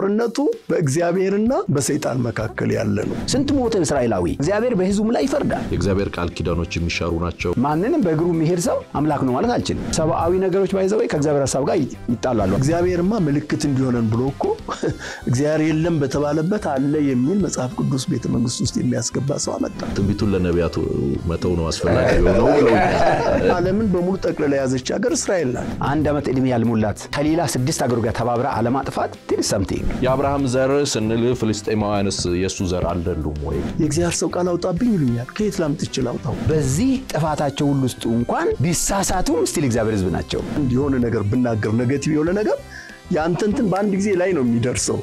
ጦርነቱ በእግዚአብሔርና በሰይጣን መካከል ያለ ነው። ስንት ሞተ እስራኤላዊ። እግዚአብሔር በሕዝቡም ላይ ይፈርዳል። የእግዚአብሔር ቃል ኪዳኖች የሚሻሩ ናቸው። ማንንም በእግሩ የሚሄድ ሰው አምላክ ነው ማለት አልችልም። ሰብአዊ ነገሮች ባይዘወይ ከእግዚአብሔር ሀሳብ ጋር ይጣላሉ። እግዚአብሔርማ ምልክት እንዲሆነን ብሎ እኮ እግዚአብሔር የለም በተባለበት አለ የሚል መጽሐፍ ቅዱስ ቤተ መንግስት ውስጥ የሚያስገባ ሰው አመጣ። ትንቢቱን ለነቢያቱ መተው ነው አስፈላጊ የሆነው ብለውኛል። ዓለምን በሙሉ ጠቅልላ የያዘች ሀገር እስራኤል ናት። አንድ ዓመት ዕድሜ ያልሞላት ከሌላ ስድስት አገሩ ጋር ተባብራ አለማጥፋት ትል ሰምቲንግ የአብርሃም ዘር ስንል ፍልስጤማውያንስ የእሱ ዘር አይደሉም ወይ? የእግዚአብሔር ሰው ቃል አውጣብኝ ይሉኛል። ከየት ላምጥቼ ላውጣው? በዚህ ጥፋታቸው ሁሉ ውስጥ እንኳን ቢሳሳቱም ስቲል እግዚአብሔር ሕዝብ ናቸው። የሆነ ነገር ብናገር ኔጌቲቭ የሆነ ነገር የአንተ እንትን በአንድ ጊዜ ላይ ነው የሚደርሰው።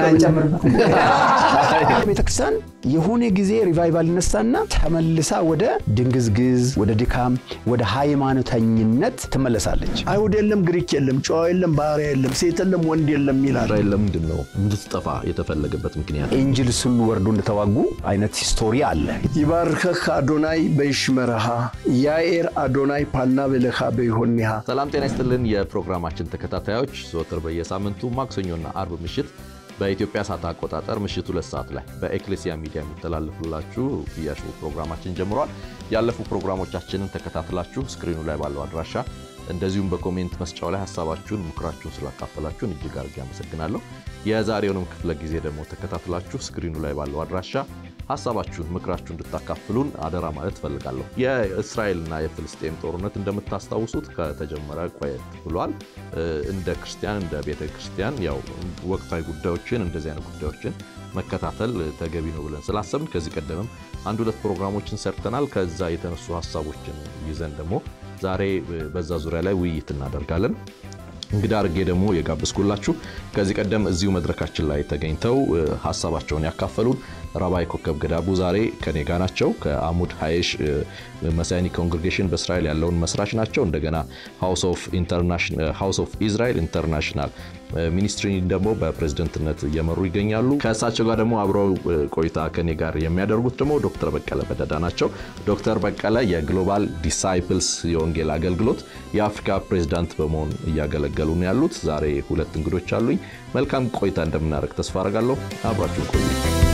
ቤተክርስቲያን የሆነ ጊዜ ሪቫይቫል ይነሳና ተመልሳ ወደ ድንግዝግዝ፣ ወደ ድካም፣ ወደ ሃይማኖተኝነት ትመለሳለች። አይሁድ የለም፣ ግሪክ የለም፣ ጨዋ የለም፣ ባሪያ የለም፣ ሴት የለም፣ ወንድ የለም ይላል። እስራኤል ለምንድን ነው እንድትጠፋ የተፈለገበት ምክንያት? ኤንጅልስ ሁሉ ወርዶ እንደተዋጉ አይነት ሂስቶሪ አለ። ይባርከህ አዶናይ በይሽመረሃ ያኤር አዶናይ ፓልና በለኻ በይሆኒሃ ሰላም ጤና ይስጥልን። የፕሮግራማችን ተከታታዮች ዘወትር በየሳምንቱ ማክሰኞና አርብ ምሽት በኢትዮጵያ ሰዓት አቆጣጠር ምሽት ሁለት ሰዓት ላይ በኤክሌሲያ ሚዲያ የሚተላለፍላችሁ እያሹ ፕሮግራማችን ጀምሯል። ያለፉ ፕሮግራሞቻችንን ተከታትላችሁ ስክሪኑ ላይ ባለው አድራሻ እንደዚሁም በኮሜንት መስጫው ላይ ሀሳባችሁን፣ ምክራችሁን ስላካፈላችሁን እጅግ አድርጌ አመሰግናለሁ። የዛሬውንም ክፍለ ጊዜ ደግሞ ተከታትላችሁ ስክሪኑ ላይ ባለው አድራሻ ሀሳባችሁን፣ ምክራችሁ እንድታካፍሉን አደራ ማለት እፈልጋለሁ። የእስራኤልና የፍልስጤም ጦርነት እንደምታስታውሱት ከተጀመረ ቆየት ብሏል። እንደ ክርስቲያን እንደ ቤተ ክርስቲያን ያው ወቅታዊ ጉዳዮችን እንደዚህ አይነት ጉዳዮችን መከታተል ተገቢ ነው ብለን ስላሰብን ከዚህ ቀደምም አንድ ሁለት ፕሮግራሞችን ሰርተናል። ከዛ የተነሱ ሀሳቦችን ይዘን ደግሞ ዛሬ በዛ ዙሪያ ላይ ውይይት እናደርጋለን። እንግዳ አድርጌ ደግሞ የጋበዝኩላችሁ ከዚህ ቀደም እዚሁ መድረካችን ላይ ተገኝተው ሀሳባቸውን ያካፈሉን ራባይ ኮከብ ገዳቡ ዛሬ ከኔ ጋ ናቸው። ከአሙድ ሀይሽ መሳያኒ ኮንግሬጌሽን በእስራኤል ያለውን መስራች ናቸው። እንደገና ሃውስ ኦፍ ኢዝራኤል ኢንተርናሽናል ሚኒስትሪ ደግሞ በፕሬዝደንትነት እየመሩ ይገኛሉ። ከእሳቸው ጋር ደግሞ አብረው ቆይታ ከኔ ጋር የሚያደርጉት ደግሞ ዶክተር በቀለ በደዳ ናቸው። ዶክተር በቀለ የግሎባል ዲሳይፕልስ የወንጌል አገልግሎት የአፍሪካ ፕሬዝዳንት በመሆን እያገለገሉ ነው ያሉት። ዛሬ ሁለት እንግዶች አሉኝ። መልካም ቆይታ እንደምናደርግ ተስፋ አረጋለሁ። አብራችሁ ቆዩ።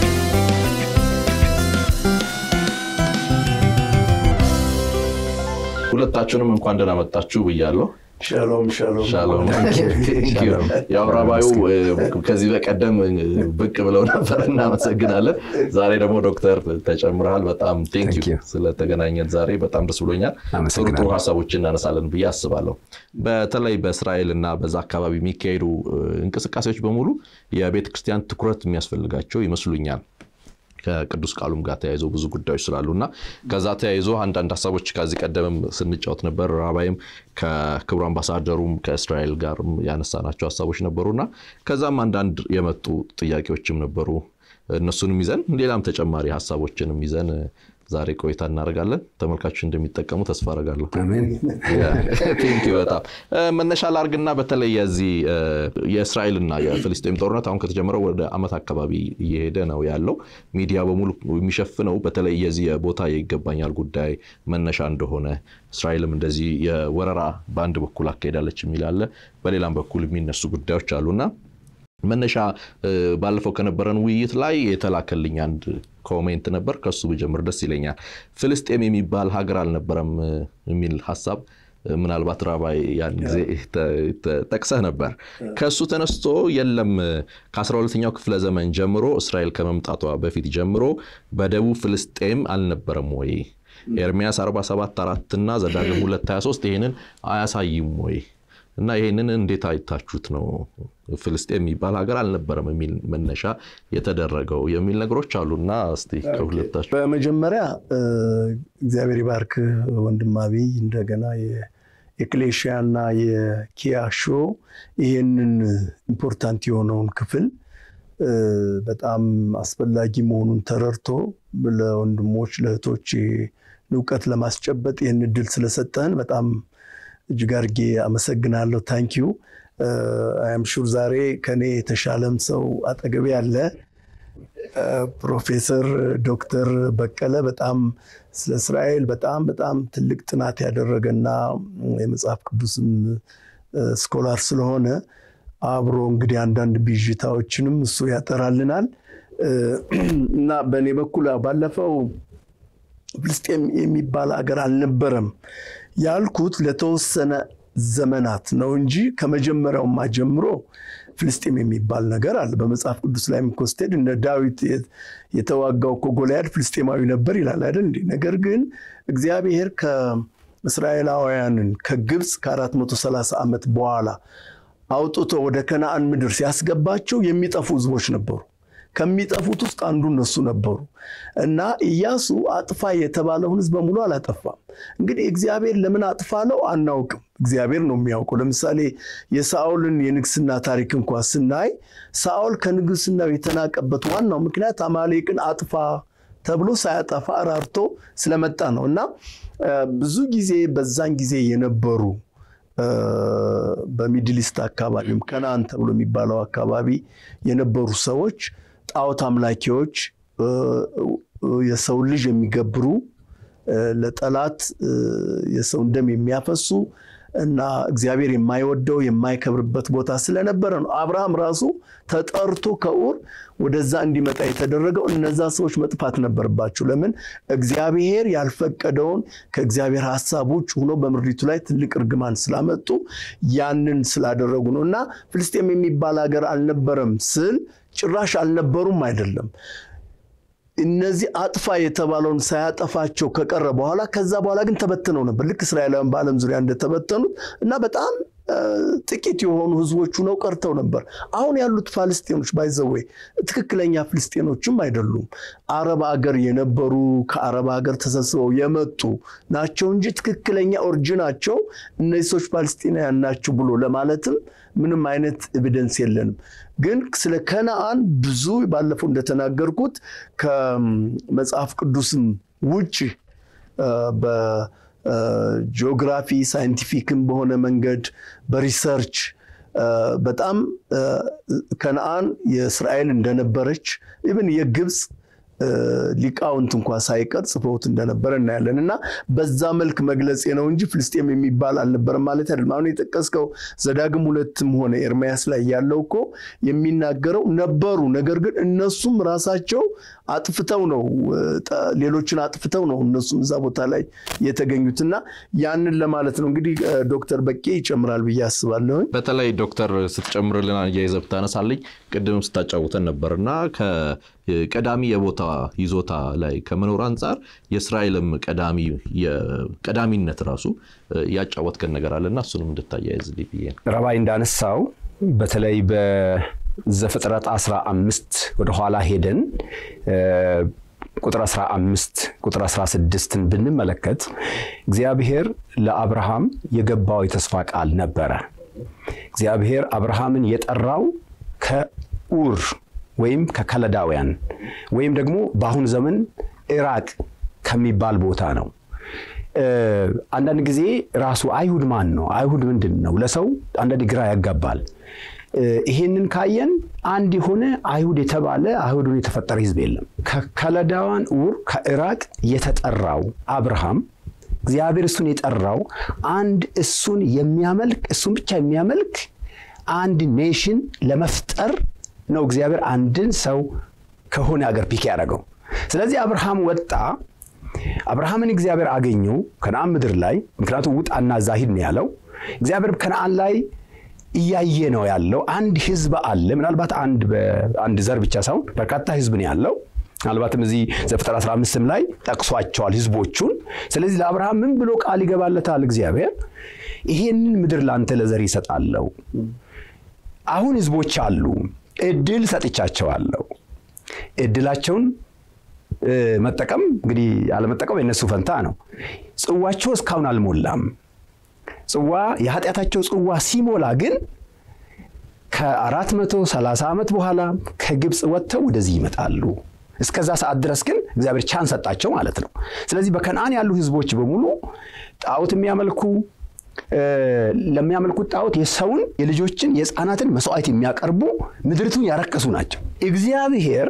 ሁለታችሁንም እንኳን ደህና መጣችሁ ብያለሁ። ሻሎም ሻሎም ሻሎም ያው ራባዩ ከዚህ በቀደም ብቅ ብለው ነበር፣ እናመሰግናለን። ዛሬ ደግሞ ዶክተር ተጨምረሃል። በጣም ቴንክ ዩ ስለተገናኘን ዛሬ በጣም ደስ ብሎኛል። ጥሩ ጥሩ ሀሳቦች እናነሳለን ብዬ አስባለሁ። በተለይ በእስራኤል እና በዛ አካባቢ የሚካሄዱ እንቅስቃሴዎች በሙሉ የቤተ ክርስቲያን ትኩረት የሚያስፈልጋቸው ይመስሉኛል ከቅዱስ ቃሉም ጋር ተያይዞ ብዙ ጉዳዮች ስላሉ እና ከዛ ተያይዞ አንዳንድ ሀሳቦች ከዚህ ቀደምም ስንጫወት ነበር። ራባይም ከክቡር አምባሳደሩም ከእስራኤል ጋር ያነሳናቸው ሀሳቦች ነበሩና ከዛም አንዳንድ የመጡ ጥያቄዎችም ነበሩ። እነሱንም ይዘን ሌላም ተጨማሪ ሀሳቦችንም ይዘን ዛሬ ቆይታ እናደርጋለን። ተመልካቾች እንደሚጠቀሙ ተስፋ አደርጋለሁ። በጣም መነሻ ላርግና በተለይ የዚህ የእስራኤልና የፍልስጤም ጦርነት አሁን ከተጀመረው ወደ ዓመት አካባቢ እየሄደ ነው ያለው። ሚዲያ በሙሉ የሚሸፍነው በተለይ የዚህ የቦታ ይገባኛል ጉዳይ መነሻ እንደሆነ እስራኤልም እንደዚህ የወረራ በአንድ በኩል አካሄዳለች የሚል አለ፣ በሌላም በኩል የሚነሱ ጉዳዮች አሉና መነሻ ባለፈው ከነበረን ውይይት ላይ የተላከልኝ አንድ ኮሜንት ነበር። ከሱ ብጀምር ደስ ይለኛል። ፍልስጤም የሚባል ሀገር አልነበረም የሚል ሀሳብ ምናልባት ራባይ ያን ጊዜ ጠቅሰህ ነበር። ከእሱ ተነስቶ የለም ከ12ኛው ክፍለ ዘመን ጀምሮ እስራኤል ከመምጣቷ በፊት ጀምሮ በደቡብ ፍልስጤም አልነበረም ወይ? ኤርሚያስ 47 4 እና ዘዳግም 223 ይህንን አያሳይም ወይ? እና ይህንን እንዴት አይታችሁት ነው ፍልስጤም የሚባል ሀገር አልነበረም የሚል መነሻ የተደረገው የሚል ነገሮች አሉና እስቲ ከሁለታችሁ በመጀመሪያ እግዚአብሔር ይባርክ ወንድም አብይ እንደገና የክሌሽያ እና የኪያ ሾ ይህንን ኢምፖርታንት የሆነውን ክፍል በጣም አስፈላጊ መሆኑን ተረድቶ ለወንድሞች ለእህቶች እውቀት ለማስጨበጥ ይህን እድል ስለሰጠህን በጣም እጅግ አድርጌ አመሰግናለሁ። ታንኪዩ አም ሹር ዛሬ ከኔ የተሻለም ሰው አጠገቤ ያለ ፕሮፌሰር ዶክተር በቀለ በጣም ስለ እስራኤል በጣም በጣም ትልቅ ጥናት ያደረገና የመጽሐፍ ቅዱስም ስኮላር ስለሆነ አብሮ እንግዲህ አንዳንድ ብዥታዎችንም እሱ ያጠራልናል እና በእኔ በኩል ባለፈው ፍልስጤም የሚባል ሀገር አልነበረም ያልኩት ለተወሰነ ዘመናት ነው እንጂ ከመጀመሪያውማ ጀምሮ ፍልስጤም የሚባል ነገር አለ። በመጽሐፍ ቅዱስ ላይ ኮስቴድ እነ ዳዊት የተዋጋው እኮ ጎልያድ ፍልስጤማዊ ነበር ይላል አይደል እንዴ? ነገር ግን እግዚአብሔር ከእስራኤላውያንን ከግብፅ ከ430 ዓመት በኋላ አውጥቶ ወደ ከነአን ምድር ሲያስገባቸው የሚጠፉ ህዝቦች ነበሩ። ከሚጠፉት ውስጥ አንዱ እነሱ ነበሩ እና ኢያሱ አጥፋ የተባለውን ህዝብ በሙሉ አላጠፋም። እንግዲህ እግዚአብሔር ለምን አጥፋለው አናውቅም። እግዚአብሔር ነው የሚያውቀው። ለምሳሌ የሳኦልን የንግስና ታሪክ እንኳ ስናይ ሳኦል ከንግስናው የተናቀበት ዋናው ምክንያት አማሌቅን አጥፋ ተብሎ ሳያጠፋ ራርቶ ስለመጣ ነው እና ብዙ ጊዜ በዛን ጊዜ የነበሩ በሚድሊስት አካባቢም ከነአን ተብሎ የሚባለው አካባቢ የነበሩ ሰዎች ጣዖት አምላኪዎች፣ የሰው ልጅ የሚገብሩ፣ ለጠላት የሰውን ደም የሚያፈሱ እና እግዚአብሔር የማይወደው የማይከብርበት ቦታ ስለነበረ ነው። አብርሃም ራሱ ተጠርቶ ከኡር ወደዛ እንዲመጣ የተደረገው እነዛ ሰዎች መጥፋት ነበረባቸው። ለምን? እግዚአብሔር ያልፈቀደውን ከእግዚአብሔር ሀሳብ ውጭ ሆኖ በምድሪቱ ላይ ትልቅ እርግማን ስላመጡ ያንን ስላደረጉ ነው እና ፍልስጤም የሚባል ሀገር አልነበረም ስል ጭራሽ አልነበሩም አይደለም። እነዚህ አጥፋ የተባለውን ሳያጠፋቸው ከቀረ በኋላ ከዛ በኋላ ግን ተበትነው ነበር። ልክ እስራኤላውያን በዓለም ዙሪያ እንደተበተኑት እና በጣም ጥቂት የሆኑ ህዝቦች ሁነው ቀርተው ነበር። አሁን ያሉት ፋልስጤኖች ባይዘወይ ትክክለኛ ፍልስጤኖችም አይደሉም። አረብ ሀገር የነበሩ ከአረብ ሀገር ተሰብስበው የመጡ ናቸው እንጂ ትክክለኛ ኦሪጅናቸው እነዚህ ሰዎች ፓለስጢናውያን ናቸው ብሎ ለማለትም ምንም አይነት ኤቪደንስ የለንም። ግን ስለ ከነአን ብዙ ባለፈው እንደተናገርኩት ከመጽሐፍ ቅዱስም ውጭ በጂኦግራፊ ሳይንቲፊክም በሆነ መንገድ በሪሰርች በጣም ከነአን የእስራኤል እንደነበረች ኢብን የግብፅ ሊቃውንት እንኳ ሳይቀር ጽፈውት እንደነበረ እናያለን እና በዛ መልክ መግለጽ ነው እንጂ ፍልስጤም የሚባል አልነበረም ማለት አይደለም። አሁን የጠቀስከው ዘዳግም ሁለትም ሆነ ኤርምያስ ላይ ያለው እኮ የሚናገረው ነበሩ፣ ነገር ግን እነሱም ራሳቸው አጥፍተው ነው ሌሎችን አጥፍተው ነው እነሱም እዛ ቦታ ላይ የተገኙትና ያንን ለማለት ነው። እንግዲህ ዶክተር በቄ ይጨምራል ብዬ አስባለሁኝ። በተለይ ዶክተር ስትጨምርልን አያይዘህ ብታነሳልኝ ቅድም ስታጫውተን ነበርና ቀዳሚ የቦታ ይዞታ ላይ ከመኖር አንጻር የእስራኤልም ቀዳሚነት ራሱ ያጫወትከን ነገር አለና እሱንም እንድታያይዝልኝ ብዬ ነው። ረባይ እንዳነሳው በተለይ በዘፍጥረት 15 ወደኋላ ሄደን ቁጥር 15 ቁጥር 16ን ብንመለከት እግዚአብሔር ለአብርሃም የገባው የተስፋ ቃል ነበረ። እግዚአብሔር አብርሃምን የጠራው ከኡር ወይም ከከለዳውያን ወይም ደግሞ በአሁን ዘመን ኢራቅ ከሚባል ቦታ ነው። አንዳንድ ጊዜ ራሱ አይሁድ ማን ነው? አይሁድ ምንድን ነው? ለሰው አንዳንድ ግራ ያጋባል። ይሄንን ካየን አንድ የሆነ አይሁድ የተባለ አይሁድን የተፈጠረ ህዝብ የለም። ከከለዳውያን ኡር ከኢራቅ የተጠራው አብርሃም እግዚአብሔር እሱን የጠራው አንድ እሱን የሚያመልክ እሱን ብቻ የሚያመልክ አንድ ኔሽን ለመፍጠር ነው እግዚአብሔር አንድን ሰው ከሆነ አገር ፒክ ያደረገው። ስለዚህ አብርሃም ወጣ። አብርሃምን እግዚአብሔር አገኘው ከነአን ምድር ላይ ምክንያቱም ውጣና እዛ ሂድ ነው ያለው። እግዚአብሔር ከነአን ላይ እያየ ነው ያለው። አንድ ህዝብ አለ። ምናልባት አንድ ዘር ብቻ ሳይሆን በርካታ ህዝብ ነው ያለው። ምናልባትም እዚህ ዘፍጥረት 15ም ላይ ጠቅሷቸዋል ህዝቦቹን። ስለዚህ ለአብርሃም ምን ብሎ ቃል ይገባለታል እግዚአብሔር? ይሄንን ምድር ለአንተ ለዘር ይሰጣለው። አሁን ህዝቦች አሉ እድል ሰጥቻቸዋለሁ። እድላቸውን መጠቀም እንግዲህ አለመጠቀም የነሱ ፈንታ ነው። ጽዋቸው እስካሁን አልሞላም። ጽዋ የኃጢአታቸው ጽዋ ሲሞላ ግን ከ430 ዓመት በኋላ ከግብፅ ወጥተው ወደዚህ ይመጣሉ። እስከዛ ሰዓት ድረስ ግን እግዚአብሔር ቻን ሰጣቸው ማለት ነው። ስለዚህ በከነአን ያሉ ህዝቦች በሙሉ ጣዖት የሚያመልኩ ለሚያመልኩት ጣዖት የሰውን የልጆችን የህፃናትን መስዋዕት የሚያቀርቡ ምድሪቱን ያረከሱ ናቸው። እግዚአብሔር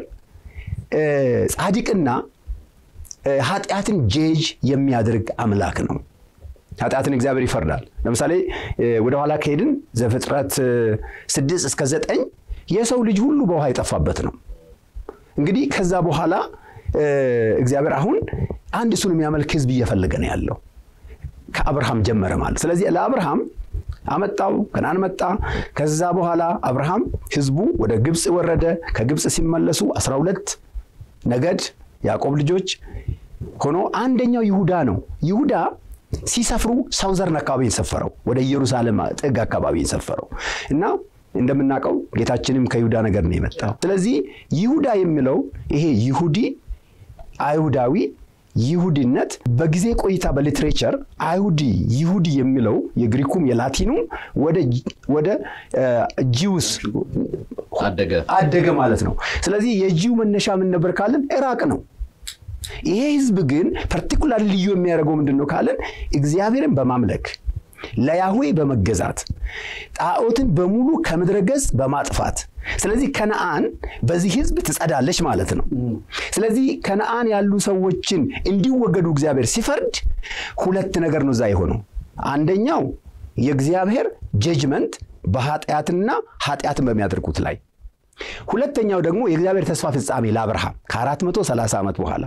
ጻድቅና ኃጢአትን ጄጅ የሚያደርግ አምላክ ነው። ኃጢአትን እግዚአብሔር ይፈርዳል። ለምሳሌ ወደኋላ ከሄድን ዘፍጥረት ስድስት እስከ ዘጠኝ የሰው ልጅ ሁሉ በውሃ የጠፋበት ነው። እንግዲህ ከዛ በኋላ እግዚአብሔር አሁን አንድ እሱን የሚያመልክ ህዝብ እየፈለገ ነው ያለው። ከአብርሃም ጀመረ ማለት ስለዚህ ለአብርሃም አመጣው ከነዓን መጣ። ከዛ በኋላ አብርሃም ህዝቡ ወደ ግብፅ ወረደ። ከግብፅ ሲመለሱ አስራ ሁለት ነገድ ያዕቆብ ልጆች ሆኖ አንደኛው ይሁዳ ነው። ይሁዳ ሲሰፍሩ ሳውዘርን አካባቢ የሰፈረው ወደ ኢየሩሳሌም ጥግ አካባቢ የሰፈረው እና እንደምናውቀው ጌታችንም ከይሁዳ ነገር ነው የመጣው። ስለዚህ ይሁዳ የሚለው ይሄ ይሁዲ አይሁዳዊ ይሁዲነት በጊዜ ቆይታ በሊትሬቸር አይሁዲ ይሁዲ የሚለው የግሪኩም የላቲኑም ወደ ጂውስ አደገ አደገ ማለት ነው። ስለዚህ የጂው መነሻ ምን ነበር ካለን ኢራቅ ነው። ይሄ ህዝብ ግን ፐርቲኩላር ልዩ የሚያደርገው ምንድን ነው ካለን እግዚአብሔርን በማምለክ ለያህዌ በመገዛት ጣዖትን በሙሉ ከምድረ ገጽ በማጥፋት ስለዚህ ከነአን በዚህ ህዝብ ትጸዳለች ማለት ነው። ስለዚህ ከነአን ያሉ ሰዎችን እንዲወገዱ እግዚአብሔር ሲፈርድ ሁለት ነገር ነው እዛ የሆነው። አንደኛው የእግዚአብሔር ጀጅመንት በኃጢአትና ኃጢአትን በሚያደርጉት ላይ፣ ሁለተኛው ደግሞ የእግዚአብሔር ተስፋ ፍጻሜ ለአብርሃም ከ430 ዓመት በኋላ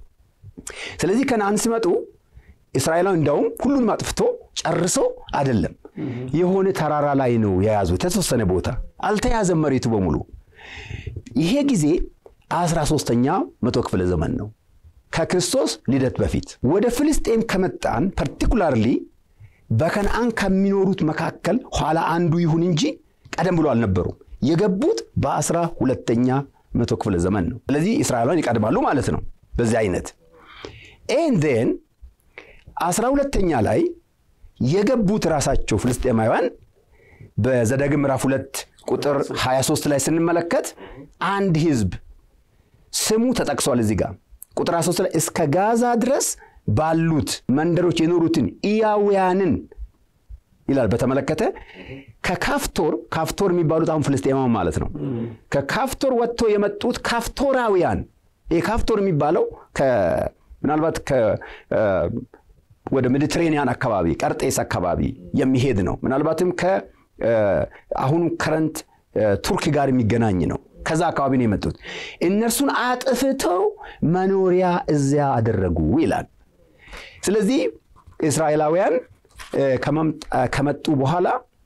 ስለዚህ ከነአን ሲመጡ እስራኤላዊ እንዳውም ሁሉንም አጥፍቶ ጨርሶ አይደለም፣ የሆነ ተራራ ላይ ነው የያዙ የተወሰነ ቦታ አልተያዘም መሬቱ በሙሉ። ይሄ ጊዜ አስራ ሦስተኛ መቶ ክፍለ ዘመን ነው ከክርስቶስ ልደት በፊት። ወደ ፍልስጤም ከመጣን ፐርቲኩላርሊ በከነአን ከሚኖሩት መካከል ኋላ አንዱ ይሁን እንጂ ቀደም ብሎ አልነበሩም። የገቡት በአስራ ሁለተኛ መቶ ክፍለ ዘመን ነው። ስለዚህ እስራኤላውያን ይቀድማሉ ማለት ነው በዚህ አይነት ኤንዴን አስራ ሁለተኛ ላይ የገቡት ራሳቸው ፍልስጤማውያን በዘዳግም ምዕራፍ ሁለት ቁጥር 23 ላይ ስንመለከት አንድ ህዝብ ስሙ ተጠቅሷል። እዚህ ጋር ቁጥር 23 ላይ እስከ ጋዛ ድረስ ባሉት መንደሮች የኖሩትን ኢያውያንን ይላል በተመለከተ ከካፍቶር ካፍቶር የሚባሉት አሁን ፍልስጤማውያን ማለት ነው። ከካፍቶር ወጥቶ የመጡት ካፍቶራውያን ይህ ካፍቶር የሚባለው ምናልባት ወደ ሜዲትሬኒያን አካባቢ ቀርጤስ አካባቢ የሚሄድ ነው። ምናልባትም ከአሁኑ ከረንት ቱርክ ጋር የሚገናኝ ነው። ከዛ አካባቢ ነው የመጡት። እነርሱን አጥፍተው መኖሪያ እዚያ አደረጉ ይላል። ስለዚህ እስራኤላውያን ከመጡ በኋላ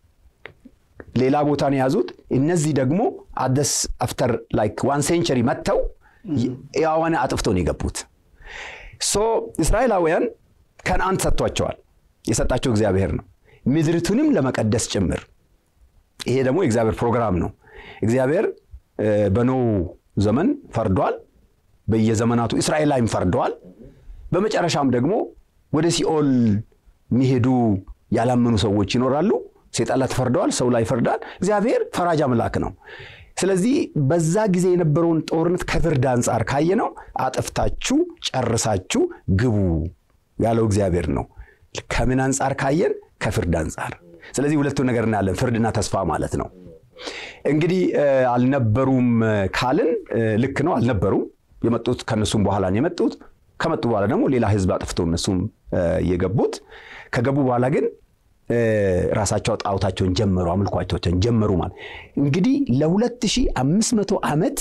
ሌላ ቦታ ነው የያዙት። እነዚህ ደግሞ አደስ አፍተር ላይክ ዋን ሴንቸሪ መጥተው ያዋነ አጥፍተው ነው የገቡት። ሶ እስራኤላውያን ከነአን ሰጥቷቸዋል። የሰጣቸው እግዚአብሔር ነው፣ ምድርቱንም ለመቀደስ ጭምር። ይሄ ደግሞ የእግዚአብሔር ፕሮግራም ነው። እግዚአብሔር በኖህ ዘመን ፈርዷል። በየዘመናቱ እስራኤል ላይም ፈርደዋል። በመጨረሻም ደግሞ ወደ ሲኦል የሚሄዱ ያላመኑ ሰዎች ይኖራሉ። ሴጣን ላይ ተፈርደዋል፣ ሰው ላይ ይፈርዳል። እግዚአብሔር ፈራጅ አምላክ ነው። ስለዚህ በዛ ጊዜ የነበረውን ጦርነት ከፍርድ አንጻር ካየነው አጥፍታችሁ ጨርሳችሁ ግቡ ያለው እግዚአብሔር ነው። ከምን አንጻር ካየን? ከፍርድ አንጻር። ስለዚህ ሁለቱ ነገር እናያለን፣ ፍርድና ተስፋ ማለት ነው። እንግዲህ አልነበሩም ካልን ልክ ነው፣ አልነበሩም። የመጡት ከነሱም በኋላ ነው የመጡት። ከመጡ በኋላ ደግሞ ሌላ ህዝብ አጥፍተው እነሱም የገቡት። ከገቡ በኋላ ግን ራሳቸው ጣዖታቸውን ጀመሩ፣ አምልኳቸውን ጀመሩ ማለት እንግዲህ ለ2500 ዓመት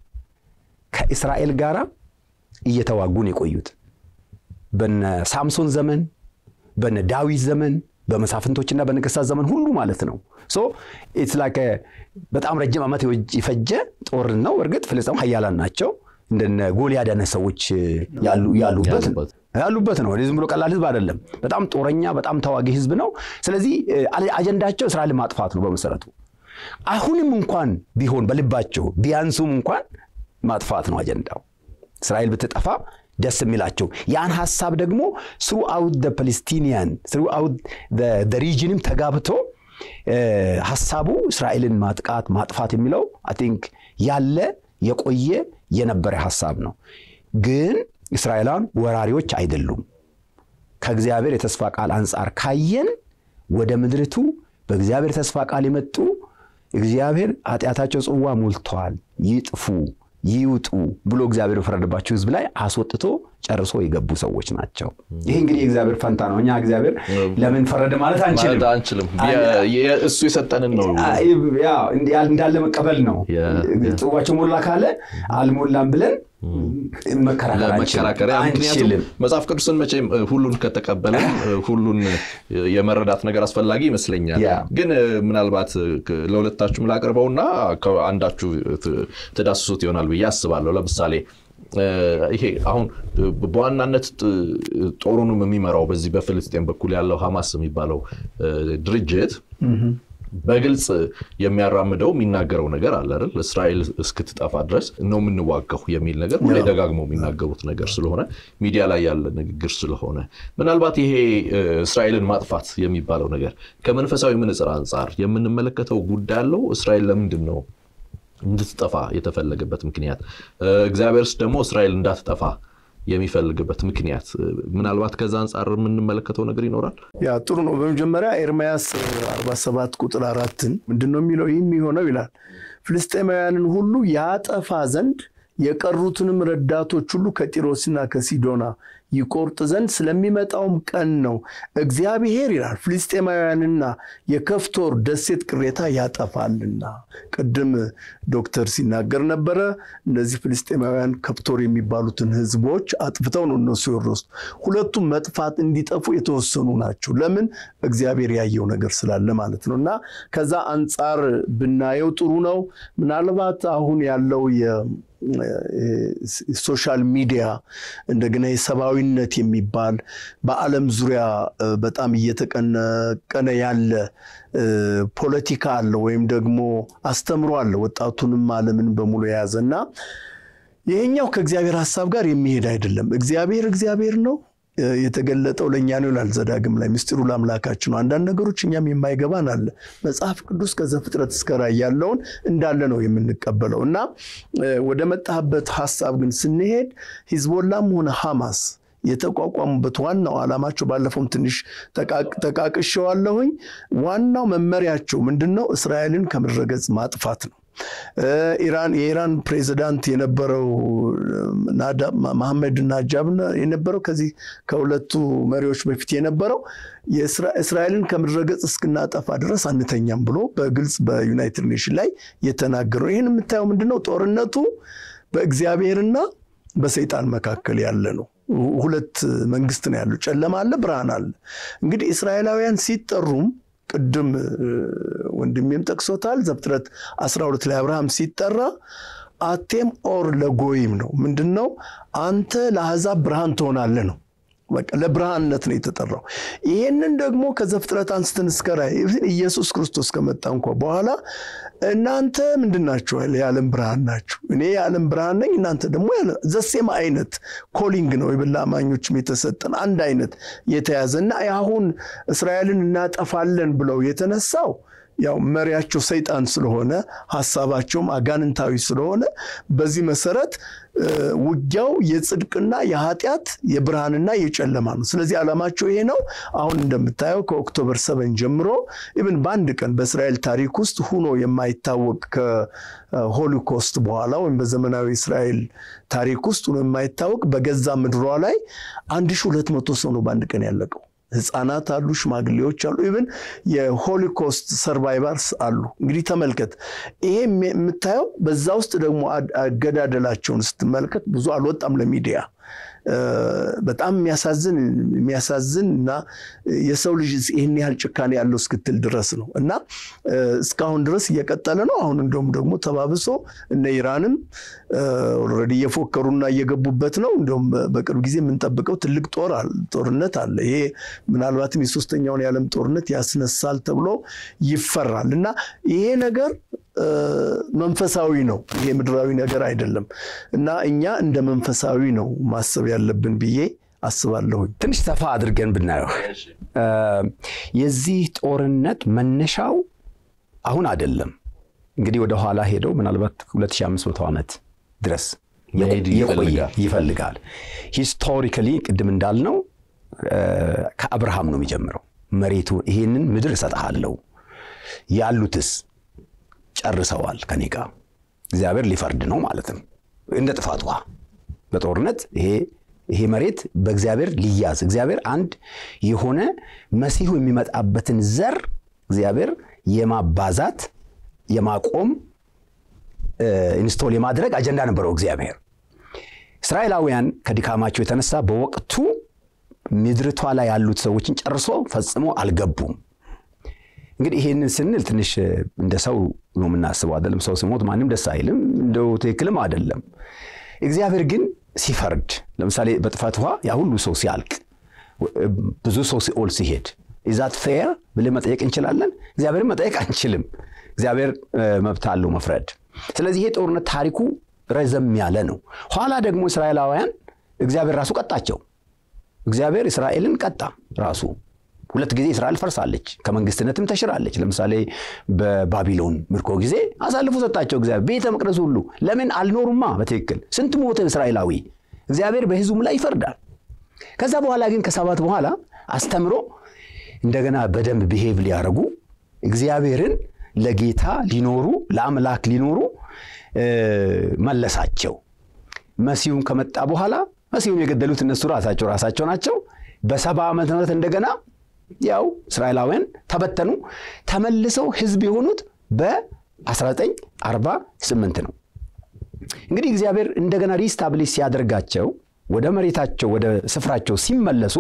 ከእስራኤል ጋር እየተዋጉን የቆዩት በነ ሳምሶን ዘመን፣ በነ ዳዊት ዘመን፣ በመሳፍንቶችና በነገስታት ዘመን ሁሉ ማለት ነው። ሶ ኢትስ ላይክ በጣም ረጅም ዓመት የፈጀ ጦርነት ነው። እርግጥ ፍልስጤም ሀያላን ናቸው። እንደነ ጎልያድ አይነት ሰዎች ያሉበት ያሉበት ነው። ዝም ብሎ ቀላል ህዝብ አይደለም። በጣም ጦረኛ፣ በጣም ተዋጊ ህዝብ ነው። ስለዚህ አጀንዳቸው እስራኤልን ማጥፋት ነው በመሰረቱ። አሁንም እንኳን ቢሆን በልባቸው ቢያንሱም እንኳን ማጥፋት ነው አጀንዳው። እስራኤል ብትጠፋ ደስ የሚላቸው ያን ሀሳብ ደግሞ ስሩ አውት ፓሌስቲኒያን ስሩ አውት ሪጅንም ተጋብቶ ሀሳቡ እስራኤልን ማጥቃት ማጥፋት የሚለው አይ ቲንክ ያለ የቆየ የነበረ ሀሳብ ነው። ግን እስራኤላውያን ወራሪዎች አይደሉም። ከእግዚአብሔር የተስፋ ቃል አንጻር ካየን ወደ ምድርቱ በእግዚአብሔር ተስፋ ቃል የመጡ እግዚአብሔር ኃጢአታቸው ጽዋ ሞልተዋል፣ ይጥፉ ይውጡ ብሎ እግዚአብሔር በፈረደባቸው ሕዝብ ላይ አስወጥቶ ጨርሶ የገቡ ሰዎች ናቸው። ይህ እንግዲህ የእግዚአብሔር ፈንታ ነው። እኛ እግዚአብሔር ለምን ፈረደ ማለት አንችልም ማለት አንችልም። እሱ የሰጠንን ነው እንዳለ መቀበል ነው። ጽዋቸው ሞላ ካለ አልሞላም ብለን ለመከራከሪያ ምክንያቱም መጽሐፍ ቅዱስን መቼም ሁሉን ከተቀበለ ሁሉን የመረዳት ነገር አስፈላጊ ይመስለኛል። ግን ምናልባት ለሁለታችሁም ላቅርበውና አንዳችሁ ትዳስሱት ይሆናል ብዬ አስባለሁ። ለምሳሌ ይሄ አሁን በዋናነት ጦሩንም የሚመራው በዚህ በፍልስጤን በኩል ያለው ሐማስ የሚባለው ድርጅት በግልጽ የሚያራምደው የሚናገረው ነገር አለ አይደል? እስራኤል እስክትጠፋ ድረስ ነው የምንዋጋው የሚል ነገር ሁሌ ደጋግመው የሚናገሩት ነገር ስለሆነ ሚዲያ ላይ ያለ ንግግር ስለሆነ ምናልባት ይሄ እስራኤልን ማጥፋት የሚባለው ነገር ከመንፈሳዊ ምንጽር አንጻር የምንመለከተው ጉዳይ አለው። እስራኤል ለምንድን ነው እንድትጠፋ የተፈለገበት ምክንያት? እግዚአብሔርስ ደግሞ እስራኤል እንዳትጠፋ የሚፈልግበት ምክንያት ምናልባት ከዛ አንጻር የምንመለከተው ነገር ይኖራል። ያ ጥሩ ነው። በመጀመሪያ ኤርምያስ 47 ቁጥር አራትን ምንድን ነው የሚለው? ይህ የሚሆነው ይላል ፍልስጤማውያንን ሁሉ ያጠፋ ዘንድ የቀሩትንም ረዳቶች ሁሉ ከጢሮስና ከሲዶና ይቆርጥ ዘንድ ስለሚመጣውም ቀን ነው። እግዚአብሔር ይላል ፍልስጤማውያንና የከፍቶር ደሴት ቅሬታ ያጠፋልና። ቅድም ዶክተር ሲናገር ነበረ። እነዚህ ፍልስጤማውያን ከፍቶር የሚባሉትን ሕዝቦች አጥፍተው ነው እነሱ የወረሱት። ሁለቱም መጥፋት እንዲጠፉ የተወሰኑ ናቸው። ለምን? እግዚአብሔር ያየው ነገር ስላለ ማለት ነው። እና ከዛ አንጻር ብናየው ጥሩ ነው። ምናልባት አሁን ያለው ሶሻል ሚዲያ እንደገና የሰብአዊነት የሚባል በዓለም ዙሪያ በጣም እየተቀነቀነ ያለ ፖለቲካ አለ ወይም ደግሞ አስተምሮ አለ ወጣቱንም ዓለምን በሙሉ የያዘ እና ይሄኛው ከእግዚአብሔር ሀሳብ ጋር የሚሄድ አይደለም። እግዚአብሔር እግዚአብሔር ነው የተገለጠው ለእኛ ነው ይላል ዘዳግም ላይ ምስጢሩ ለአምላካችን ነው። አንዳንድ ነገሮች እኛም የማይገባን አለ። መጽሐፍ ቅዱስ ከዘፍጥረት እስከ ራዕይ ያለውን እንዳለ ነው የምንቀበለው እና ወደ መጣህበት ሀሳብ ግን ስንሄድ ሂዝቦላም ሆነ ሐማስ የተቋቋሙበት ዋናው ዓላማቸው ባለፈውም ትንሽ ጠቃቅሼዋለሁኝ። ዋናው መመሪያቸው ምንድን ነው? እስራኤልን ከምድረ ገጽ ማጥፋት ነው። ኢራን የኢራን ፕሬዚዳንት የነበረው መሐመድ ናጃብ የነበረው ከዚህ ከሁለቱ መሪዎች በፊት የነበረው እስራኤልን ከምድረ ገጽ እስክናጠፋ ድረስ አንተኛም ብሎ በግልጽ በዩናይትድ ኔሽን ላይ የተናገረው። ይህን የምታየው ምንድነው? ጦርነቱ በእግዚአብሔርና በሰይጣን መካከል ያለ ነው። ሁለት መንግስት ነው ያለው። ጨለማ አለ፣ ብርሃን አለ። እንግዲህ እስራኤላውያን ሲጠሩም ቅድም ወንድሜም ጠቅሶታል። ዘፍጥረት 12 ላይ አብርሃም ሲጠራ አቴም ኦር ለጎይም ነው። ምንድን ነው? አንተ ለአሕዛብ ብርሃን ትሆናለህ ነው። በቃ ለብርሃንነት ነው የተጠራው። ይህንን ደግሞ ከዘፍጥረት አንስተን እስከ ራዕይ ኢየሱስ ክርስቶስ ከመጣ እንኳ በኋላ እናንተ ምንድን ናችሁ? የዓለም ብርሃን ናችሁ። እኔ የዓለም ብርሃን ነኝ፣ እናንተ ደግሞ ዘሴም አይነት ኮሊንግ ነው የበላ አማኞችም የተሰጠን አንድ አይነት የተያዘ እና አሁን እስራኤልን እናጠፋለን ብለው የተነሳው ያው መሪያቸው ሰይጣን ስለሆነ ሀሳባቸውም አጋንንታዊ ስለሆነ በዚህ መሰረት ውጊያው የጽድቅና የኃጢአት የብርሃንና የጨለማ ነው። ስለዚህ ዓላማቸው ይሄ ነው። አሁን እንደምታየው ከኦክቶበር ሰበን ጀምሮ ኢብን በአንድ ቀን በእስራኤል ታሪክ ውስጥ ሁኖ የማይታወቅ ከሆሊኮስት በኋላ ወይም በዘመናዊ እስራኤል ታሪክ ውስጥ ሁኖ የማይታወቅ በገዛ ምድሯ ላይ 1200 ሰው ነው በአንድ ቀን ያለቀው። ህፃናት አሉ፣ ሽማግሌዎች አሉ፣ ኢቨን የሆሊኮስት ሰርቫይቨርስ አሉ። እንግዲህ ተመልከት፣ ይሄ የምታየው በዛ ውስጥ ደግሞ አገዳደላቸውን ስትመለከት ብዙ አልወጣም ለሚዲያ በጣም የሚያሳዝን የሚያሳዝን እና የሰው ልጅ ይህን ያህል ጭካኔ ያለው እስክትል ድረስ ነው እና እስካሁን ድረስ እየቀጠለ ነው። አሁን እንደውም ደግሞ ተባብሶ እነ ኢራንም ኦልሬዲ እየፎከሩና እየገቡበት ነው። እንደውም በቅርብ ጊዜ የምንጠብቀው ትልቅ ጦር ጦርነት አለ። ይሄ ምናልባትም የሶስተኛውን የዓለም ጦርነት ያስነሳል ተብሎ ይፈራል እና ይሄ ነገር መንፈሳዊ ነው። ይሄ ምድራዊ ነገር አይደለም እና እኛ እንደ መንፈሳዊ ነው ማሰብ ያለብን ብዬ አስባለሁኝ። ትንሽ ሰፋ አድርገን ብናየው የዚህ ጦርነት መነሻው አሁን አይደለም። እንግዲህ ወደ ኋላ ሄደው ምናልባት 2500 ዓመት ድረስ የቆየ ይፈልጋል። ሂስቶሪካሊ ቅድም እንዳልነው ከአብርሃም ነው የሚጀምረው። መሬቱ ይሄንን ምድር እሰጥሃለሁ ያሉትስ ጨርሰዋል ከኔ ጋር እግዚአብሔር ሊፈርድ ነው ማለትም እንደ ጥፋት ውሃ በጦርነት ይሄ ይሄ መሬት በእግዚአብሔር ሊያዝ እግዚአብሔር አንድ የሆነ መሲሁ የሚመጣበትን ዘር እግዚአብሔር የማባዛት የማቆም ኢንስቶል የማድረግ አጀንዳ ነበረው እግዚአብሔር። እስራኤላውያን ከድካማቸው የተነሳ በወቅቱ ምድርቷ ላይ ያሉት ሰዎችን ጨርሶ ፈጽሞ አልገቡም። እንግዲህ ይሄንን ስንል ትንሽ እንደ ሰው ነው የምናስበው አይደለም። ሰው ሲሞት ማንም ደስ አይልም፣ እንደው ትክክልም አይደለም። እግዚአብሔር ግን ሲፈርድ ለምሳሌ በጥፋት ውሃ ያ ሁሉ ሰው ሲያልቅ ብዙ ሰው ሲኦል ሲሄድ ኢዛት ፌር ብለን መጠየቅ እንችላለን? እግዚአብሔርን መጠየቅ አንችልም። እግዚአብሔር መብት አለው መፍረድ። ስለዚህ ይሄ ጦርነት ታሪኩ ረዘም ያለ ነው። ኋላ ደግሞ እስራኤላውያን እግዚአብሔር ራሱ ቀጣቸው። እግዚአብሔር እስራኤልን ቀጣ ራሱ። ሁለት ጊዜ እስራኤል ፈርሳለች፣ ከመንግስትነትም ተሽራለች። ለምሳሌ በባቢሎን ምርኮ ጊዜ አሳልፎ ሰጣቸው እግዚአብሔር ቤተ መቅደሱ ሁሉ። ለምን አልኖሩማ በትክክል ስንት ሞተ እስራኤላዊ። እግዚአብሔር በሕዝቡም ላይ ይፈርዳል። ከዛ በኋላ ግን ከሰባት በኋላ አስተምሮ እንደገና በደንብ ብሄቭ ሊያደርጉ እግዚአብሔርን ለጌታ ሊኖሩ ለአምላክ ሊኖሩ መለሳቸው። መሲሁን ከመጣ በኋላ መሲሁን የገደሉት እነሱ ራሳቸው ራሳቸው ናቸው። በሰባ ዓመተ ምህረት እንደገና ያው እስራኤላውያን ተበተኑ። ተመልሰው ህዝብ የሆኑት በ1948 ነው። እንግዲህ እግዚአብሔር እንደገና ሪስታብሊሽ ሲያደርጋቸው ወደ መሬታቸው ወደ ስፍራቸው ሲመለሱ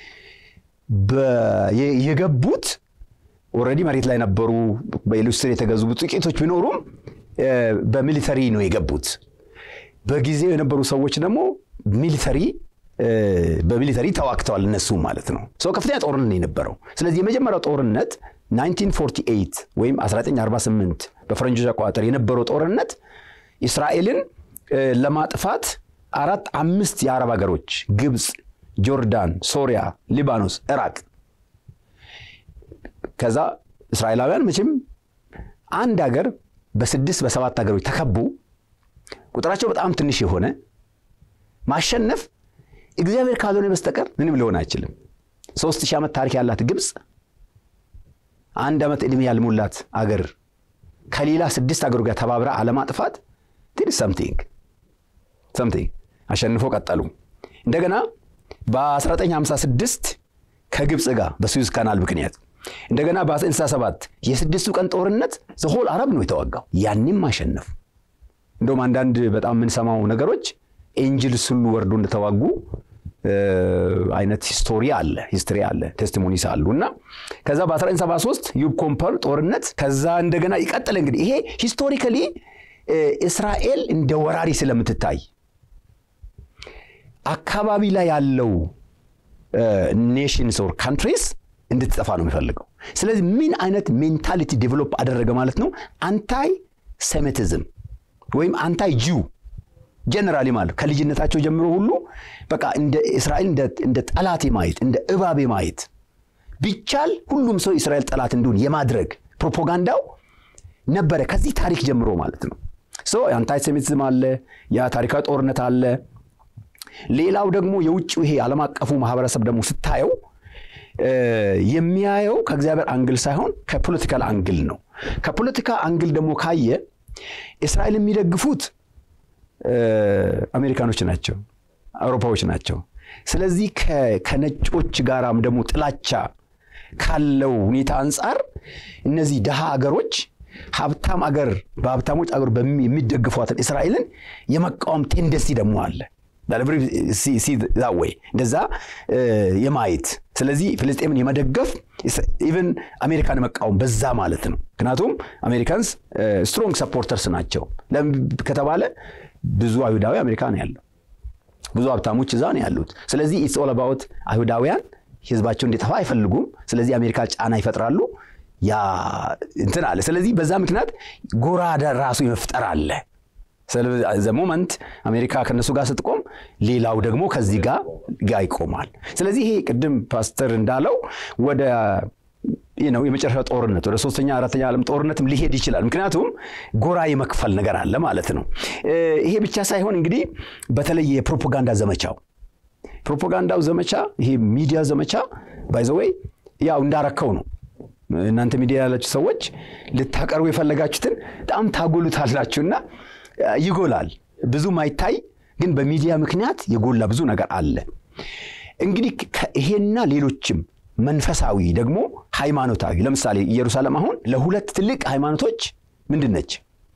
የገቡት ኦልሬዲ መሬት ላይ ነበሩ። በኢሉስትር የተገዙ ጥቂቶች ቢኖሩም በሚሊተሪ ነው የገቡት። በጊዜው የነበሩ ሰዎች ደግሞ ሚሊተሪ በሚሊተሪ ተዋግተዋል እነሱ ማለት ነው። ሰው ከፍተኛ ጦርነት ነው የነበረው። ስለዚህ የመጀመሪያው ጦርነት 1948 ወይም 1948 በፈረንጆች አቆጣጠር የነበረው ጦርነት እስራኤልን ለማጥፋት አራት አምስት የአረብ ሀገሮች ግብፅ፣ ጆርዳን፣ ሶሪያ፣ ሊባኖስ፣ ኢራቅ ከዛ እስራኤላውያን መቼም አንድ ሀገር በስድስት በሰባት ሀገሮች ተከቡ ቁጥራቸው በጣም ትንሽ የሆነ ማሸነፍ እግዚአብሔር ካልሆነ በስተቀር ምንም ሊሆን አይችልም። ሶስት ሺህ ዓመት ታሪክ ያላት ግብፅ አንድ ዓመት ዕድሜ ያልሞላት አገር ከሌላ ስድስት አገሩ ጋር ተባብራ አለማጥፋት ትንሽ ሰምቲንግ ሰምቲንግ አሸንፎ ቀጠሉ። እንደገና በ1956 ከግብፅ ጋር በሱዝ ካናል ምክንያት እንደገና በ1967 የስድስቱ ቀን ጦርነት ዘሆል አረብ ነው የተዋጋው። ያንም አሸነፉ። እንደውም አንዳንድ በጣም የምንሰማው ነገሮች ኤንጅልስ ሁሉ ወርዶ እንደተዋጉ አይነት ሂስቶሪ አለ ሂስትሪ አለ ቴስቲሞኒስ አሉ እና ከዛ በ1973 ዩብ ኮምፐል ጦርነት ከዛ እንደገና ይቀጥል። እንግዲህ ይሄ ሂስቶሪካሊ እስራኤል እንደ ወራሪ ስለምትታይ አካባቢ ላይ ያለው ኔሽንስ ኦር ካንትሪስ እንድትጠፋ ነው የሚፈልገው። ስለዚህ ምን አይነት ሜንታሊቲ ዴቨሎፕ አደረገ ማለት ነው? አንታይ ሴሜቲዝም ወይም አንታይ ጂው ጀነራሊ ማለት ከልጅነታቸው ጀምሮ ሁሉ በቃ እንደ እስራኤል እንደ ጠላት ማየት እንደ እባብ ማየት ቢቻል ሁሉም ሰው እስራኤል ጠላት እንዲሆን የማድረግ ፕሮፓጋንዳው ነበረ ከዚህ ታሪክ ጀምሮ ማለት ነው። ሶ አንታይ ሴሚቲዝም አለ፣ ያ ታሪካዊ ጦርነት አለ። ሌላው ደግሞ የውጭው ይሄ ዓለም አቀፉ ማህበረሰብ ደግሞ ስታየው የሚያየው ከእግዚአብሔር አንግል ሳይሆን ከፖለቲካል አንግል ነው። ከፖለቲካ አንግል ደግሞ ካየ እስራኤል የሚደግፉት አሜሪካኖች ናቸው፣ አውሮፓዎች ናቸው። ስለዚህ ከነጮች ጋራም ደግሞ ጥላቻ ካለው ሁኔታ አንጻር እነዚህ ድሃ አገሮች ሀብታም አገር በሀብታሞች አገር የሚደግፏትን እስራኤልን የመቃወም ቴንደንሲ ደግሞ አለ ወይ እንደዛ የማየት ስለዚህ ፍልስጤምን የመደገፍ ኢቨን አሜሪካን መቃወም በዛ ማለት ነው። ምክንያቱም አሜሪካንስ ስትሮንግ ሰፖርተርስ ናቸው ከተባለ ብዙ አይሁዳዊ አሜሪካ ነው ያለው፣ ብዙ ሀብታሞች እዛ ነው ያሉት። ስለዚህ ኢትስ ኦል አባውት አይሁዳውያን ህዝባቸው እንዲጠፋ አይፈልጉም። ስለዚህ አሜሪካ ጫና ይፈጥራሉ። ያ እንትን አለ። ስለዚህ በዛ ምክንያት ጎራ ራሱ የመፍጠር አለ። ዘ ሞመንት አሜሪካ ከነሱ ጋር ስትቆም ሌላው ደግሞ ከዚህ ጋር ጋር ይቆማል። ስለዚህ ይሄ ቅድም ፓስተር እንዳለው ወደ ነው የመጨረሻ ጦርነት ወደ ሶስተኛ አራተኛ ዓለም ጦርነትም ሊሄድ ይችላል። ምክንያቱም ጎራ የመክፈል ነገር አለ ማለት ነው። ይሄ ብቻ ሳይሆን እንግዲህ በተለይ የፕሮፓጋንዳ ዘመቻው ፕሮፓጋንዳው ዘመቻ ይሄ ሚዲያ ዘመቻ ባይዘወይ ያው እንዳረከው ነው። እናንተ ሚዲያ ያላችሁ ሰዎች ልታቀርቡ የፈለጋችሁትን በጣም ታጎሉታላችሁና ይጎላል። ብዙ ማይታይ ግን በሚዲያ ምክንያት የጎላ ብዙ ነገር አለ። እንግዲህ ይሄና ሌሎችም መንፈሳዊ ደግሞ ሃይማኖታዊ ለምሳሌ ኢየሩሳሌም አሁን ለሁለት ትልቅ ሃይማኖቶች ምንድን ነች?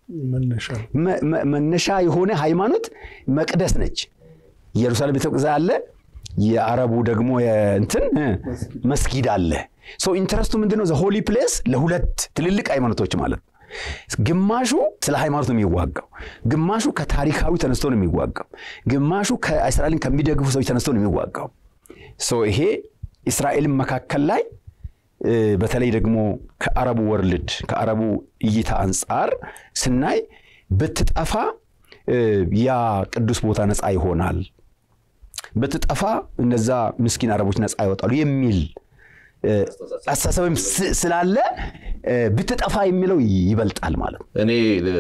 መነሻ የሆነ ሃይማኖት መቅደስ ነች። ኢየሩሳሌም ቤተ መቅደስ አለ። የአረቡ ደግሞ እንትን መስጊድ አለ። ሰው ኢንተረስቱ ምንድነው? ዘ ሆሊ ፕሌስ ለሁለት ትልልቅ ሃይማኖቶች ማለት ነው። ግማሹ ስለ ሃይማኖት ነው የሚዋጋው፣ ግማሹ ከታሪካዊ ተነስቶ ነው የሚዋጋው፣ ግማሹ ከእስራኤልን ከሚደግፉ ሰዎች ተነስቶ ነው የሚዋጋው። ይሄ እስራኤልን መካከል ላይ በተለይ ደግሞ ከአረቡ ወርልድ ከአረቡ እይታ አንጻር ስናይ ብትጠፋ ያ ቅዱስ ቦታ ነፃ ይሆናል፣ ብትጠፋ እነዛ ምስኪን አረቦች ነፃ ይወጣሉ የሚል አስተሳሰብም ስላለ ብትጠፋ የሚለው ይበልጣል ማለት ነው። እኔ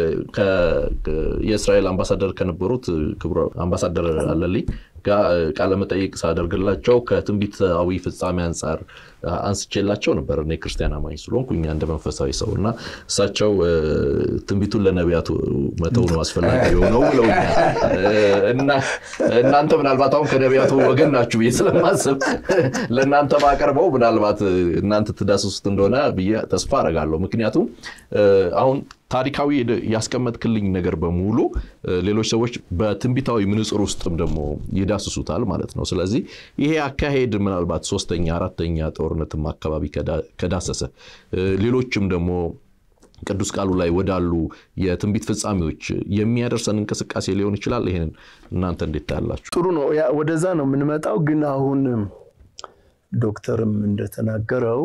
የእስራኤል አምባሳደር ከነበሩት ክቡር አምባሳደር አለልኝ ጋር ቃለ መጠይቅ ሳደርግላቸው ከትንቢታዊ ፍጻሜ አንጻር አንስቼላቸው ነበር። እኔ ክርስቲያን አማኝ ስለሆንኩ እኛ እንደ መንፈሳዊ ሰው እና እሳቸው ትንቢቱን ለነቢያቱ መተው ነው አስፈላጊ የሆነው ብለውኛል። እና እናንተ ምናልባት አሁን ከነቢያቱ ወገን ናችሁ ብዬ ስለማስብ ለእናንተ ማቀርበው ምናልባት እናንተ ትዳስሱት እንደሆነ ብዬ ተስፋ አደርጋለሁ። ምክንያቱም አሁን ታሪካዊ ያስቀመጥክልኝ ነገር በሙሉ ሌሎች ሰዎች በትንቢታዊ ምንጽር ውስጥም ደግሞ ይዳስሱታል ማለት ነው። ስለዚህ ይሄ አካሄድ ምናልባት ሶስተኛ አራተኛ ጦርነትም አካባቢ ከዳሰሰ ሌሎችም ደግሞ ቅዱስ ቃሉ ላይ ወዳሉ የትንቢት ፍጻሜዎች የሚያደርሰን እንቅስቃሴ ሊሆን ይችላል። ይህንን እናንተ እንዴት ታያላችሁ? ጥሩ ነው። ወደዛ ነው የምንመጣው። ግን አሁን ዶክተርም እንደተናገረው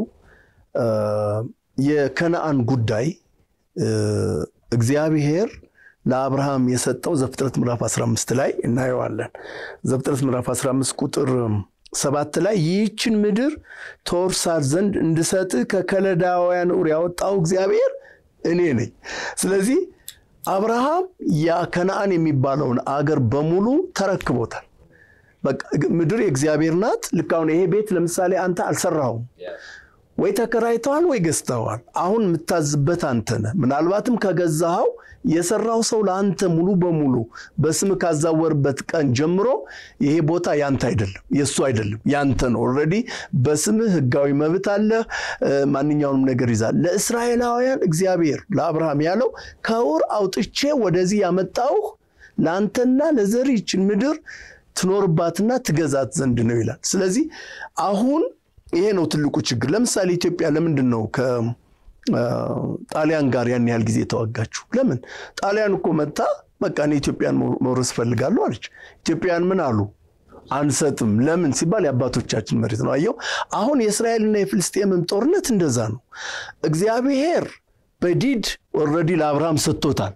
የከነአን ጉዳይ እግዚአብሔር ለአብርሃም የሰጠው ዘፍጥረት ምዕራፍ 15 ላይ እናየዋለን። ዘፍጥረት ምዕራፍ 15 ቁጥር ሰባት ላይ ይህችን ምድር ተወርሳት ዘንድ እንድሰጥህ ከከለዳውያን ኡር ያወጣው እግዚአብሔር እኔ ነኝ። ስለዚህ አብርሃም ያ ከነአን የሚባለውን አገር በሙሉ ተረክቦታል። በቃ ምድር የእግዚአብሔር ናት። ልክ አሁን ይሄ ቤት ለምሳሌ አንተ አልሰራሁም ወይ ተከራይተዋል ወይ ገዝተዋል። አሁን የምታዝበት አንተ ነህ። ምናልባትም ከገዛኸው የሰራው ሰው ለአንተ ሙሉ በሙሉ በስም ካዛወርበት ቀን ጀምሮ ይሄ ቦታ ያንተ አይደለም፣ የእሱ አይደለም፣ ያንተ ነው። ኦልሬዲ በስምህ ሕጋዊ መብት አለ። ማንኛውንም ነገር ይዛል። ለእስራኤላውያን እግዚአብሔር ለአብርሃም ያለው ከውር አውጥቼ ወደዚህ ያመጣውህ ለአንተና ለዘር ይችን ምድር ትኖርባትና ትገዛት ዘንድ ነው ይላል። ስለዚህ አሁን ይሄ ነው ትልቁ ችግር። ለምሳሌ ኢትዮጵያ ለምንድን ነው ከጣሊያን ጋር ያን ያህል ጊዜ የተዋጋችሁ? ለምን? ጣሊያን እኮ መታ በቃ እኔ ኢትዮጵያን መውረስ እፈልጋለሁ አለች። ኢትዮጵያን ምን አሉ? አንሰጥም። ለምን ሲባል የአባቶቻችን መሬት ነው። አየው፣ አሁን የእስራኤልና የፍልስጤምም ጦርነት እንደዛ ነው። እግዚአብሔር በዲድ ኦልሬዲ ለአብርሃም ሰጥቶታል።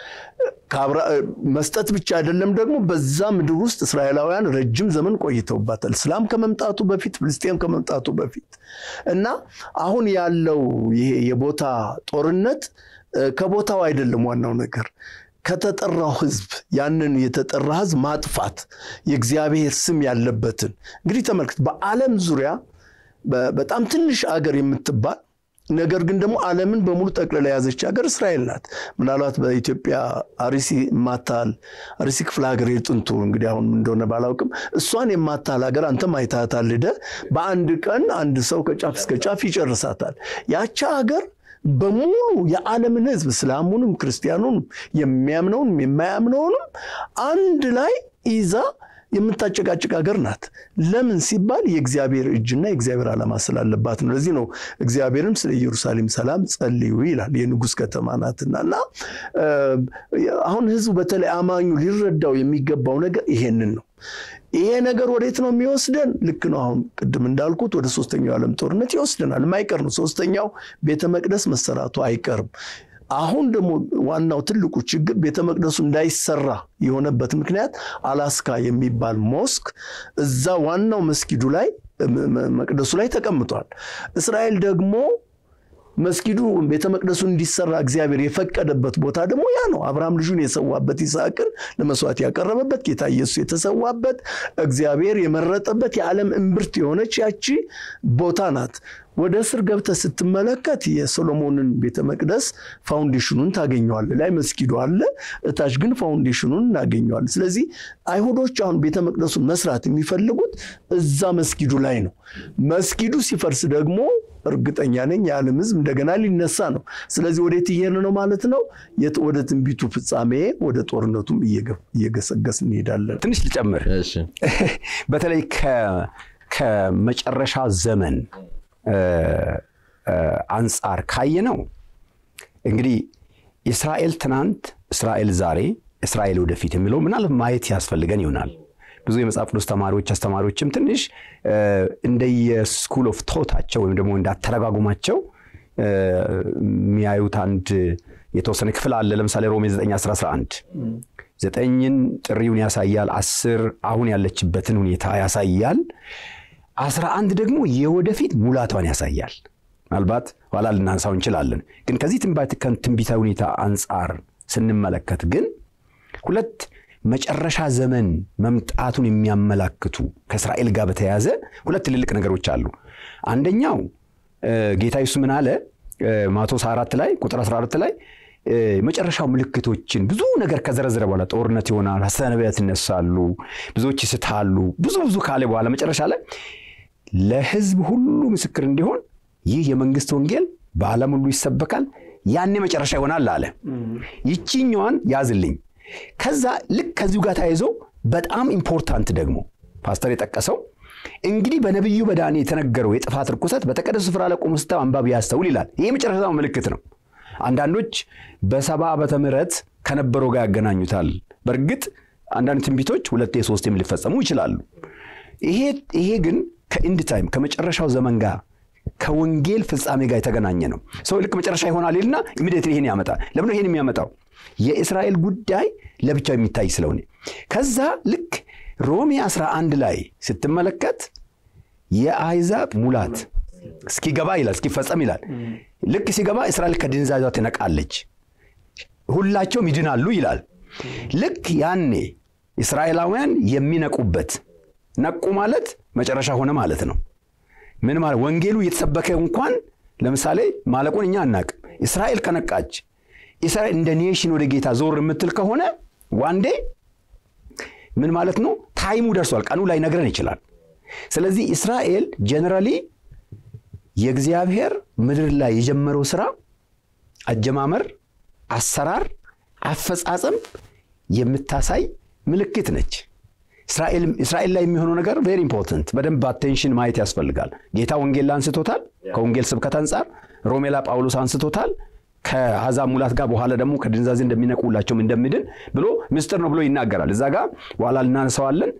መስጠት ብቻ አይደለም ደግሞ በዛ ምድር ውስጥ እስራኤላውያን ረጅም ዘመን ቆይተውባታል። እስላም ከመምጣቱ በፊት ፍልስጤም ከመምጣቱ በፊት እና አሁን ያለው ይሄ የቦታ ጦርነት ከቦታው አይደለም ዋናው ነገር ከተጠራው ሕዝብ ያንን የተጠራ ሕዝብ ማጥፋት የእግዚአብሔር ስም ያለበትን እንግዲህ ተመልክት። በዓለም ዙሪያ በጣም ትንሽ አገር የምትባል ነገር ግን ደግሞ ዓለምን በሙሉ ጠቅልላ የያዘች ሀገር እስራኤል ናት። ምናልባት በኢትዮጵያ አርሲ የማታል አርሲ ክፍለ ሀገር የጥንቱ እንግዲህ አሁን እንደሆነ ባላውቅም እሷን የማታል ሀገር አንተም አይታታል ሄደህ በአንድ ቀን አንድ ሰው ከጫፍ እስከ ጫፍ ይጨርሳታል። ያቻ ሀገር በሙሉ የዓለምን ሕዝብ እስላሙንም፣ ክርስቲያኑንም፣ የሚያምነውንም የማያምነውንም አንድ ላይ ይዛ የምታጨቃጭቅ ሀገር ናት። ለምን ሲባል የእግዚአብሔር እጅና የእግዚአብሔር ዓላማ ስላለባት ነው። ለዚህ ነው እግዚአብሔርም ስለ ኢየሩሳሌም ሰላም ጸልዩ ይላል። የንጉሥ ከተማ ናትና እና አሁን ህዝቡ በተለይ አማኙ ሊረዳው የሚገባው ነገር ይሄንን ነው። ይሄ ነገር ወዴት ነው የሚወስደን? ልክ ነው። አሁን ቅድም እንዳልኩት ወደ ሶስተኛው ዓለም ጦርነት ይወስደናል። የማይቀር ነው። ሶስተኛው ቤተ መቅደስ መሰራቱ አይቀርም። አሁን ደግሞ ዋናው ትልቁ ችግር ቤተ መቅደሱ እንዳይሰራ የሆነበት ምክንያት አላስካ የሚባል ሞስክ እዛ ዋናው መስጊዱ ላይ መቅደሱ ላይ ተቀምጧል። እስራኤል ደግሞ መስጊዱ ቤተ መቅደሱ እንዲሰራ እግዚአብሔር የፈቀደበት ቦታ ደግሞ ያ ነው። አብርሃም ልጁን የሰዋበት ይስሐቅን ለመስዋዕት ያቀረበበት ጌታ ኢየሱስ የተሰዋበት እግዚአብሔር የመረጠበት የዓለም እምብርት የሆነች ያቺ ቦታ ናት። ወደ ስር ገብተህ ስትመለከት የሶሎሞንን ቤተ መቅደስ ፋውንዴሽኑን ታገኘዋለህ። ላይ መስጊዱ አለ፣ እታች ግን ፋውንዴሽኑን እናገኘዋለን። ስለዚህ አይሁዶች አሁን ቤተ መቅደሱን መስራት የሚፈልጉት እዛ መስጊዱ ላይ ነው። መስጊዱ ሲፈርስ ደግሞ እርግጠኛ ነኝ የዓለም ሕዝብ እንደገና ሊነሳ ነው። ስለዚህ ወዴት እየሄድን ነው ማለት ነው? ወደ ትንቢቱ ፍጻሜ ወደ ጦርነቱም እየገሰገስ እንሄዳለን። ትንሽ ልጨምር። በተለይ ከመጨረሻ ዘመን አንጻር ካየነው እንግዲህ እስራኤል ትናንት፣ እስራኤል ዛሬ፣ እስራኤል ወደፊት የሚለው ምናልባት ማየት ያስፈልገን ይሆናል። ብዙ የመጽሐፍ ቅዱስ ተማሪዎች አስተማሪዎችም ትንሽ እንደየስኩል ኦፍ ቶታቸው ወይም ደግሞ እንዳተረጓጉማቸው የሚያዩት አንድ የተወሰነ ክፍል አለ። ለምሳሌ ሮሜ 9 11 ዘጠኝን ጥሪውን ያሳያል። አስር አሁን ያለችበትን ሁኔታ ያሳያል። አስራ አንድ ደግሞ የወደፊት ሙላቷን ያሳያል። ምናልባት ኋላ ልናንሳው እንችላለን። ግን ከዚህ ትንቢታዊ ሁኔታ አንጻር ስንመለከት ግን ሁለት መጨረሻ ዘመን መምጣቱን የሚያመላክቱ ከእስራኤል ጋር በተያያዘ ሁለት ትልልቅ ነገሮች አሉ። አንደኛው ጌታ ኢየሱስ ምን አለ? ማቴዎስ 4 ላይ ቁጥር 14 ላይ መጨረሻው ምልክቶችን ብዙ ነገር ከዘረዘረ በኋላ ጦርነት ይሆናል፣ ሐሰተኛ ነቢያት ይነሳሉ፣ ብዙዎች ይስታሉ፣ ብዙ ብዙ ካለ በኋላ መጨረሻ ላይ ለሕዝብ ሁሉ ምስክር እንዲሆን ይህ የመንግስት ወንጌል በዓለም ሁሉ ይሰበካል፣ ያኔ መጨረሻ ይሆናል አለ። ይቺኛዋን ያዝልኝ። ከዛ ልክ ከዚሁ ጋር ተያይዞ በጣም ኢምፖርታንት ደግሞ ፓስተር የጠቀሰው እንግዲህ በነቢዩ በዳንኤል የተነገረው የጥፋት ርኩሰት በተቀደሱ ስፍራ ለቆሙ ስታው አንባቢ ያስተውል ይላል። ይሄ መጨረሻው ምልክት ነው። አንዳንዶች በሰባ ዓመተ ምህረት ከነበረው ጋር ያገናኙታል። በእርግጥ አንዳንድ ትንቢቶች ሁለቴ ሶስቴም ሊፈጸሙ ይችላሉ። ይሄ ግን ከኢንድ ታይም ከመጨረሻው ዘመን ጋር ከወንጌል ፍጻሜ ጋር የተገናኘ ነው። ሰው ልክ መጨረሻ ይሆናል ይልና ኢሚዲየትሊ ይሄን ያመጣል። ለምን ይሄን የሚያመጣው? የእስራኤል ጉዳይ ለብቻው የሚታይ ስለሆነ ከዛ ልክ ሮሜ 11 ላይ ስትመለከት የአሕዛብ ሙላት እስኪገባ ይላል እስኪፈጸም ይላል። ልክ ሲገባ እስራኤል ከድንዛዟ ትነቃለች፣ ሁላቸውም ይድናሉ ይላል። ልክ ያኔ እስራኤላውያን የሚነቁበት ነቁ ማለት መጨረሻ ሆነ ማለት ነው። ምን ማለት ወንጌሉ እየተሰበከ እንኳን ለምሳሌ ማለቁን እኛ አናቅም። እስራኤል ከነቃች እስራኤል እንደ ኔሽን ወደ ጌታ ዞር የምትል ከሆነ ዋንዴ ምን ማለት ነው? ታይሙ ደርሷል። ቀኑ ላይ ነግረን ይችላል። ስለዚህ እስራኤል ጀነራሊ የእግዚአብሔር ምድር ላይ የጀመረው ስራ አጀማመር፣ አሰራር፣ አፈጻጸም የምታሳይ ምልክት ነች። እስራኤል ላይ የሚሆነው ነገር ቬሪ ኢምፖርታንት፣ በደንብ አቴንሽን ማየት ያስፈልጋል። ጌታ ወንጌል ላይ አንስቶታል። ከወንጌል ስብከት አንጻር ሮሜ ላይ ጳውሎስ አንስቶታል። ከአሕዛብ ሙላት ጋር በኋላ ደግሞ ከድንዛዜ እንደሚነቁላቸውም እንደሚድን ብሎ ምስጢር ነው ብሎ ይናገራል። እዛ ጋር በኋላ እናነሰዋለን።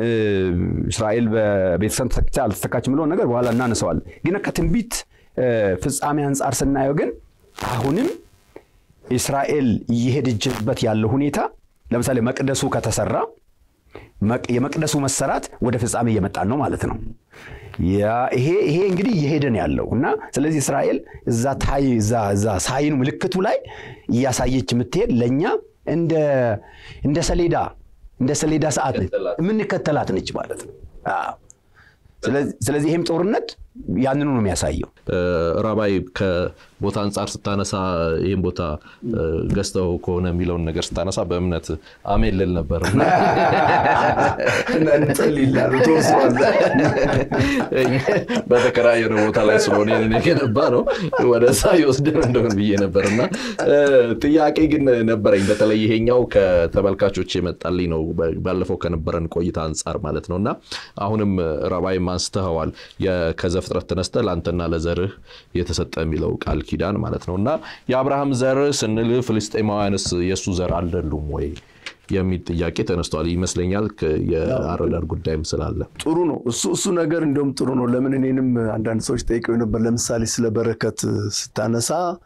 እስራኤል በቤተሰብ ተተክታ አልተተካች ብሎ ነገር በኋላ እናነሰዋለን። ግን ከትንቢት ፍጻሜ አንጻር ስናየው ግን አሁንም እስራኤል እየሄደችበት ያለው ሁኔታ ለምሳሌ መቅደሱ ከተሰራ የመቅደሱ መሰራት ወደ ፍጻሜ እየመጣን ነው ማለት ነው። ይሄ ይሄ እንግዲህ እየሄደን ያለው እና ስለዚህ እስራኤል እዛ ታይ እዛ ሳይኑ ምልክቱ ላይ እያሳየች የምትሄድ ለእኛ እንደ እንደ ሰሌዳ እንደ ሰሌዳ ሰዓት ነች የምንከተላት ነች ማለት ነው። ስለዚህ ይህም ጦርነት ያንኑ ነው የሚያሳየው። ራባይ ከቦታ አንጻር ስታነሳ ይህም ቦታ ገዝተው ከሆነ የሚለውን ነገር ስታነሳ በእምነት አሜን ልል ነበር። በተከራየነው ቦታ ላይ ስለሆነ የገነባ ነው ወደዛ ይወስድን እንደሆን ብዬ ነበር እና ጥያቄ ግን ነበረኝ። በተለይ ይሄኛው ከተመልካቾች የመጣልኝ ነው ባለፈው ከነበረን ቆይታ አንጻር ማለት ነው እና አሁንም ራባይም አንስተኸዋል ከዘፍጥረት ተነስተህ ለአንተና ለዘርህ የተሰጠ የሚለው ቃል ኪዳን ማለት ነው እና የአብርሃም ዘር ስንል ፍልስጤማውያንስ የእሱ ዘር አይደሉም ወይ የሚል ጥያቄ ተነስቷል ይመስለኛል። የአረዳድ ጉዳይም ስላለ ጥሩ ነው እሱ እሱ ነገር እንዲሁም ጥሩ ነው። ለምን እኔንም አንዳንድ ሰዎች ጠይቀው ነበር። ለምሳሌ ስለ በረከት ስታነሳ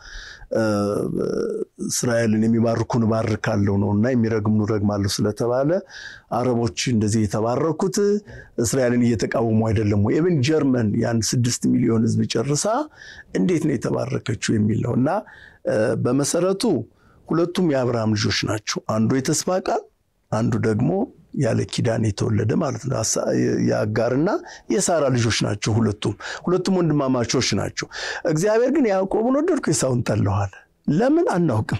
እስራኤልን የሚባርኩን እባርካለሁ ነው እና የሚረግሙን እረግማለሁ ስለተባለ አረቦች እንደዚህ የተባረኩት እስራኤልን እየተቃወሙ አይደለም ወይ? ኢብን ጀርመን ያን ስድስት ሚሊዮን ሕዝብ ጨርሳ እንዴት ነው የተባረከችው የሚል ነው እና በመሰረቱ ሁለቱም የአብርሃም ልጆች ናቸው። አንዱ የተስፋ ቃል፣ አንዱ ደግሞ ያለ ኪዳን የተወለደ ማለት ነው። የአጋርና የሳራ ልጆች ናቸው። ሁለቱም ሁለቱም ወንድማማቾች ናቸው። እግዚአብሔር ግን ያዕቆብን ወደድኩ ኤሳውን ጠላዋል። ለምን አናውቅም።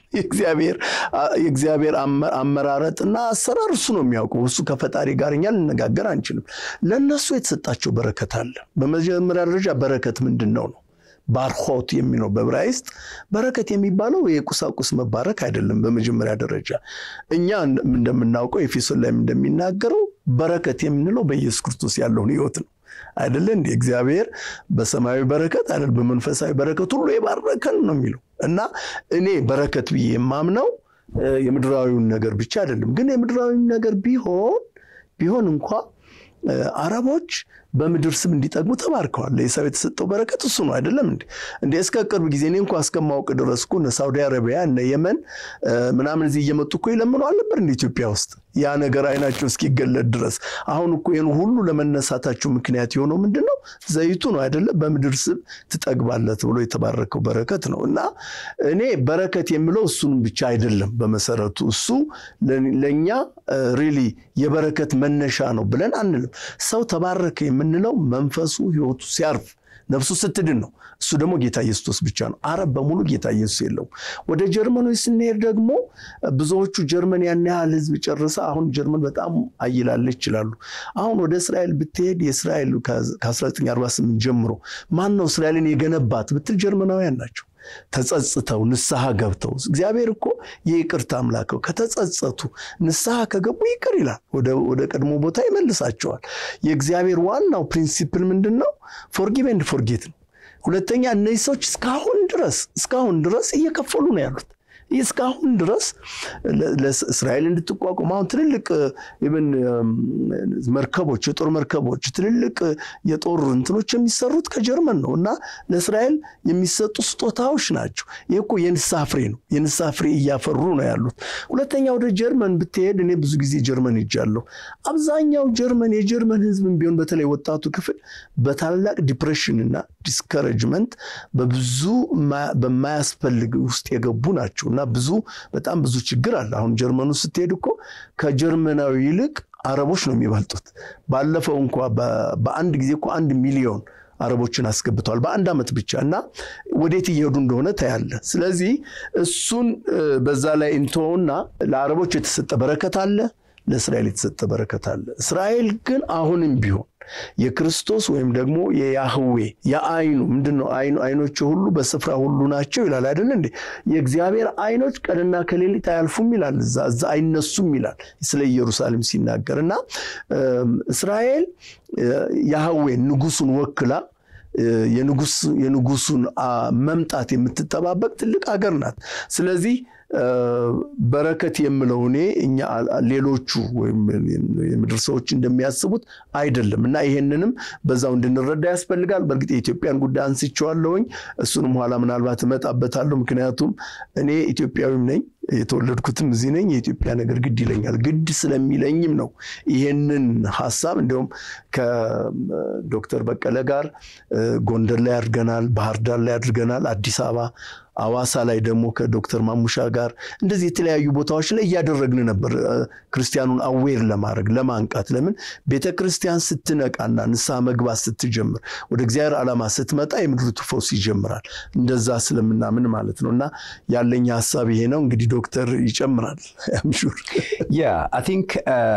የእግዚአብሔር አመራረጥና አሰራር እሱ ነው የሚያውቀው። እሱ ከፈጣሪ ጋር እኛ ልነጋገር አንችልም። ለእነሱ የተሰጣቸው በረከት አለ። በመጀመሪያ ደረጃ በረከት ምንድን ነው ነው ባርኮት የሚለው በዕብራይስጥ በረከት የሚባለው የቁሳቁስ መባረክ አይደለም። በመጀመሪያ ደረጃ እኛ እንደምናውቀው ኤፌሶን ላይም እንደሚናገረው በረከት የምንለው በኢየሱስ ክርስቶስ ያለውን ሕይወት ነው አይደለ እንዲ እግዚአብሔር በሰማያዊ በረከት አይደል በመንፈሳዊ በረከት ሁሉ የባረከን ነው የሚለው እና እኔ በረከት ብዬ የማምነው የምድራዊውን ነገር ብቻ አይደለም። ግን የምድራዊውን ነገር ቢሆን ቢሆን እንኳ አረቦች በምድር ስም እንዲጠግቡ ተባርከዋል። ለኤሳው የተሰጠው በረከት እሱ ነው አይደለም እንዴ? እንዴ እስከ ቅርብ ጊዜ እኔ እንኳ እስከማውቅ ድረስ እኮ እነ ሳውዲ አረቢያ እነ የመን ምናምን እዚህ እየመጡ እኮ ይለምኑ አልነበር እንደ ኢትዮጵያ ውስጥ ያ ነገር አይናቸው እስኪገለጥ ድረስ። አሁን እኮ ይህን ሁሉ ለመነሳታቸው ምክንያት የሆነው ምንድን ነው? ዘይቱ ነው አይደለም? በምድር ስም ትጠግባለህ ብሎ የተባረከው በረከት ነው። እና እኔ በረከት የምለው እሱንም ብቻ አይደለም። በመሰረቱ እሱ ለእኛ ሪሊ የበረከት መነሻ ነው ብለን አንልም። ሰው ተባረከ የምንለው መንፈሱ ሕይወቱ ሲያርፍ ነፍሱ ስትድን ነው። እሱ ደግሞ ጌታ ኢየሱስ ብቻ ነው። አረብ በሙሉ ጌታ ኢየሱስ የለውም። ወደ ጀርመኖች ስንሄድ ደግሞ ብዙዎቹ ጀርመን ያን ያህል ሕዝብ ጨርሳ አሁን ጀርመን በጣም አይላለች ይችላሉ። አሁን ወደ እስራኤል ብትሄድ የእስራኤል ከ1948 ጀምሮ ማን ነው እስራኤልን የገነባት ብትል ጀርመናውያን ናቸው። ተጸጽተው ንስሐ ገብተው እግዚአብሔር እኮ የይቅርታ አምላከው ከተጸጸቱ ንስሐ ከገቡ ይቅር ይላል፣ ወደ ቀድሞ ቦታ ይመልሳቸዋል። የእግዚአብሔር ዋናው ፕሪንሲፕል ምንድን ነው? ፎርጊቭ ኤንድ ፎርጌት ነው። ሁለተኛ እነዚህ ሰዎች እስካሁን ድረስ እስካሁን ድረስ እየከፈሉ ነው ያሉት እስካሁን ድረስ ለእስራኤል እንድትቋቋም አሁን ትልልቅ ብን መርከቦች የጦር መርከቦች ትልልቅ የጦር እንትኖች የሚሰሩት ከጀርመን ነው እና ለእስራኤል የሚሰጡ ስጦታዎች ናቸው። ይህ እኮ የንስሐ ፍሬ ነው። የንስሐ ፍሬ እያፈሩ ነው ያሉት። ሁለተኛ ወደ ጀርመን ብትሄድ እኔ ብዙ ጊዜ ጀርመን ሄጃለሁ። አብዛኛው ጀርመን የጀርመን ሕዝብም ቢሆን በተለይ ወጣቱ ክፍል በታላቅ ዲፕሬሽን እና ዲስከረጅመንት በብዙ በማያስፈልግ ውስጥ የገቡ ናቸው እና ብዙ በጣም ብዙ ችግር አለ። አሁን ጀርመኑ ስትሄድ እኮ ከጀርመናዊ ይልቅ አረቦች ነው የሚበልጡት። ባለፈው እንኳ በአንድ ጊዜ እኮ አንድ ሚሊዮን አረቦችን አስገብተዋል በአንድ ዓመት ብቻ እና ወዴት እየሄዱ እንደሆነ ታያለ። ስለዚህ እሱን በዛ ላይ እንተውና ለአረቦች የተሰጠ በረከት አለ፣ ለእስራኤል የተሰጠ በረከት አለ። እስራኤል ግን አሁንም ቢሆን የክርስቶስ ወይም ደግሞ የያህዌ የአይኑ ምንድን ነው? አይኖች ሁሉ በስፍራ ሁሉ ናቸው ይላል አይደል እንዴ? የእግዚአብሔር አይኖች ቀንና ከሌሊት አያልፉም ይላል፣ እዛ እዛ አይነሱም ይላል ስለ ኢየሩሳሌም ሲናገር እና እስራኤል ያህዌ ንጉሱን ወክላ የንጉሱን መምጣት የምትጠባበቅ ትልቅ ሀገር ናት። ስለዚህ በረከት የምለው እኔ እኛ ሌሎቹ ወይም የምድር ሰዎች እንደሚያስቡት አይደለም እና ይሄንንም በዛው እንድንረዳ ያስፈልጋል። በእርግጥ የኢትዮጵያን ጉዳይ አንስቼዋለሁኝ። እሱንም ኋላ ምናልባት እመጣበታለሁ። ምክንያቱም እኔ ኢትዮጵያዊም ነኝ የተወለድኩትም እዚህ ነኝ። የኢትዮጵያ ነገር ግድ ይለኛል። ግድ ስለሚለኝም ነው ይሄንን ሀሳብ እንዲሁም ከዶክተር በቀለ ጋር ጎንደር ላይ አድርገናል፣ ባህር ዳር ላይ አድርገናል፣ አዲስ አበባ አዋሳ ላይ ደግሞ ከዶክተር ማሙሻ ጋር እንደዚህ የተለያዩ ቦታዎች ላይ እያደረግን ነበር። ክርስቲያኑን አዌር ለማድረግ ለማንቃት። ለምን ቤተ ክርስቲያን ስትነቃና ንስሐ መግባት ስትጀምር ወደ እግዚአብሔር ዓላማ ስትመጣ የምድሪቱ ፈውስ ይጀምራል። እንደዛ ስለምናምን ማለት ነው። እና ያለኝ ሀሳብ ይሄ ነው። እንግዲህ ዶክተር ይጨምራል። አምሹር ያ አይ ቲንክ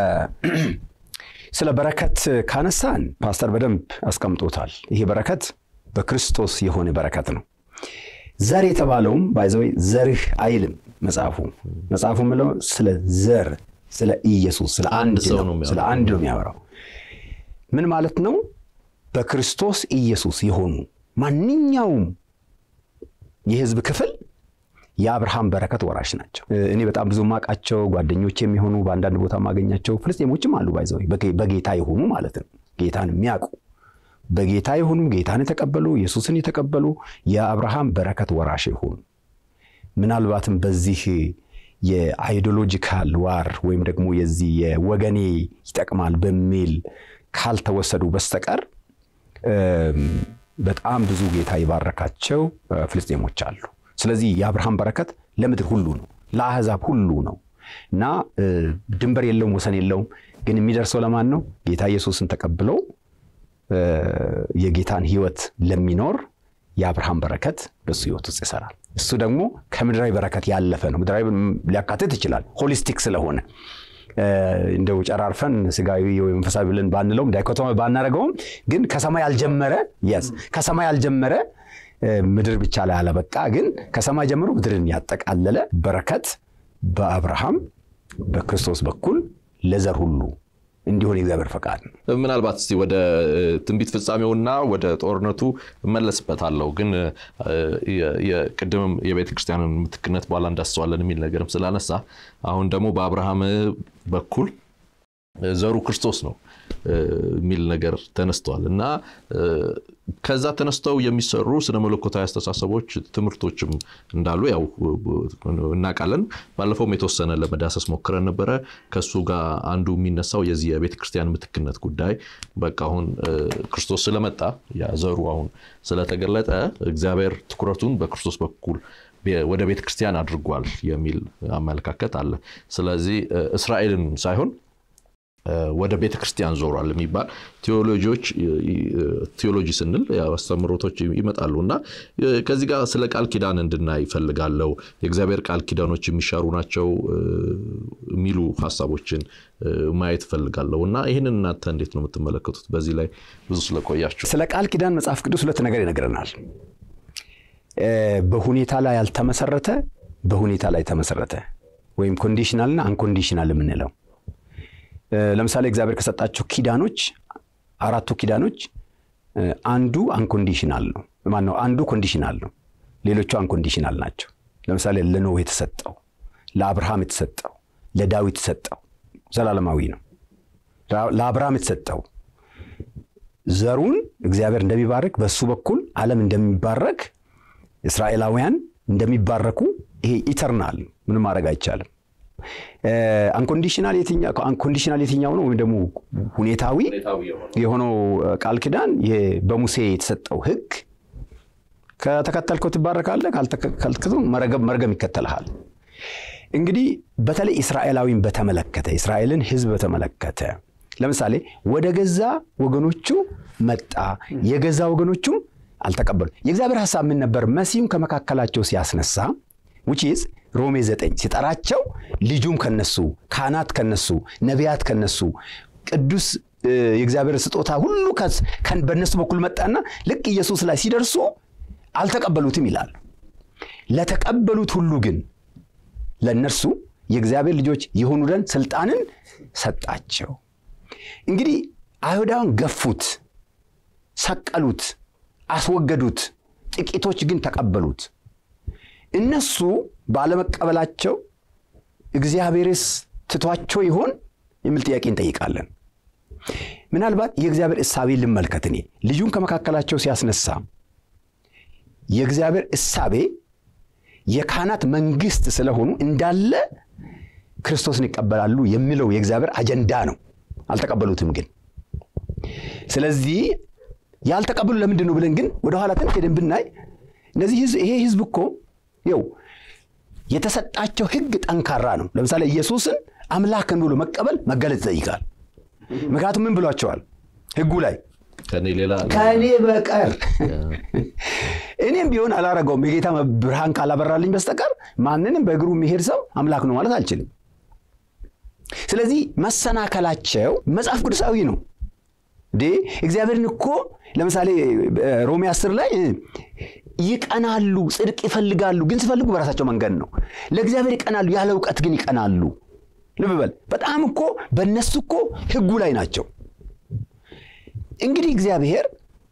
ስለ በረከት ካነሳን ፓስተር በደንብ አስቀምጦታል። ይሄ በረከት በክርስቶስ የሆነ በረከት ነው። ዘር የተባለውም ባይዘወይ ዘርህ አይልም መጽሐፉ። መጽሐፉ ምለው ስለ ዘር ስለ ኢየሱስ ስለ አንድ ስለ አንድ ነው የሚያወራው። ምን ማለት ነው? በክርስቶስ ኢየሱስ የሆኑ ማንኛውም የህዝብ ክፍል የአብርሃም በረከት ወራሽ ናቸው። እኔ በጣም ብዙ ማቃቸው ጓደኞች የሚሆኑ በአንዳንድ ቦታ ማገኛቸው ፍልስጤሞችም አሉ። ባይዘወይ በጌታ የሆኑ ማለት ነው ጌታን የሚያውቁ በጌታ የሆኑ ጌታን የተቀበሉ ኢየሱስን የተቀበሉ የአብርሃም በረከት ወራሽ የሆኑ ምናልባትም በዚህ የአይዲዮሎጂካል ዋር ወይም ደግሞ የዚህ የወገኔ ይጠቅማል በሚል ካልተወሰዱ በስተቀር በጣም ብዙ ጌታ የባረካቸው ፍልስጤሞች አሉ። ስለዚህ የአብርሃም በረከት ለምድር ሁሉ ነው፣ ለአሕዛብ ሁሉ ነው እና ድንበር የለውም፣ ወሰን የለውም። ግን የሚደርሰው ለማን ነው? ጌታ ኢየሱስን ተቀብለው የጌታን ሕይወት ለሚኖር የአብርሃም በረከት በሱ ሕይወት ውስጥ ይሰራል። እሱ ደግሞ ከምድራዊ በረከት ያለፈ ነው። ምድራዊ ሊያካትት ይችላል ሆሊስቲክ ስለሆነ እንደው ጨራርፈን ስጋዊ ወይ መንፈሳዊ ብለን ባንለውም ዳይኮቶሚ ባናደርገውም ግን ከሰማይ ያልጀመረ የስ ከሰማይ ያልጀመረ ምድር ብቻ ላይ አለበቃ ግን ከሰማይ ጀምሮ ምድርን ያጠቃለለ በረከት በአብርሃም በክርስቶስ በኩል ለዘር ሁሉ እንዲሆን የእግዚአብሔር ፈቃድ ነው። ምናልባት እስቲ ወደ ትንቢት ፍጻሜውና ወደ ጦርነቱ እመለስበታለሁ። ግን ቅድምም የቤተ ክርስቲያንን ምትክነት በኋላ እንዳስሰዋለን የሚል ነገርም ስላነሳ አሁን ደግሞ በአብርሃም በኩል ዘሩ ክርስቶስ ነው የሚል ነገር ተነስተዋል እና ከዛ ተነስተው የሚሰሩ ስነ መለኮታዊ አስተሳሰቦች ትምህርቶችም እንዳሉ ያው እናውቃለን። ባለፈውም የተወሰነ ለመዳሰስ ሞክረን ነበረ። ከሱ ጋር አንዱ የሚነሳው የዚህ የቤተ ክርስቲያን ምትክነት ጉዳይ በቃ አሁን ክርስቶስ ስለመጣ ያ ዘሩ አሁን ስለተገለጠ እግዚአብሔር ትኩረቱን በክርስቶስ በኩል ወደ ቤተ ክርስቲያን አድርጓል የሚል አመለካከት አለ። ስለዚህ እስራኤልን ሳይሆን ወደ ቤተ ክርስቲያን ዞሯል የሚባል ቴዎሎጂዎች ቴዎሎጂ ስንል አስተምህሮቶች ይመጣሉ እና ከዚህ ጋር ስለ ቃል ኪዳን እንድናይ ይፈልጋለው። የእግዚአብሔር ቃል ኪዳኖች የሚሻሩ ናቸው የሚሉ ሀሳቦችን ማየት እፈልጋለሁ እና ይህንን እናንተ እንዴት ነው የምትመለከቱት? በዚህ ላይ ብዙ ስለቆያችሁ። ስለ ቃል ኪዳን መጽሐፍ ቅዱስ ሁለት ነገር ይነግረናል። በሁኔታ ላይ ያልተመሰረተ፣ በሁኔታ ላይ ተመሰረተ ወይም ኮንዲሽናልና አንኮንዲሽናል የምንለው ለምሳሌ እግዚአብሔር ከሰጣቸው ኪዳኖች አራቱ ኪዳኖች አንዱ አንኮንዲሽናል ነው። ማነው? አንዱ ኮንዲሽናል ነው። ሌሎቹ አንኮንዲሽናል ናቸው። ለምሳሌ ለኖህ የተሰጠው፣ ለአብርሃም የተሰጠው፣ ለዳዊት የተሰጠው ዘላለማዊ ነው። ለአብርሃም የተሰጠው ዘሩን እግዚአብሔር እንደሚባርክ በሱ በኩል ዓለም እንደሚባረክ እስራኤላውያን እንደሚባረኩ ይሄ ኢተርናል ምንም ማድረግ አይቻልም። አንኮንዲሽናል የትኛው ነው? ወይም ደግሞ ሁኔታዊ የሆነው ቃል ኪዳን በሙሴ የተሰጠው ሕግ ከተከተልከው ትባረካለህ፣ ካልተከተልከው መርገም ይከተልሃል። እንግዲህ በተለይ እስራኤላዊን በተመለከተ እስራኤልን ሕዝብ በተመለከተ ለምሳሌ ወደ ገዛ ወገኖቹ መጣ፣ የገዛ ወገኖቹም አልተቀበሉ። የእግዚአብሔር ሐሳብ ምን ነበር? መሲሁን ከመካከላቸው ሲያስነሳ ውጪዝ ሮሜ ዘጠኝ ሲጠራቸው ልጁም ከነሱ ካህናት ከነሱ ነቢያት ከነሱ ቅዱስ የእግዚአብሔር ስጦታ ሁሉ በእነሱ በኩል መጣና ልክ ኢየሱስ ላይ ሲደርሱ አልተቀበሉትም ይላል። ለተቀበሉት ሁሉ ግን ለእነርሱ የእግዚአብሔር ልጆች የሆኑ ዘንድ ስልጣንን ሰጣቸው። እንግዲህ አይሁዳውያን ገፉት፣ ሰቀሉት፣ አስወገዱት። ጥቂቶች ግን ተቀበሉት። እነሱ ባለመቀበላቸው እግዚአብሔርስ ትቷቸው ይሆን የሚል ጥያቄ እንጠይቃለን። ምናልባት የእግዚአብሔር እሳቤ ልመልከት። እኔ ልጁን ከመካከላቸው ሲያስነሳ የእግዚአብሔር እሳቤ የካህናት መንግስት ስለሆኑ እንዳለ ክርስቶስን ይቀበላሉ የሚለው የእግዚአብሔር አጀንዳ ነው። አልተቀበሉትም ግን ስለዚህ ያልተቀበሉ ለምንድን ነው ብለን ግን ወደኋላ ትንሽ ሄደን ብናይ እነዚህ ይሄ ህዝብ እኮ ይው የተሰጣቸው ህግ ጠንካራ ነው። ለምሳሌ ኢየሱስን አምላክን ብሎ መቀበል መገለጽ ይጠይቃል። ምክንያቱም ምን ብሏቸዋል ህጉ ላይ ከእኔ በቀር እኔም ቢሆን አላረገውም የጌታ ብርሃን ካላበራልኝ በስተቀር ማንንም በእግሩ የሚሄድ ሰው አምላክ ነው ማለት አልችልም። ስለዚህ መሰናከላቸው መጽሐፍ ቅዱሳዊ ነው። እንዴ እግዚአብሔርን እኮ ለምሳሌ ሮሜ አስር ላይ ይቀናሉ፣ ጽድቅ ይፈልጋሉ፣ ግን ሲፈልጉ በራሳቸው መንገድ ነው። ለእግዚአብሔር ይቀናሉ፣ ያለ እውቀት ግን ይቀናሉ። ልብ በል በጣም እኮ በእነሱ እኮ ህጉ ላይ ናቸው። እንግዲህ እግዚአብሔር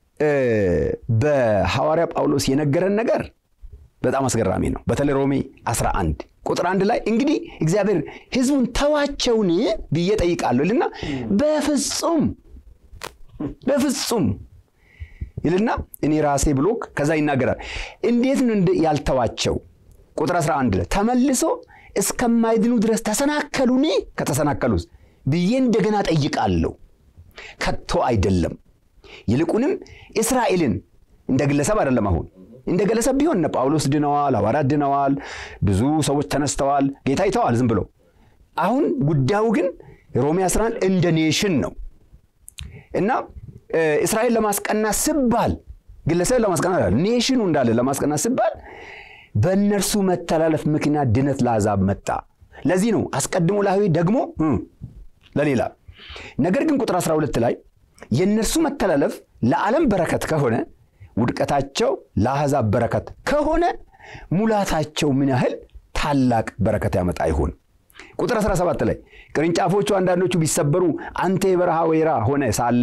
በሐዋርያ ጳውሎስ የነገረን ነገር በጣም አስገራሚ ነው። በተለይ ሮሜ 11 ቁጥር አንድ ላይ እንግዲህ እግዚአብሔር ህዝቡን ተዋቸውን ብዬ ጠይቃለሁ ይልና በፍጹም በፍጹም ይልና እኔ ራሴ ብሎ ከዛ ይናገራል። እንዴት ነው ያልተዋቸው? ቁጥር 11 ላይ ተመልሶ እስከማይድኑ ድረስ ተሰናከሉኒ ከተሰናከሉስ ብዬ እንደገና ጠይቃለሁ። ከቶ አይደለም። ይልቁንም እስራኤልን እንደ ግለሰብ አይደለም። አሁን እንደ ግለሰብ ቢሆን እነ ጳውሎስ ድነዋል፣ ሐዋርያት ድነዋል፣ ብዙ ሰዎች ተነስተዋል፣ ጌታ ይተዋል ዝም ብሎ። አሁን ጉዳዩ ግን ሮሜ 11 እንደ ኔሽን ነው እና እስራኤል ለማስቀናት ስባል ግለሰብ ለማስቀናት ኔሽኑ እንዳለ ለማስቀናት ስባል በእነርሱ መተላለፍ ምክንያት ድነት ለአሕዛብ መጣ። ለዚህ ነው አስቀድሞ ለአይሁድ ደግሞ ለሌላ። ነገር ግን ቁጥር 12 ላይ የእነርሱ መተላለፍ ለዓለም በረከት ከሆነ ውድቀታቸው ለአሕዛብ በረከት ከሆነ ሙላታቸው ምን ያህል ታላቅ በረከት ያመጣ ይሆን? ቁጥር 17 ላይ ቅርንጫፎቹ አንዳንዶቹ ቢሰበሩ አንተ የበረሃ ወይራ ሆነ ሳለ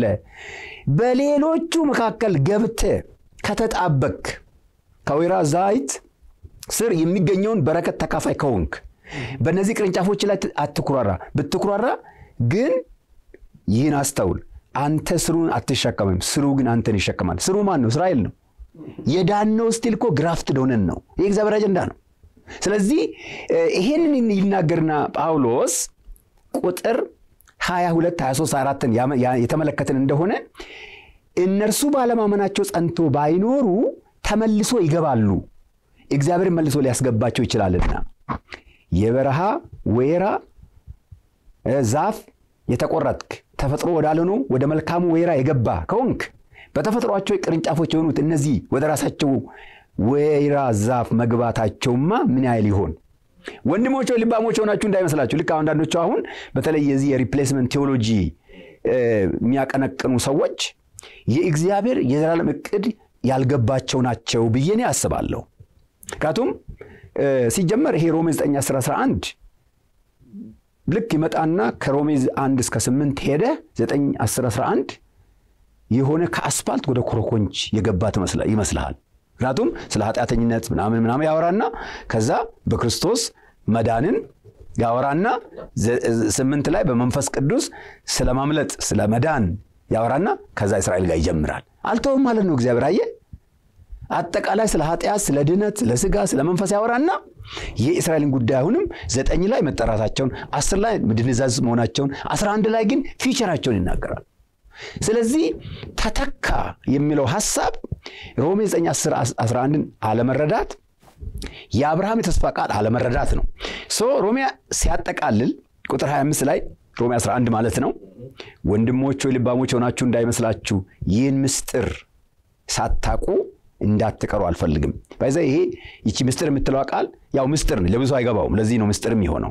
በሌሎቹ መካከል ገብተ ከተጣበክ ከወይራ ዘይት ስር የሚገኘውን በረከት ተካፋይ ከሆንክ በእነዚህ ቅርንጫፎች ላይ አትኩራራ። ብትኩራራ ግን ይህን አስተውል፣ አንተ ስሩን አትሸከምም፣ ስሩ ግን አንተን ይሸከማል። ስሩ ማን ነው? እስራኤል ነው። የዳነው ስቲል እኮ ግራፍትድ ሆነን ነው። ይህ እግዚአብሔር አጀንዳ ነው። ስለዚህ ይሄንን ይናገርና ጳውሎስ ቁጥር 22 23 አራትን የተመለከትን እንደሆነ እነርሱ ባለማመናቸው ጸንቶ ባይኖሩ ተመልሶ ይገባሉ፣ እግዚአብሔር መልሶ ሊያስገባቸው ይችላልና የበረሃ ወይራ ዛፍ የተቆረጥክ ተፈጥሮ ወዳልሆነው ወደ መልካሙ ወይራ የገባ ከሆንክ በተፈጥሯቸው ቅርንጫፎች የሆኑት እነዚህ ወደ ራሳቸው ወይራ ዛፍ መግባታቸውማ ምን ያህል ይሆን? ወንድሞች ልባሞች ሆናችሁ እንዳይመስላችሁ። ልክ አንዳንዶቹ አሁን በተለይ የዚህ የሪፕሌስመንት ቴዎሎጂ የሚያቀነቅኑ ሰዎች የእግዚአብሔር የዘላለም እቅድ ያልገባቸው ናቸው ብዬ እኔ አስባለሁ። ምክንያቱም ሲጀመር ይሄ ሮሜ 9 10 11 ልክ ይመጣና ከሮሜ 1 እስከ 8 ሄደ 9 10 11 የሆነ ከአስፋልት ወደ ኮረኮንች የገባ ይመስልሃል። ምክንያቱም ስለ ኃጢአተኝነት ምናምን ምናምን ያወራና ከዛ በክርስቶስ መዳንን ያወራና ስምንት ላይ በመንፈስ ቅዱስ ስለ ማምለጥ ስለ መዳን ያወራና ከዛ እስራኤል ጋር ይጀምራል። አልተውም ማለት ነው እግዚአብሔር አየ አጠቃላይ ስለ ኃጢአት፣ ስለ ድነት፣ ስለ ስጋ፣ ስለ መንፈስ ያወራና የእስራኤልን ጉዳይ አሁንም ዘጠኝ ላይ መጠራታቸውን፣ አስር ላይ ድንዛዝ መሆናቸውን፣ አስራ አንድ ላይ ግን ፊቸራቸውን ይናገራል። ስለዚህ ተተካ የሚለው ሐሳብ ሮሜ 9 10 11ን አለመረዳት የአብርሃም የተስፋ ቃል አለመረዳት ነው። ሶ ሮሜ ሲያጠቃልል ቁጥር 25 ላይ ሮሜ 11 ማለት ነው። ወንድሞች ወይ ልባሞች ሆናችሁ እንዳይመስላችሁ ይህን ምስጢር ሳታቁ እንዳትቀሩ አልፈልግም። ባይዛ ይሄ ይቺ ምስጢር የምትለዋ ቃል ያው ምስጢር ነው፣ ለብዙ አይገባውም። ለዚህ ነው ምስጢር የሚሆነው።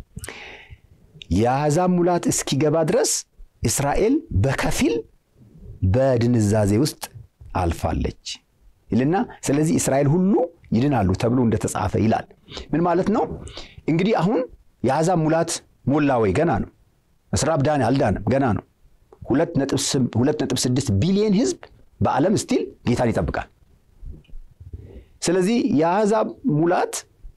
የአሕዛብ ሙላት እስኪገባ ድረስ እስራኤል በከፊል በድንዛዜ ውስጥ አልፋለች ይልና ስለዚህ እስራኤል ሁሉ ይድናሉ ተብሎ እንደተጻፈ ይላል። ምን ማለት ነው እንግዲህ? አሁን የአሕዛብ ሙላት ሞላ ወይ? ገና ነው። እስራኤል ዳን አልዳንም፣ ገና ነው። ሁለት ነጥብ ስድስት ቢሊየን ህዝብ በዓለም ስቲል ጌታን ይጠብቃል። ስለዚህ የአሕዛብ ሙላት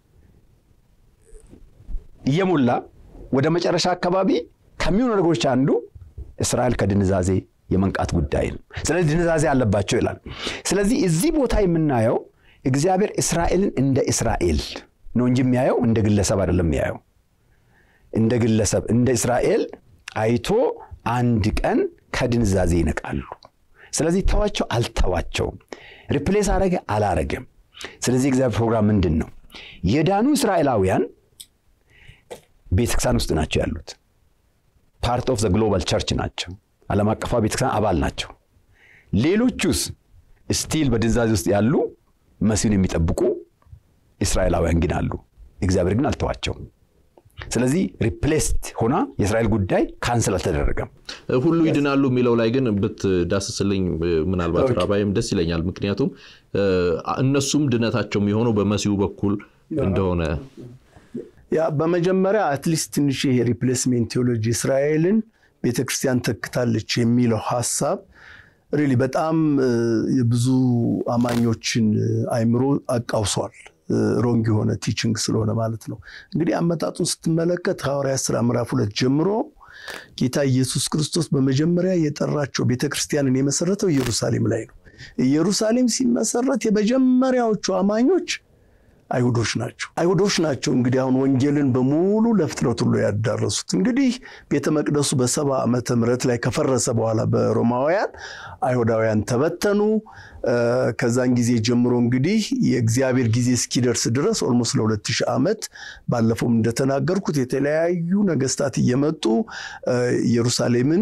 እየሞላ ወደ መጨረሻ አካባቢ ከሚሆኑ ነገሮች አንዱ እስራኤል ከድንዛዜ የመንቃት ጉዳይ ነው። ስለዚህ ድንዛዜ አለባቸው ይላል። ስለዚህ እዚህ ቦታ የምናየው እግዚአብሔር እስራኤልን እንደ እስራኤል ነው እንጂ የሚያየው እንደ ግለሰብ አይደለም የሚያየው። እንደ ግለሰብ እንደ እስራኤል አይቶ አንድ ቀን ከድንዛዜ ይነቃሉ። ስለዚህ ተዋቸው አልተዋቸውም፣ ሪፕሌስ አረገ አላረገም። ስለዚህ እግዚአብሔር ፕሮግራም ምንድን ነው? የዳኑ እስራኤላውያን ቤተክርስቲያን ውስጥ ናቸው ያሉት። ፓርት ኦፍ ዘ ግሎባል ቸርች ናቸው። ዓለም አቀፋ ቤተክርስቲያን አባል ናቸው። ሌሎቹስ ስቲል በድንዛዜ ውስጥ ያሉ መሲሁን የሚጠብቁ እስራኤላውያን ግን አሉ። እግዚአብሔር ግን አልተዋቸውም። ስለዚህ ሪፕሌስድ ሆና የእስራኤል ጉዳይ ካንስል አልተደረገም። ሁሉ ይድናሉ የሚለው ላይ ግን ብትዳስስልኝ ምናልባት ራባይም ደስ ይለኛል። ምክንያቱም እነሱም ድነታቸው የሚሆነው በመሲሁ በኩል እንደሆነ ያ በመጀመሪያ አትሊስት ትንሽ ይሄ ሪፕሌስሜንት ቴዎሎጂ እስራኤልን ቤተክርስቲያን ተክታለች የሚለው ሀሳብ ሪሊ በጣም የብዙ አማኞችን አይምሮ አቃውሷል። ሮንግ የሆነ ቲችንግ ስለሆነ ማለት ነው። እንግዲህ አመጣጡን ስትመለከት ሐዋርያት ሥራ ምዕራፍ ሁለት ጀምሮ ጌታ ኢየሱስ ክርስቶስ በመጀመሪያ የጠራቸው ቤተክርስቲያንን የመሰረተው ኢየሩሳሌም ላይ ነው። ኢየሩሳሌም ሲመሰረት የመጀመሪያዎቹ አማኞች አይሁዶች ናቸው። አይሁዶች ናቸው እንግዲህ አሁን ወንጌልን በሙሉ ለፍጥረት ሁሉ ያዳረሱት። እንግዲህ ቤተ መቅደሱ በሰባ ዓመተ ምህረት ላይ ከፈረሰ በኋላ በሮማውያን አይሁዳውያን ተበተኑ። ከዛን ጊዜ ጀምሮ እንግዲህ የእግዚአብሔር ጊዜ እስኪደርስ ድረስ ኦልሞስት ለሁለት ሺህ ዓመት ባለፈውም እንደተናገርኩት የተለያዩ ነገስታት እየመጡ ኢየሩሳሌምን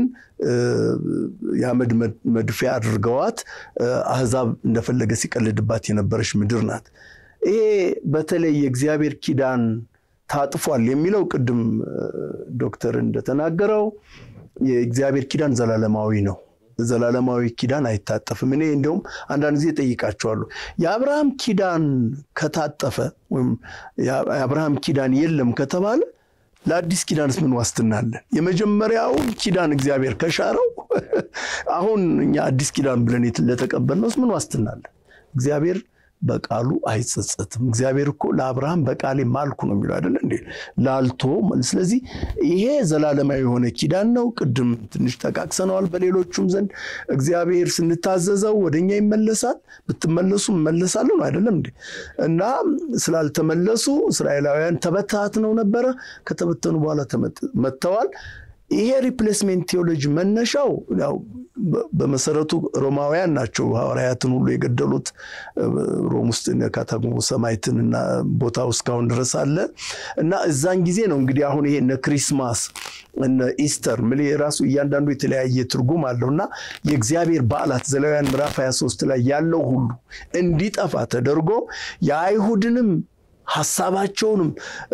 የአመድ መድፊያ አድርገዋት አህዛብ እንደፈለገ ሲቀልድባት የነበረች ምድር ናት። ይሄ በተለይ የእግዚአብሔር ኪዳን ታጥፏል የሚለው ቅድም ዶክተር እንደተናገረው የእግዚአብሔር ኪዳን ዘላለማዊ ነው። ዘላለማዊ ኪዳን አይታጠፍም። እኔ እንደውም አንዳንድ ጊዜ ጠይቃቸዋለሁ። የአብርሃም ኪዳን ከታጠፈ ወይም የአብርሃም ኪዳን የለም ከተባለ ለአዲስ ኪዳንስ ምን ዋስትና አለን? የመጀመሪያውን ኪዳን እግዚአብሔር ከሻረው አሁን እኛ አዲስ ኪዳን ብለን ለተቀበልነውስ ምን ዋስትና አለን? እግዚአብሔር በቃሉ አይጸጸትም። እግዚአብሔር እኮ ለአብርሃም በቃሌ ማልኩ ነው የሚለው አይደለ እንዴ? ላልቶ ስለዚህ ይሄ ዘላለማዊ የሆነ ኪዳን ነው። ቅድም ትንሽ ጠቃቅሰነዋል። በሌሎቹም ዘንድ እግዚአብሔር ስንታዘዘው ወደኛ ይመለሳል። ብትመለሱ እመለሳለሁ ነው አይደለም እንዴ? እና ስላልተመለሱ እስራኤላውያን ተበታትነው ነበረ። ከተበተኑ በኋላ መጥተዋል። ይሄ ሪፕሌስሜንት ቴዎሎጂ መነሻው ያው በመሰረቱ ሮማውያን ናቸው ሐዋርያትን ሁሉ የገደሉት። ሮም ውስጥ ካታጎ ሰማይትን እና ቦታው እስካሁን ድረስ አለ እና እዛን ጊዜ ነው እንግዲህ አሁን ይሄ እነ ክሪስማስ እነ ኢስተር ምል የራሱ እያንዳንዱ የተለያየ ትርጉም አለው እና የእግዚአብሔር በዓላት ዘሌዋውያን ምዕራፍ 23 ላይ ያለው ሁሉ እንዲጠፋ ተደርጎ የአይሁድንም ሀሳባቸውንም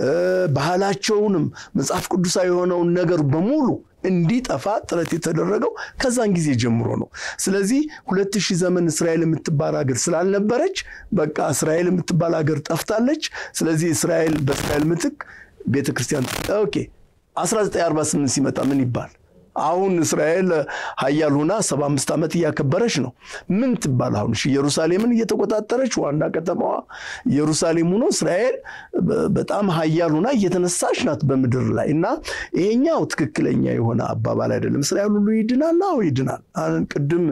ባህላቸውንም መጽሐፍ ቅዱሳዊ የሆነውን ነገር በሙሉ እንዲጠፋ ጥረት የተደረገው ከዛን ጊዜ ጀምሮ ነው። ስለዚህ ሁለት ሺህ ዘመን እስራኤል የምትባል ሀገር ስላልነበረች በቃ እስራኤል የምትባል ሀገር ጠፍታለች። ስለዚህ እስራኤል በእስራኤል ምትክ ቤተ ክርስቲያን ኦኬ 1948 ሲመጣ ምን ይባል? አሁን እስራኤል ሀያል ሆና ሰባ አምስት ዓመት እያከበረች ነው። ምን ትባል አሁን ኢየሩሳሌምን እየተቆጣጠረች ዋና ከተማዋ ኢየሩሳሌም ሆኖ እስራኤል በጣም ሀያል ሆና እየተነሳች ናት በምድር ላይ እና ይሄኛው ትክክለኛ የሆነ አባባል አይደለም። እስራኤል ሁሉ ይድናል። አዎ ይድናል። ቅድም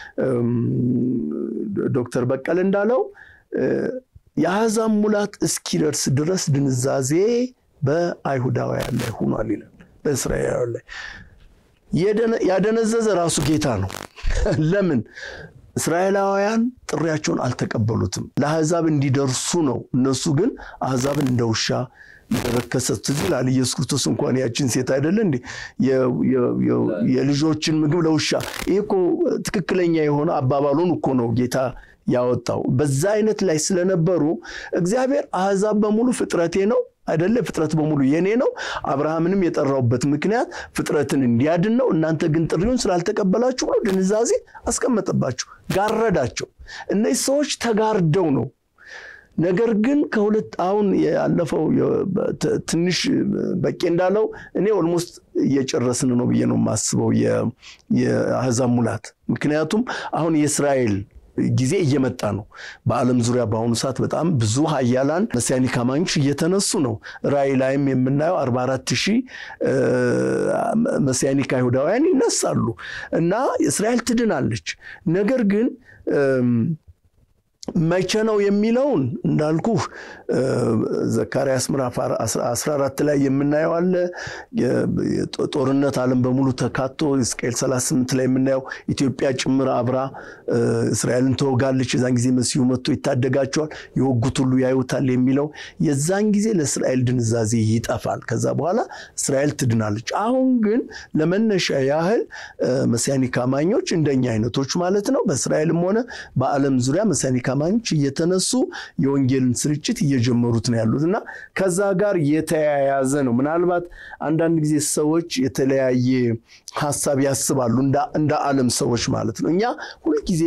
ዶክተር በቀለ እንዳለው የአሕዛብ ሙላት እስኪደርስ ድረስ ድንዛዜ በአይሁዳውያን ላይ ሆኗል ይላል። በእስራኤላውያን ላይ ያደነዘዘ ራሱ ጌታ ነው። ለምን እስራኤላውያን ጥሪያቸውን አልተቀበሉትም? ለአሕዛብ እንዲደርሱ ነው። እነሱ ግን አሕዛብን እንደ ውሻ እንደረከሰ ትዝ ይላል። ኢየሱስ ክርስቶስ እንኳን ያችን ሴት አይደለ እንዴ የልጆችን ምግብ ለውሻ። ይህ እኮ ትክክለኛ የሆነ አባባሉን እኮ ነው ጌታ ያወጣው። በዛ አይነት ላይ ስለነበሩ እግዚአብሔር አሕዛብ በሙሉ ፍጥረቴ ነው አይደለ ፍጥረት በሙሉ የኔ ነው። አብርሃምንም የጠራውበት ምክንያት ፍጥረትን እንዲያድን ነው። እናንተ ግን ጥሪውን ስላልተቀበላችሁ ብሎ ድንዛዜ አስቀመጠባቸው፣ ጋረዳቸው። እነዚህ ሰዎች ተጋርደው ነው። ነገር ግን ከሁለት አሁን ያለፈው ትንሽ በቄ እንዳለው እኔ ኦልሞስት እየጨረስን ነው ብዬ ነው የማስበው የአሕዛብ ሙላት። ምክንያቱም አሁን የእስራኤል ጊዜ እየመጣ ነው። በዓለም ዙሪያ በአሁኑ ሰዓት በጣም ብዙ ሀያላን መሲያኒክ አማኞች እየተነሱ ነው። ራእይ ላይም የምናየው 44 ሺህ መሲያኒክ አይሁዳውያን ይነሳሉ እና እስራኤል ትድናለች። ነገር ግን መቼ ነው የሚለውን እንዳልኩህ ዘካርያስ ምዕራፍ 14 ላይ የምናየው አለ። ጦርነት ዓለም በሙሉ ተካቶ ሕዝቅኤል 38 ላይ የምናየው ኢትዮጵያ ጭምር አብራ እስራኤልን ተወጋለች። የዛን ጊዜ መሲሁ መጥቶ ይታደጋቸዋል፣ የወጉት ሁሉ ያዩታል የሚለው የዛን ጊዜ ለእስራኤል ድንዛዜ ይጠፋል። ከዛ በኋላ እስራኤል ትድናለች። አሁን ግን ለመነሻ ያህል መሲያኒክ አማኞች እንደኛ አይነቶች ማለት ነው በእስራኤልም ሆነ በዓለም ዙሪያ መሲያኒክ አማኞች እየተነሱ የወንጌልን ስርጭት እየጀመሩት ነው ያሉት እና ከዛ ጋር የተያያዘ ነው። ምናልባት አንዳንድ ጊዜ ሰዎች የተለያየ ሀሳብ ያስባሉ እንደ ዓለም ሰዎች ማለት ነው። እኛ ሁልጊዜ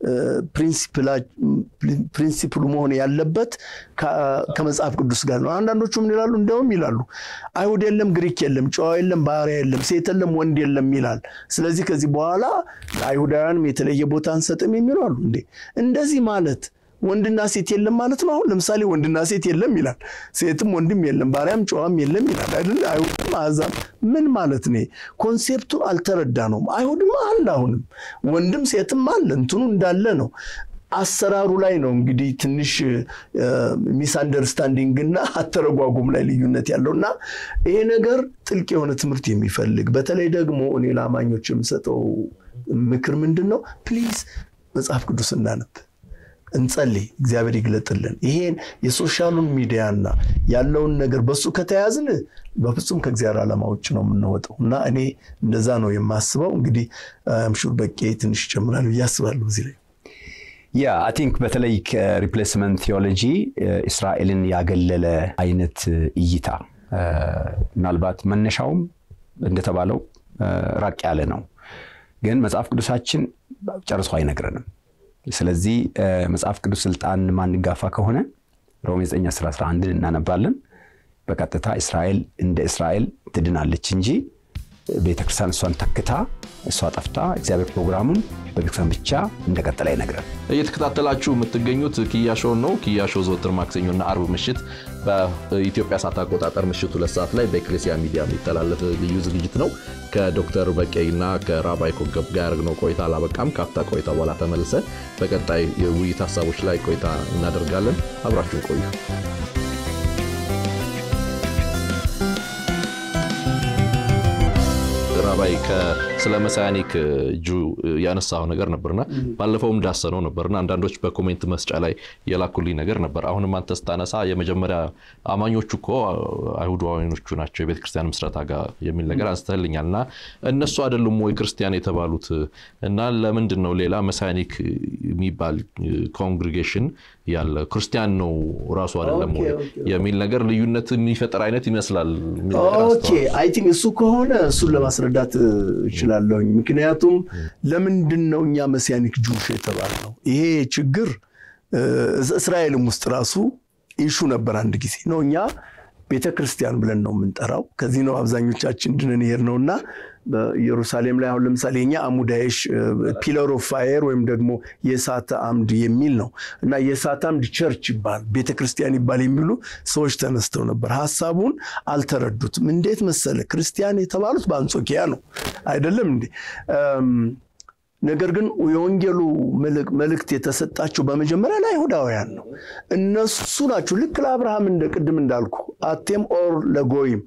ፕሪንሲፕሉ መሆን ያለበት ከመጽሐፍ ቅዱስ ጋር ነው። አንዳንዶቹ ምን ይላሉ? እንደውም ይላሉ አይሁድ የለም፣ ግሪክ የለም፣ ጨዋ የለም፣ ባሪያ የለም፣ ሴት የለም፣ ወንድ የለም ይላል። ስለዚህ ከዚህ በኋላ አይሁዳውያንም የተለየ ቦታ አንሰጥም የሚሉ አሉ። እንዴ እንደዚህ ማለት ወንድና ሴት የለም ማለት ነው። አሁን ለምሳሌ ወንድና ሴት የለም ይላል፣ ሴትም ወንድም የለም፣ ባሪያም ጨዋም የለም ይላል አይደለ? አይሁድም አሕዛብ ምን ማለት ነው? ኮንሴፕቱን አልተረዳ ነውም። አይሁድም አለ፣ አሁንም ወንድም ሴትም አለ፣ እንትኑ እንዳለ ነው። አሰራሩ ላይ ነው እንግዲህ ትንሽ ሚስ አንደርስታንዲንግ እና አተረጓጉም ላይ ልዩነት ያለው እና ይሄ ነገር ጥልቅ የሆነ ትምህርት የሚፈልግ በተለይ ደግሞ እኔ ለአማኞች የምሰጠው ምክር ምንድን ነው? ፕሊዝ መጽሐፍ ቅዱስ እናነብ፣ እንጸልይ፣ እግዚአብሔር ይግለጥልን። ይሄን የሶሻሉን ሚዲያና ያለውን ነገር በሱ ከተያዝን በፍጹም ከእግዚአብሔር ዓላማ ውጭ ነው የምንወጣው እና እኔ እንደዛ ነው የማስበው። እንግዲህ አምሹር በቄ ትንሽ ይጨምራል ብዬ አስባለሁ እዚህ ላይ ያ አይ ቲንክ በተለይ ከሪፕሌስመንት ቴዎሎጂ እስራኤልን ያገለለ አይነት እይታ ምናልባት መነሻውም እንደተባለው ራቅ ያለ ነው፣ ግን መጽሐፍ ቅዱሳችን ጨርሶ አይነግረንም። ስለዚህ መጽሐፍ ቅዱስ ስልጣን ማንጋፋ ከሆነ ሮሜ 9 11 እናነባለን። በቀጥታ እስራኤል እንደ እስራኤል ትድናለች እንጂ ቤተክርስቲያን እሷን ተክታ እሷ ጠፍታ እግዚአብሔር ፕሮግራሙን በቤተክርስቲያን ብቻ እንደቀጠለ አይነግረን። እየተከታተላችሁ የምትገኙት ኪያሾውን ነው። ኪያሾ ዘወትር ማክሰኞና አርብ ምሽት በኢትዮጵያ ሰዓት አቆጣጠር ምሽት ሁለት ሰዓት ላይ በኤክሌሲያ ሚዲያ የሚተላለፍ ልዩ ዝግጅት ነው። ከዶክተር በቄና ከራባይ ኮገብ ጋር ያደረግነው ቆይታ አላበቃም። ካፍታ ቆይታ በኋላ ተመልሰን በቀጣይ የውይይት ሀሳቦች ላይ ቆይታ እናደርጋለን። አብራችሁን ቆዩ። ራባይ ስለ መሳያኒክ እጁ ያነሳው ነገር ነበርና ባለፈውም ዳሰነው ነበርና አንዳንዶች በኮሜንት መስጫ ላይ የላኩልኝ ነገር ነበር። አሁንም አንተ ስታነሳ የመጀመሪያ አማኞቹ እኮ አይሁዳውያኖቹ ናቸው የቤተ ክርስቲያን ምስረታ ጋር የሚል ነገር አንስተልኛል እና እነሱ አይደሉም ወይ ክርስቲያን የተባሉት እና ለምንድን ነው ሌላ መሳያኒክ የሚባል ኮንግሪጌሽን ያለ ክርስቲያን ነው ራሱ አይደለም ወይ የሚል ነገር ልዩነት የሚፈጠር አይነት ይመስላል። ኦኬ አይ ቲንክ እሱ ከሆነ እሱን ለማስረዳት እችላለሁኝ። ምክንያቱም ለምንድን ነው እኛ መሲያኒክ ጁሽ የተባልነው? ይሄ ችግር እስራኤልም ውስጥ ራሱ ኢሹ ነበር። አንድ ጊዜ ነው እኛ ቤተ ክርስቲያን ብለን ነው የምንጠራው። ከዚህ ነው አብዛኞቻችን ድነን ይሄድ ነው እና በኢየሩሳሌም ላይ አሁን ለምሳሌ የኛ አሙዳይሽ ፒለር ኦፍ ፋየር ወይም ደግሞ የእሳት አምድ የሚል ነው እና የእሳት አምድ ቸርች ይባል ቤተ ክርስቲያን ይባል የሚሉ ሰዎች ተነስተው ነበር። ሀሳቡን አልተረዱትም። እንዴት መሰለ ክርስቲያን የተባሉት በአንጾኪያ ነው አይደለም እንዴ? ነገር ግን የወንጌሉ መልእክት የተሰጣቸው በመጀመሪያ ለአይሁዳውያን ነው። እነሱ ናቸው ልክ ለአብርሃም እንደ ቅድም እንዳልኩ አቴም ኦር ለጎይም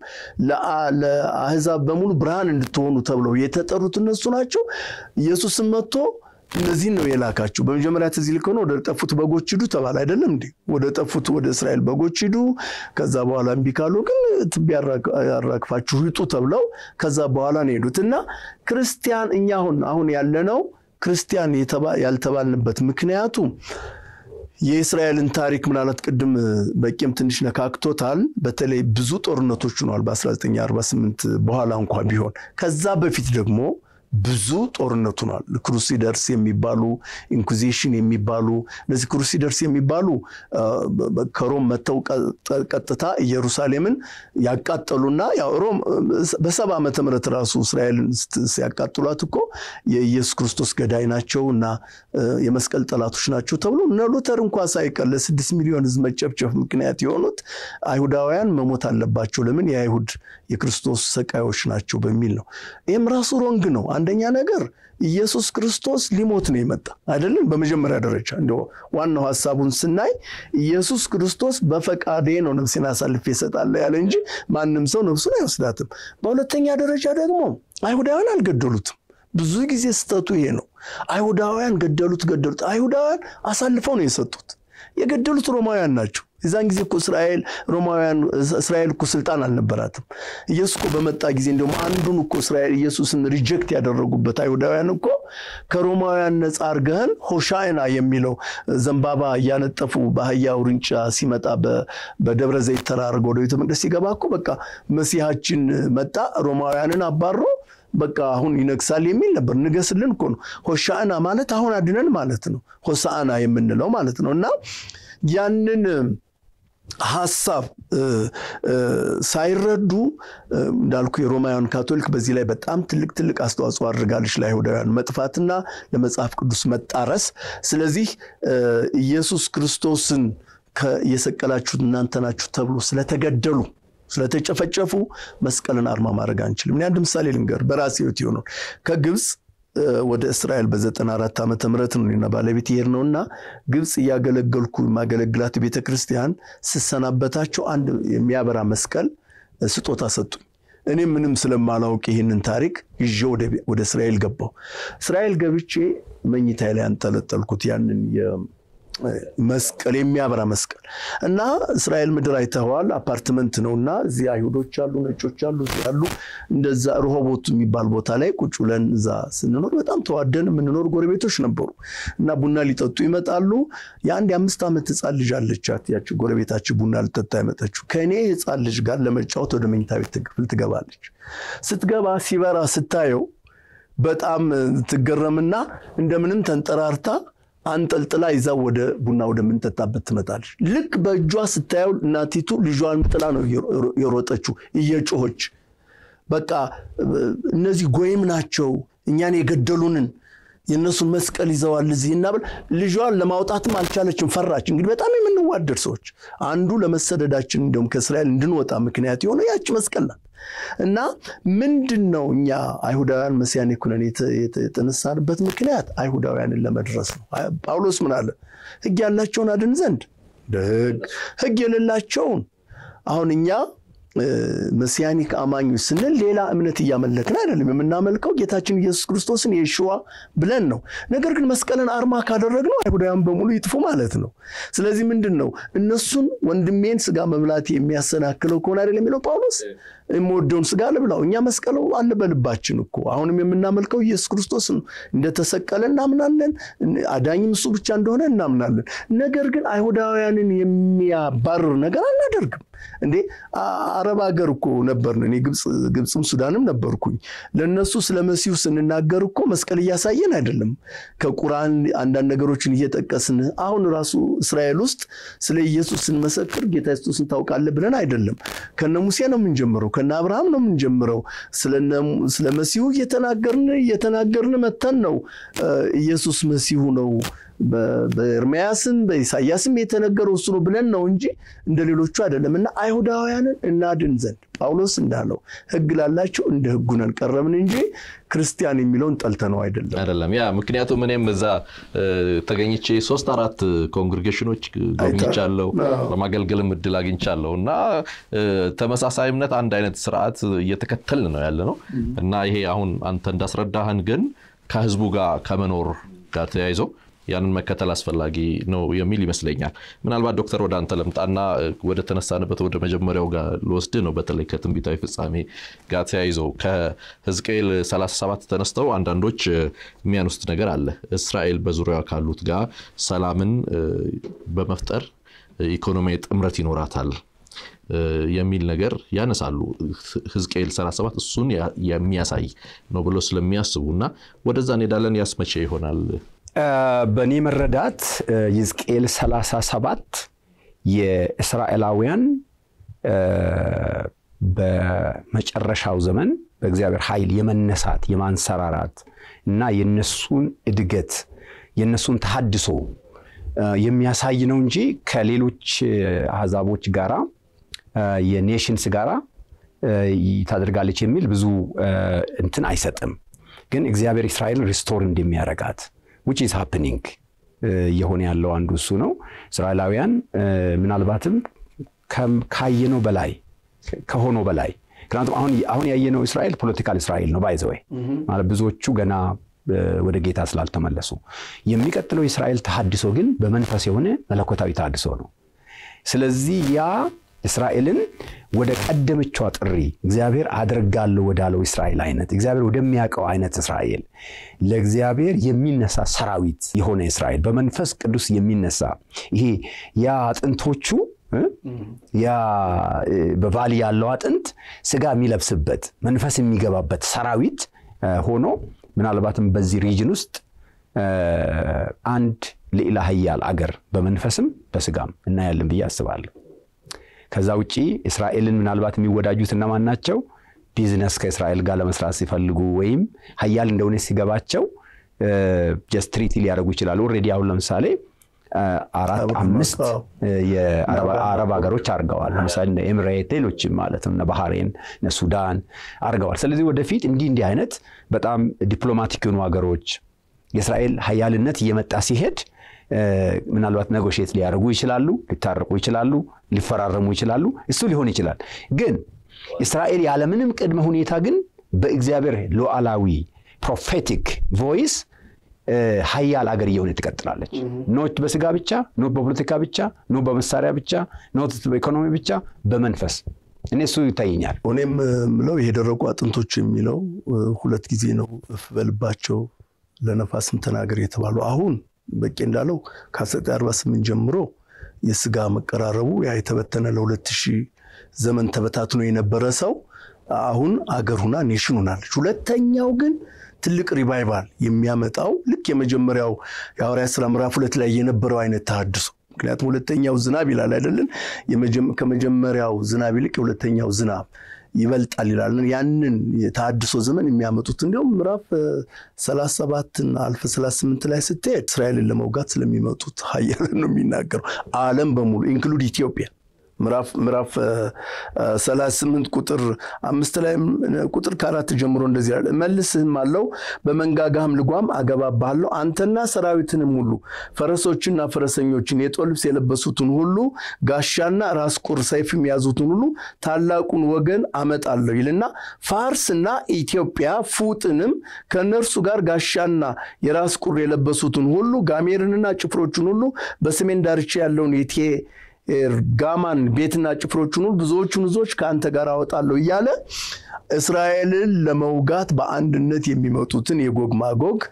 ለአህዛብ በሙሉ ብርሃን እንድትሆኑ ተብለው የተጠሩት እነሱ ናቸው። ኢየሱስም መጥቶ እነዚህን ነው የላካቸው። በመጀመሪያ ትዝ ይልህ ከሆነ ወደ ጠፉት በጎች ሂዱ ተባለ አይደለም እንዴ? ወደ ጠፉት ወደ እስራኤል በጎች ሂዱ፣ ከዛ በኋላ እምቢ ካሉ ግን ትቢያ ያራግፋችሁ ይጡ ተብለው ከዛ በኋላ ነው የሄዱት እና ክርስቲያን እኛ አሁን አሁን ያለነው ክርስቲያን ያልተባልንበት ምክንያቱ የእስራኤልን ታሪክ ምናልባት ቅድም በቂም ትንሽ ነካክቶታል። በተለይ ብዙ ጦርነቶች ሆነዋል በ1948 በኋላ እንኳ ቢሆን ከዛ በፊት ደግሞ ብዙ ጦርነት ሆኗል። ክሩሲደርስ የሚባሉ ኢንኩዚሽን የሚባሉ እነዚህ ክሩሲደርስ የሚባሉ ከሮም መጥተው ቀጥታ ኢየሩሳሌምን ያቃጠሉና ሮም በሰባ ዓመተ ምህረት ራሱ እስራኤልን ሲያቃጥሏት እኮ የኢየሱስ ክርስቶስ ገዳይ ናቸው እና የመስቀል ጠላቶች ናቸው ተብሎ እነ ሉተር እንኳ ሳይቀር ለስድስት ሚሊዮን ሕዝብ መጨፍጨፍ ምክንያት የሆኑት አይሁዳውያን መሞት አለባቸው፣ ለምን የአይሁድ የክርስቶስ ሰቃዮች ናቸው በሚል ነው። ይህም ራሱ ሮንግ ነው። አንደኛ ነገር ኢየሱስ ክርስቶስ ሊሞት ነው የመጣ አይደለም። በመጀመሪያ ደረጃ እንደ ዋናው ሀሳቡን ስናይ ኢየሱስ ክርስቶስ በፈቃዴ ነው ነፍሴን አሳልፌ እሰጣለሁ ያለ እንጂ ማንም ሰው ነፍሱን አይወስዳትም። በሁለተኛ ደረጃ ደግሞ አይሁዳውያን አልገደሉትም። ብዙ ጊዜ ስህተቱ ይሄ ነው። አይሁዳውያን ገደሉት ገደሉት። አይሁዳውያን አሳልፈው ነው የሰጡት። የገደሉት ሮማውያን ናቸው። የዛን ጊዜ እኮ እስራኤል ሮማውያን እስራኤል እኮ ስልጣን አልነበራትም። ኢየሱስ እኮ በመጣ ጊዜ እንዲሁም አንዱን እኮ እስራኤል ኢየሱስን ሪጀክት ያደረጉበት አይሁዳውያን እኮ ከሮማውያን ነፃ አርገህን ሆሻዕና የሚለው ዘንባባ እያነጠፉ በአህያ ውርንጫ ሲመጣ በደብረ ዘይት ተራርገ ወደ ቤተ መቅደስ ሲገባ እኮ በቃ መሲሐችን መጣ ሮማውያንን አባሮ በቃ አሁን ይነግሳል የሚል ነበር። ንገስልን እኮ ነው። ሆሻዕና ማለት አሁን አድነን ማለት ነው። ሆሳዕና የምንለው ማለት ነው እና ያንን ሀሳብ ሳይረዱ እንዳልኩ የሮማውያን ካቶሊክ በዚህ ላይ በጣም ትልቅ ትልቅ አስተዋጽኦ አድርጋለች ለአይሁዳውያን መጥፋትና ለመጽሐፍ ቅዱስ መጣረስ። ስለዚህ ኢየሱስ ክርስቶስን የሰቀላችሁት እናንተ ናችሁ ተብሎ ስለተገደሉ ስለተጨፈጨፉ መስቀልን አርማ ማድረግ አንችልም። እኔ አንድ ምሳሌ ልንገር፣ በራሴ ሕይወት የሆነውን ከግብፅ ወደ እስራኤል በ94 ዓመተ ምህረት ነው እኔና ባለቤት ይሄድ ነው እና ግብፅ እያገለገልኩ የማገለግላት ቤተ ክርስቲያን ስሰናበታቸው አንድ የሚያበራ መስቀል ስጦታ ሰጡኝ። እኔ ምንም ስለማላውቅ ይህንን ታሪክ ይዤ ወደ እስራኤል ገባሁ። እስራኤል ገብቼ መኝታ ላይ አንጠለጠልኩት ያንን መስቀል የሚያበራ መስቀል እና እስራኤል ምድር አይተኸዋል። አፓርትመንት ነው እና እዚህ አይሁዶች አሉ፣ ነጮች አሉ፣ ያሉ እንደዛ ርሆቦት የሚባል ቦታ ላይ ቁጭ ብለን እዛ ስንኖር በጣም ተዋደን የምንኖር ጎረቤቶች ነበሩ እና ቡና ሊጠጡ ይመጣሉ። የአንድ የአምስት ዓመት ህፃን ልጅ አለቻት። ያች ጎረቤታችን ቡና ልጠጣ የመጠችው ከእኔ ህፃን ልጅ ጋር ለመጫወት ወደ መኝታ ቤት ክፍል ትገባለች። ስትገባ ሲበራ ስታየው በጣም ትገረምና እንደምንም ተንጠራርታ አንጠልጥላ ይዛ ወደ ቡና ወደምንጠጣበት ትመጣለች። ልክ በእጇ ስታየው እናቲቱ ልጇን ጥላ ነው የሮጠችው እየጮኸች በቃ እነዚህ ጎይም ናቸው እኛን የገደሉንን የእነሱን መስቀል ይዘዋል እዚህ እና ብል ልጇን ለማውጣትም አልቻለችም፣ ፈራች። እንግዲህ በጣም የምንዋደድ ሰዎች አንዱ ለመሰደዳችን እንዲሁም ከእስራኤል እንድንወጣ ምክንያት የሆነ ያች መስቀል ናት። እና ምንድን ነው እኛ አይሁዳውያን መሲያኒክ ሆነን የተነሳንበት ምክንያት አይሁዳውያንን ለመድረስ ነው። ጳውሎስ ምን አለ? ሕግ ያላቸውን አድን ዘንድ ደግ ሕግ የሌላቸውን አሁን እኛ መሲያኒክ አማኞች ስንል ሌላ እምነት እያመለክን አይደለም። የምናመልከው ጌታችን ኢየሱስ ክርስቶስን የሽዋ ብለን ነው። ነገር ግን መስቀልን አርማ ካደረግነው አይሁዳውያን በሙሉ ይጥፉ ማለት ነው። ስለዚህ ምንድን ነው እነሱን ወንድሜን ስጋ መብላት የሚያሰናክለው ከሆነ አይደለም የሚለው ጳውሎስ የምወደውን ስጋ ልብላው። እኛ መስቀሉ አለ በልባችን እኮ አሁንም የምናመልከው ኢየሱስ ክርስቶስ ነው። እንደተሰቀለ እናምናለን። አዳኝም እሱ ብቻ እንደሆነ እናምናለን። ነገር ግን አይሁዳውያንን የሚያባርር ነገር አናደርግም። እንዴ አረብ ሀገር እኮ ነበርን። እኔ ግብፅም ሱዳንም ነበርኩኝ። ለእነሱ ስለ መሲሁ ስንናገር እኮ መስቀል እያሳየን አይደለም፣ ከቁርአን አንዳንድ ነገሮችን እየጠቀስን አሁን ራሱ እስራኤል ውስጥ ስለ ኢየሱስ ስንመሰክር ጌታ ኢየሱስን ታውቃለህ ብለን አይደለም። ከነ ሙሴ ነው የምንጀምረው፣ ከነ አብርሃም ነው የምንጀምረው። ስለ መሲሁ እየተናገርን እየተናገርን መተን ነው ኢየሱስ መሲሁ ነው በኤርምያስም በኢሳያስም የተነገረው እሱ ነው ብለን ነው እንጂ እንደ ሌሎቹ አይደለም። እና አይሁዳውያንን እናድን ዘንድ ጳውሎስ እንዳለው ሕግ ላላቸው እንደ ሕጉ ነን ቀረብን እንጂ ክርስቲያን የሚለውን ጠልተነው አይደለም አይደለም። ያ ምክንያቱም እኔም እዛ ተገኝቼ ሶስት አራት ኮንግሪጌሽኖች ጎብኝቻለሁ፣ ለማገልገልም እድል አግኝቻለሁ እና ተመሳሳይ እምነት፣ አንድ አይነት ስርዓት እየተከተልን ነው ያለ ነው እና ይሄ አሁን አንተ እንዳስረዳህን ግን ከህዝቡ ጋር ከመኖር ጋር ተያይዞ ያንን መከተል አስፈላጊ ነው የሚል ይመስለኛል። ምናልባት ዶክተር ወደ አንተ ለምጣና ወደ ተነሳንበት ወደ መጀመሪያው ጋር ልወስድ ነው። በተለይ ከትንቢታዊ ፍጻሜ ጋር ተያይዘው ከሕዝቅኤል 37 ተነስተው አንዳንዶች የሚያነሱት ነገር አለ። እስራኤል በዙሪያዋ ካሉት ጋር ሰላምን በመፍጠር ኢኮኖሚያዊ ጥምረት ይኖራታል የሚል ነገር ያነሳሉ። ሕዝቅኤል 37 እሱን የሚያሳይ ነው ብሎ ስለሚያስቡ እና ወደዛ እንሄዳለን። ያስመቼ ይሆናል በእኔ መረዳት ሕዝቅኤል 37 የእስራኤላውያን በመጨረሻው ዘመን በእግዚአብሔር ኃይል የመነሳት የማንሰራራት እና የነሱን እድገት የነሱን ተሃድሶ የሚያሳይ ነው እንጂ ከሌሎች አሕዛቦች ጋራ የኔሽንስ ጋራ ታደርጋለች የሚል ብዙ እንትን አይሰጥም። ግን እግዚአብሔር እስራኤልን ሪስቶር እንደሚያረጋት ዊች ኢዝ ሃፕኒንግ እየሆነ ያለው አንዱ እሱ ነው። እስራኤላውያን ምናልባትም ካየነው በላይ ከሆነው በላይ ምክንያቱም አሁን ያየነው እስራኤል ፖለቲካል እስራኤል ነው ባይዘወይ ማለት ብዙዎቹ ገና ወደ ጌታ ስላልተመለሱ፣ የሚቀጥለው የእስራኤል ተሃድሶ ግን በመንፈስ የሆነ መለኮታዊ ተሃድሶ ነው። ስለዚህ ያ እስራኤልን ወደ ቀደመችዋ ጥሪ እግዚአብሔር አደርጋለሁ ወዳለው እስራኤል አይነት እግዚአብሔር ወደሚያውቀው አይነት እስራኤል ለእግዚአብሔር የሚነሳ ሰራዊት የሆነ እስራኤል በመንፈስ ቅዱስ የሚነሳ ይሄ ያ አጥንቶቹ ያ በቫሊ ያለው አጥንት ስጋ የሚለብስበት መንፈስ የሚገባበት ሰራዊት ሆኖ ምናልባትም በዚህ ሪጅን ውስጥ አንድ ልዕለ ኃያል አገር በመንፈስም በስጋም እናያለን ብዬ አስባለሁ። ከዛ ውጪ እስራኤልን ምናልባት የሚወዳጁት እነማን ናቸው? ቢዝነስ ከእስራኤል ጋር ለመስራት ሲፈልጉ ወይም ሀያል እንደሆነ ሲገባቸው ጀስት ትሪቲ ሊያደርጉ ይችላሉ። ኦልሬዲ አሁን ለምሳሌ አራት አምስት የአረብ ሀገሮች አድርገዋል። ለምሳሌ እነ ኤምሬት፣ ሌሎችም ማለት ነው እነ ባህሬን፣ እነ ሱዳን አድርገዋል። ስለዚህ ወደፊት እንዲህ እንዲህ አይነት በጣም ዲፕሎማቲክ የሆኑ ሀገሮች የእስራኤል ሀያልነት እየመጣ ሲሄድ ምናልባት ነጎሼት ሊያደርጉ ይችላሉ፣ ሊታረቁ ይችላሉ፣ ሊፈራረሙ ይችላሉ። እሱ ሊሆን ይችላል። ግን እስራኤል ያለምንም ቅድመ ሁኔታ ግን በእግዚአብሔር ሉዓላዊ ፕሮፌቲክ ቮይስ ሀያል አገር እየሆነ ትቀጥላለች። ኖት በስጋ ብቻ፣ ኖት በፖለቲካ ብቻ፣ ኖት በመሳሪያ ብቻ፣ ኖት በኢኮኖሚ ብቻ፣ በመንፈስ እኔ እሱ ይታየኛል። እኔም ምለው የደረቁ አጥንቶች የሚለው ሁለት ጊዜ ነው እፍ በልባቸው ለነፋስም ተናገር የተባሉ አሁን በቄ እንዳለው ከ1948 ጀምሮ የስጋ መቀራረቡ ያ የተበተነ ለሁለት ሺህ ዘመን ተበታትኖ የነበረ ሰው አሁን አገር ሁና ኔሽን ሆናለች። ሁለተኛው ግን ትልቅ ሪቫይቫል የሚያመጣው ልክ የመጀመሪያው የሐዋርያት ሥራ ምዕራፍ ሁለት ላይ የነበረው አይነት ተሃድሶ ምክንያቱም ሁለተኛው ዝናብ ይላል አይደለን? ከመጀመሪያው ዝናብ ይልቅ የሁለተኛው ዝናብ ይበልጣል ይላል። ያንን የተሃድሶ ዘመን የሚያመጡት እንዲሁም ምዕራፍ 37ና አልፈ 38 ላይ ስትሄድ እስራኤልን ለመውጋት ስለሚመጡት ሀያላን ነው የሚናገረው። ዓለም በሙሉ ኢንክሉድ ኢትዮጵያ ምዕራፍ 38 ቁጥር አምስት ላይ ቁጥር ከአራት ጀምሮ እንደዚህ ያለ መልስህም አለው በመንጋጋህም ልጓም አገባብሃለሁ አንተና ሰራዊትንም ሁሉ ፈረሶችና ፈረሰኞችን የጦር ልብስ የለበሱትን ሁሉ ጋሻና ራስ ቁር ሰይፍም የያዙትን ሁሉ ታላቁን ወገን አመጣለሁ ይልና ፋርስና ኢትዮጵያ ፉጥንም ከእነርሱ ጋር ጋሻና የራስ ቁር የለበሱትን ሁሉ ጋሜርንና ጭፍሮቹን ሁሉ በሰሜን ዳርቻ ያለውን የቴ ጋማን ቤትና ጭፍሮቹን ሁሉ ብዙዎቹን ሕዝቦች ከአንተ ጋር አወጣለሁ እያለ እስራኤልን ለመውጋት በአንድነት የሚመጡትን የጎግ ማጎግ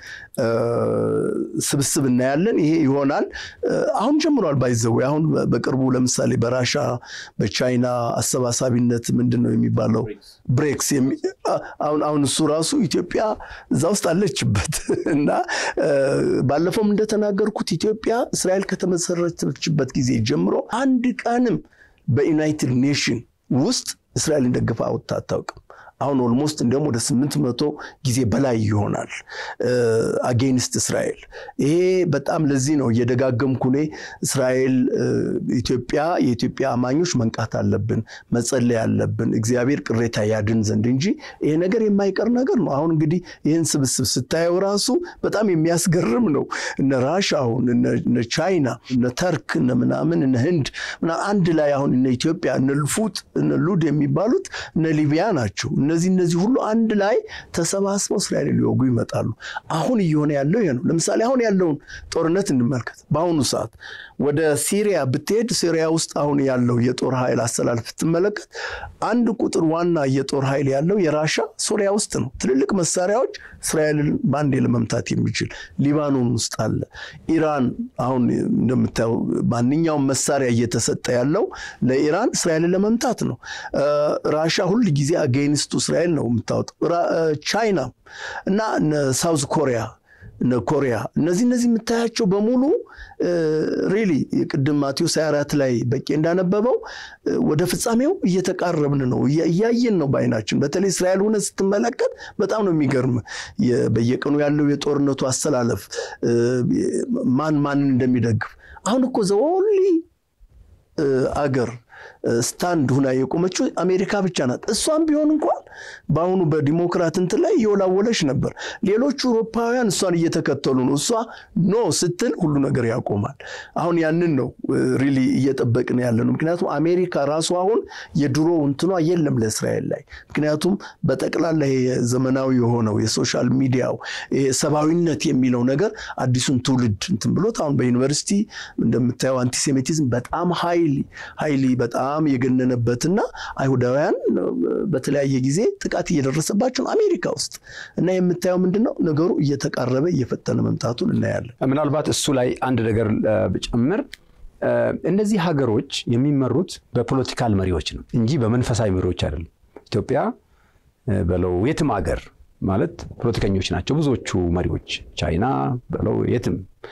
ስብስብ እናያለን። ይሄ ይሆናል። አሁን ጀምሯል። ባይዘው አሁን በቅርቡ ለምሳሌ በራሻ በቻይና አሰባሳቢነት ምንድን ነው የሚባለው ብሬክስ አሁን እሱ ራሱ ኢትዮጵያ እዛ ውስጥ አለችበት እና ባለፈውም እንደተናገርኩት ኢትዮጵያ እስራኤል ከተመሰረተችበት ጊዜ ጀምሮ አንድ ቀንም በዩናይትድ ኔሽን ውስጥ እስራኤልን ደግፋ አውጥታ አታውቅም። አሁን ኦልሞስት እንዲሁም ወደ ስምንት መቶ ጊዜ በላይ ይሆናል አጌንስት እስራኤል። ይሄ በጣም ለዚህ ነው እየደጋገምኩ እኔ እስራኤል ኢትዮጵያ የኢትዮጵያ አማኞች መንቃት አለብን፣ መጸለይ አለብን፣ እግዚአብሔር ቅሬታ ያድን ዘንድ እንጂ ይሄ ነገር የማይቀር ነገር ነው። አሁን እንግዲህ ይህን ስብስብ ስታየው ራሱ በጣም የሚያስገርም ነው። እነ ራሻ አሁን እነ ቻይና እነ ተርክ እነ ምናምን እነ ህንድ አንድ ላይ አሁን እነ ኢትዮጵያ እነ ልፉጥ እነ ሉድ የሚባሉት እነ ሊቢያ ናቸው። እነዚህ እነዚህ ሁሉ አንድ ላይ ተሰባስበው እስራኤል ሊወጉ ይመጣሉ። አሁን እየሆነ ያለው ይሄ ነው። ለምሳሌ አሁን ያለውን ጦርነት እንመልከት። በአሁኑ ሰዓት ወደ ሲሪያ ብትሄድ ሲሪያ ውስጥ አሁን ያለው የጦር ኃይል አሰላለፍ ብትመለከት አንድ ቁጥር ዋና የጦር ኃይል ያለው የራሻ ሶሪያ ውስጥ ነው። ትልልቅ መሳሪያዎች እስራኤልን በአንዴ ለመምታት የሚችል ሊባኖን ውስጥ አለ። ኢራን አሁን እንደምታየው ማንኛውም መሳሪያ እየተሰጠ ያለው ለኢራን እስራኤልን ለመምታት ነው። ራሻ ሁል ጊዜ አጌንስቱ እስራኤል ነው የምታወጣው። ቻይና እና ሳውዝ ኮሪያ እነ ኮሪያ እነዚህ እነዚህ የምታያቸው በሙሉ ሪሊ የቅድም ማቴዎስ 24 ላይ በቄ እንዳነበበው ወደ ፍጻሜው እየተቃረብን ነው፣ እያየን ነው በዓይናችን። በተለይ እስራኤል ሆነ ስትመለከት በጣም ነው የሚገርም በየቀኑ ያለው የጦርነቱ አሰላለፍ ማን ማንን እንደሚደግፍ አሁን እኮ ዘወሊ አገር ስታንድ ሁና የቆመችው አሜሪካ ብቻ ናት። እሷም ቢሆን እንኳን በአሁኑ በዲሞክራት እንትን ላይ እየወላወለች ነበር። ሌሎቹ አውሮፓውያን እሷን እየተከተሉ ነው። እሷ ኖ ስትል ሁሉ ነገር ያቆማል። አሁን ያንን ነው ሪሊ እየጠበቅን ያለ ነው። ምክንያቱም አሜሪካ ራሱ አሁን የድሮ እንትኗ የለም ለእስራኤል ላይ ምክንያቱም በጠቅላላ ዘመናዊ የሆነው የሶሻል ሚዲያው ሰብአዊነት የሚለው ነገር አዲሱን ትውልድ እንትን ብሎት አሁን በዩኒቨርሲቲ እንደምታየው አንቲሴሚቲዝም በጣም ሀይሊ ሀይሊ በጣም የገነነበትና አይሁዳውያን በተለያየ ጊዜ ጥቃት እየደረሰባቸው አሜሪካ ውስጥ እና የምታየው ምንድን ነው ነገሩ እየተቃረበ እየፈጠነ መምጣቱን እናያለን። ምናልባት እሱ ላይ አንድ ነገር ብጨምር እነዚህ ሀገሮች የሚመሩት በፖለቲካል መሪዎች ነው እንጂ በመንፈሳዊ መሪዎች አይደለም። ኢትዮጵያ በለው የትም ሀገር ማለት ፖለቲከኞች ናቸው ብዙዎቹ መሪዎች፣ ቻይና በለው የትም።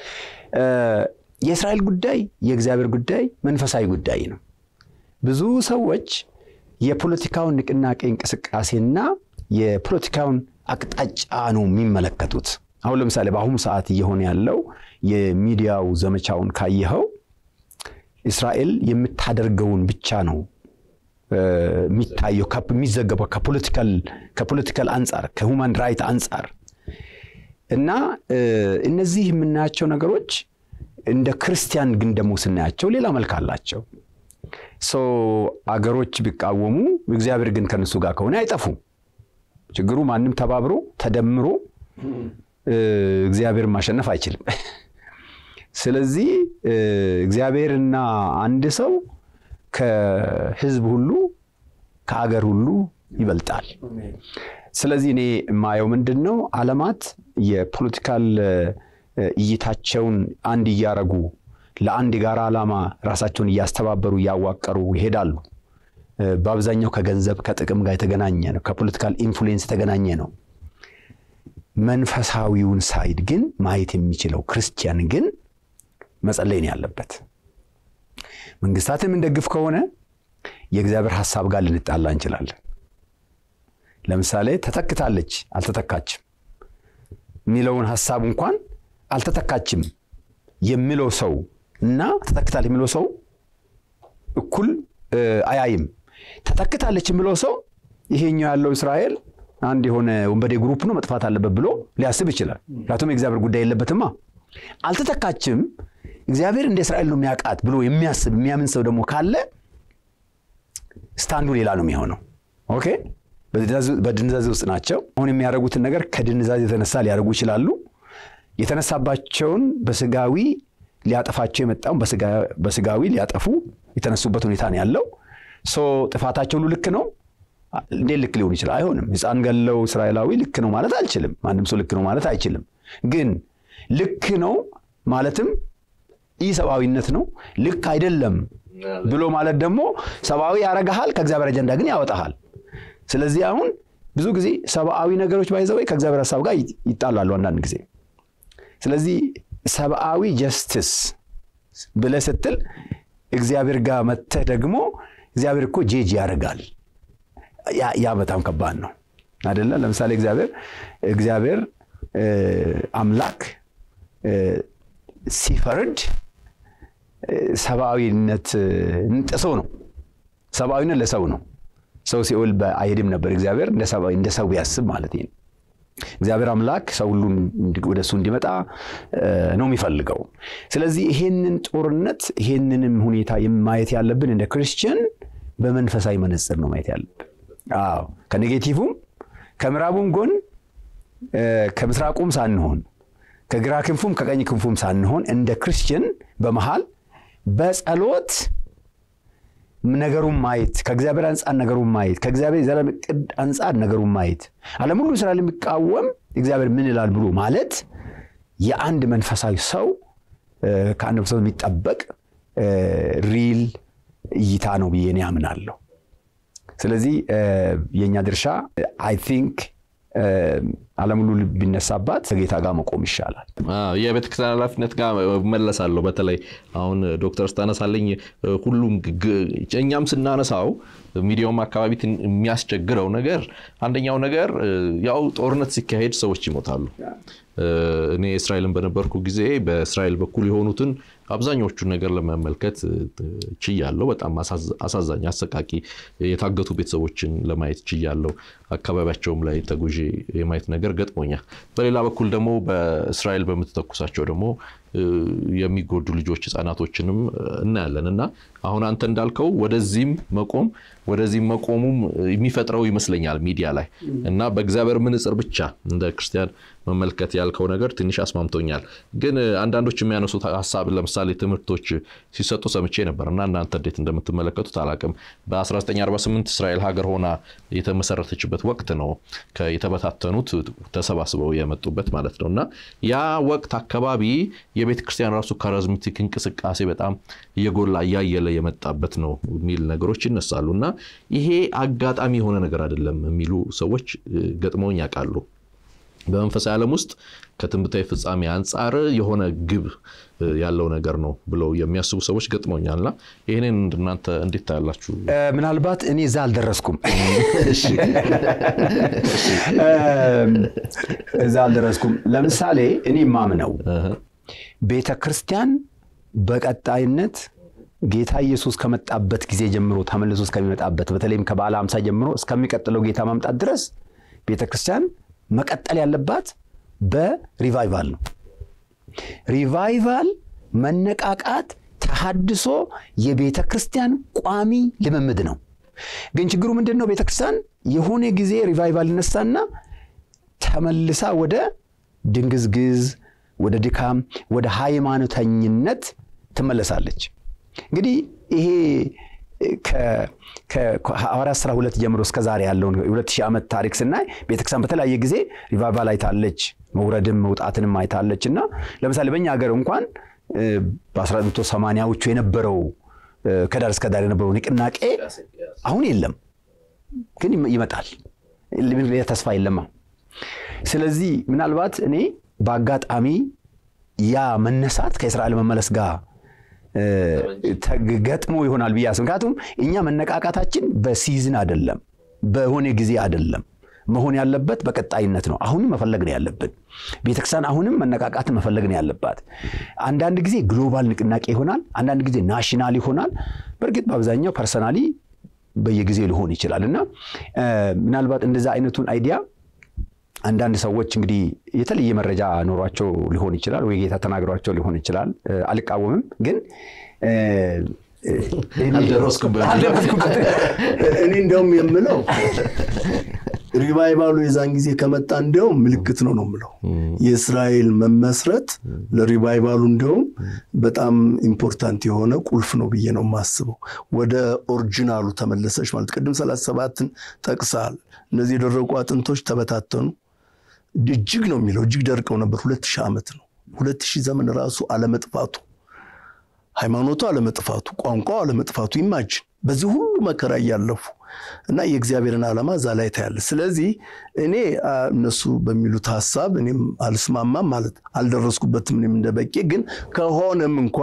የእስራኤል ጉዳይ የእግዚአብሔር ጉዳይ መንፈሳዊ ጉዳይ ነው። ብዙ ሰዎች የፖለቲካውን ንቅናቄ እንቅስቃሴና የፖለቲካውን አቅጣጫ ነው የሚመለከቱት። አሁን ለምሳሌ በአሁኑ ሰዓት እየሆነ ያለው የሚዲያው ዘመቻውን ካየኸው እስራኤል የምታደርገውን ብቻ ነው የሚታየው የሚዘገበው ከፖለቲካል አንጻር ከሁማን ራይት አንጻር እና እነዚህ የምናያቸው ነገሮች እንደ ክርስቲያን ግን ደግሞ ስናያቸው ሌላ መልክ አላቸው። አገሮች ቢቃወሙ እግዚአብሔር ግን ከነሱ ጋር ከሆነ አይጠፉም። ችግሩ ማንም ተባብሮ ተደምሮ እግዚአብሔርን ማሸነፍ አይችልም። ስለዚህ እግዚአብሔርና አንድ ሰው ከህዝብ ሁሉ ከአገር ሁሉ ይበልጣል። ስለዚህ እኔ የማየው ምንድን ነው ዓለማት የፖለቲካል እይታቸውን አንድ እያረጉ ለአንድ የጋራ ዓላማ ራሳቸውን እያስተባበሩ እያዋቀሩ ይሄዳሉ። በአብዛኛው ከገንዘብ ከጥቅም ጋር የተገናኘ ነው። ከፖለቲካል ኢንፍሉዌንስ የተገናኘ ነው። መንፈሳዊውን ሳይድ ግን ማየት የሚችለው ክርስቲያን ግን መጸለይ ነው ያለበት። መንግስታትን የምንደግፍ ከሆነ የእግዚአብሔር ሀሳብ ጋር ልንጣላ እንችላለን። ለምሳሌ ተተክታለች አልተተካችም የሚለውን ሀሳብ እንኳን አልተተካችም የሚለው ሰው እና ተተክታለች የሚለው ሰው እኩል አያይም። ተተክታለች የሚለው ሰው ይሄኛው ያለው እስራኤል አንድ የሆነ ወንበዴ ግሩፕ ነው መጥፋት አለበት ብሎ ሊያስብ ይችላል። ምክንያቱም የእግዚአብሔር ጉዳይ የለበትማ። አልተተካችም እግዚአብሔር እንደ እስራኤል ነው የሚያውቃት ብሎ የሚያስብ የሚያምን ሰው ደግሞ ካለ ስታንዱ ሌላ ነው የሚሆነው። ኦኬ በድንዛዜ ውስጥ ናቸው። አሁን የሚያደርጉትን ነገር ከድንዛዜ የተነሳ ሊያደርጉ ይችላሉ። የተነሳባቸውን በስጋዊ ሊያጠፋቸው የመጣውን በስጋዊ ሊያጠፉ የተነሱበት ሁኔታ ነው ያለው። ሶ ጥፋታቸው ሁሉ ልክ ነው። እንዴት ልክ ሊሆን ይችላል? አይሆንም። ሕፃን ገለው እስራኤላዊ ልክ ነው ማለት አልችልም። ማንም ሰው ልክ ነው ማለት አይችልም። ግን ልክ ነው ማለትም ኢሰብአዊነት ነው። ልክ አይደለም ብሎ ማለት ደግሞ ሰብአዊ ያረጋሃል፣ ከእግዚአብሔር አጀንዳ ግን ያወጣሃል። ስለዚህ አሁን ብዙ ጊዜ ሰብአዊ ነገሮች ባይዘወይ ከእግዚአብሔር ሀሳብ ጋር ይጣላሉ አንዳንድ ጊዜ። ስለዚህ ሰብአዊ ጀስትስ ብለህ ስትል እግዚአብሔር ጋር መተህ ደግሞ እግዚአብሔር እኮ ጄጅ ያደርጋል። ያ በጣም ከባድ ነው አይደለ? ለምሳሌ እግዚአብሔር እግዚአብሔር አምላክ ሲፈርድ ሰብአዊነት ጥሶ ነው። ሰብአዊነት ለሰው ነው። ሰው ሲኦል አይሄድም ነበር። እግዚአብሔር እንደ ሰው ያስብ ማለት ነው። እግዚአብሔር አምላክ ሰው ሁሉ ወደ እሱ እንዲመጣ ነው የሚፈልገው። ስለዚህ ይሄንን ጦርነት ይሄንንም ሁኔታ ማየት ያለብን እንደ ክርስቲያን በመንፈሳዊ መነጽር ነው ማየት ያለብን። አዎ ከኔጌቲቭም ከምዕራቡም ጎን ከምስራቁም ሳንሆን ከግራ ክንፉም ከቀኝ ክንፉም ሳንሆን እንደ ክርስቲያን በመሃል በጸሎት ነገሩን ማየት ከእግዚአብሔር አንጻር ነገሩን ማየት ከእግዚአብሔር የዘላለም ዕቅድ አንጻር ነገሩን ማየት ዓለም ሁሉ እስራኤል የሚቃወም እግዚአብሔር ምን ይላል ብሎ ማለት የአንድ መንፈሳዊ ሰው ከአንድ ሰው የሚጠበቅ ሪል እይታ ነው ብዬ እኔ አምናለሁ። ስለዚህ የእኛ ድርሻ አይ ቲንክ ዓለም ሁሉ ቢነሳባት ከጌታ ጋር መቆም ይሻላል። የቤተ ክርስቲያን ኃላፊነት ጋር መለሳለሁ። በተለይ አሁን ዶክተር ስታነሳለኝ ሁሉም እኛም ስናነሳው ሚዲያውም አካባቢ የሚያስቸግረው ነገር አንደኛው ነገር ያው ጦርነት ሲካሄድ ሰዎች ይሞታሉ። እኔ እስራኤልን በነበርኩ ጊዜ በእስራኤል በኩል የሆኑትን አብዛኞቹን ነገር ለመመልከት ችያለሁ። በጣም አሳዛኝ፣ አሰቃቂ የታገቱ ቤተሰቦችን ለማየት ችያለሁ። አካባቢያቸውም ላይ ተጉዤ የማየት ነገር ገጥሞኛል። በሌላ በኩል ደግሞ በእስራኤል በምትተኩሳቸው ደግሞ የሚጎዱ ልጆች ህጻናቶችንም እናያለን እና አሁን አንተ እንዳልከው ወደዚህም መቆም ወደዚህም መቆሙም የሚፈጥረው ይመስለኛል ሚዲያ ላይ እና በእግዚአብሔር ምንጽር ብቻ እንደ ክርስቲያን መመልከት ያልከው ነገር ትንሽ አስማምቶኛል። ግን አንዳንዶች የሚያነሱት ሀሳብ ለምሳሌ ትምህርቶች ሲሰጡ ሰምቼ ነበር እና እናንተ እንዴት እንደምትመለከቱት አላቅም። በ1948 እስራኤል ሀገር ሆና የተመሰረተችበት ወቅት ነው የተበታተኑት ተሰባስበው የመጡበት ማለት ነው እና ያ ወቅት አካባቢ የቤተ ክርስቲያን ራሱ ካሪዝማቲክ እንቅስቃሴ በጣም እየጎላ እያየለ የመጣበት ነው የሚል ነገሮች ይነሳሉ እና ይሄ አጋጣሚ የሆነ ነገር አይደለም የሚሉ ሰዎች ገጥመውኝ ያውቃሉ። በመንፈሳዊ ዓለም ውስጥ ከትንቢታዊ ፍጻሜ አንጻር የሆነ ግብ ያለው ነገር ነው ብለው የሚያስቡ ሰዎች ገጥመውኛልና ይህንን እናንተ እንዴት ታያላችሁ? ምናልባት እኔ እዛ አልደረስኩም እዛ አልደረስኩም። ለምሳሌ እኔ ማምነው ቤተ ክርስቲያን በቀጣይነት ጌታ ኢየሱስ ከመጣበት ጊዜ ጀምሮ ተመልሶ እስከሚመጣበት በተለይም ከበዓለ ሃምሳ ጀምሮ እስከሚቀጥለው ጌታ ማምጣት ድረስ ቤተ ክርስቲያን መቀጠል ያለባት በሪቫይቫል ነው። ሪቫይቫል፣ መነቃቃት፣ ተሃድሶ የቤተ ክርስቲያን ቋሚ ልምምድ ነው። ግን ችግሩ ምንድን ነው? ቤተ ክርስቲያን የሆነ ጊዜ ሪቫይቫል ይነሳና ተመልሳ ወደ ድንግዝግዝ፣ ወደ ድካም፣ ወደ ሃይማኖተኝነት ትመለሳለች። እንግዲህ ይሄ ከሐዋርያት ሥራ ሁለት ጀምሮ እስከ ዛሬ ያለውን የሁለት ሺህ ዓመት ታሪክ ስናይ ቤተክርስቲያን በተለያየ ጊዜ ሪቫይቫል አይታለች፣ መውረድም መውጣትንም አይታለች እና ለምሳሌ በእኛ ሀገር እንኳን በ1980ዎቹ የነበረው ከዳር እስከ ዳር የነበረው ንቅናቄ አሁን የለም፣ ግን ይመጣል። ተስፋ የለማ። ስለዚህ ምናልባት እኔ በአጋጣሚ ያ መነሳት ከእስራኤል መመለስ ጋር ገጥሞ ይሆናል ብዬ አስብ። ምክንያቱም እኛ መነቃቃታችን በሲዝን አይደለም፣ በሆነ ጊዜ አይደለም። መሆን ያለበት በቀጣይነት ነው። አሁንም መፈለግ ነው ያለብን። ቤተክርስቲያን አሁንም መነቃቃትን መፈለግ ነው ያለባት። አንዳንድ ጊዜ ግሎባል ንቅናቄ ይሆናል፣ አንዳንድ ጊዜ ናሽናል ይሆናል። በእርግጥ በአብዛኛው ፐርሰናሊ በየጊዜው ሊሆን ይችላል እና ምናልባት እንደዛ አይነቱን አይዲያ አንዳንድ ሰዎች እንግዲህ የተለየ መረጃ ኖሯቸው ሊሆን ይችላል፣ ወይ ጌታ ተናግሯቸው ሊሆን ይችላል። አልቃወምም፣ ግን እኔ እንደውም የምለው ሪቫይቫሉ የዛን ጊዜ ከመጣ እንዲያውም ምልክት ነው ነው የምለው የእስራኤል መመስረት ለሪቫይቫሉ እንዲያውም በጣም ኢምፖርታንት የሆነ ቁልፍ ነው ብዬ ነው የማስበው። ወደ ኦሪጂናሉ ተመለሰች ማለት ቅድም ሰላሳ ሰባትን ጠቅሳል። እነዚህ የደረቁ አጥንቶች ተበታተኑ። እጅግ ነው የሚለው እጅግ ደርቀው ነበር። ሁለት ሺህ ዓመት ነው። ሁለት ሺህ ዘመን ራሱ አለመጥፋቱ፣ ሃይማኖቱ አለመጥፋቱ፣ ቋንቋው አለመጥፋቱ ይማጅን በዚህ ሁሉ መከራ እያለፉ እና የእግዚአብሔርን ዓላማ እዛ ላይ ታያለ። ስለዚህ እኔ እነሱ በሚሉት ሀሳብ እኔም አልስማማም ማለት አልደረስኩበትም። እኔም እንደ በቄ ግን ከሆነም እንኳ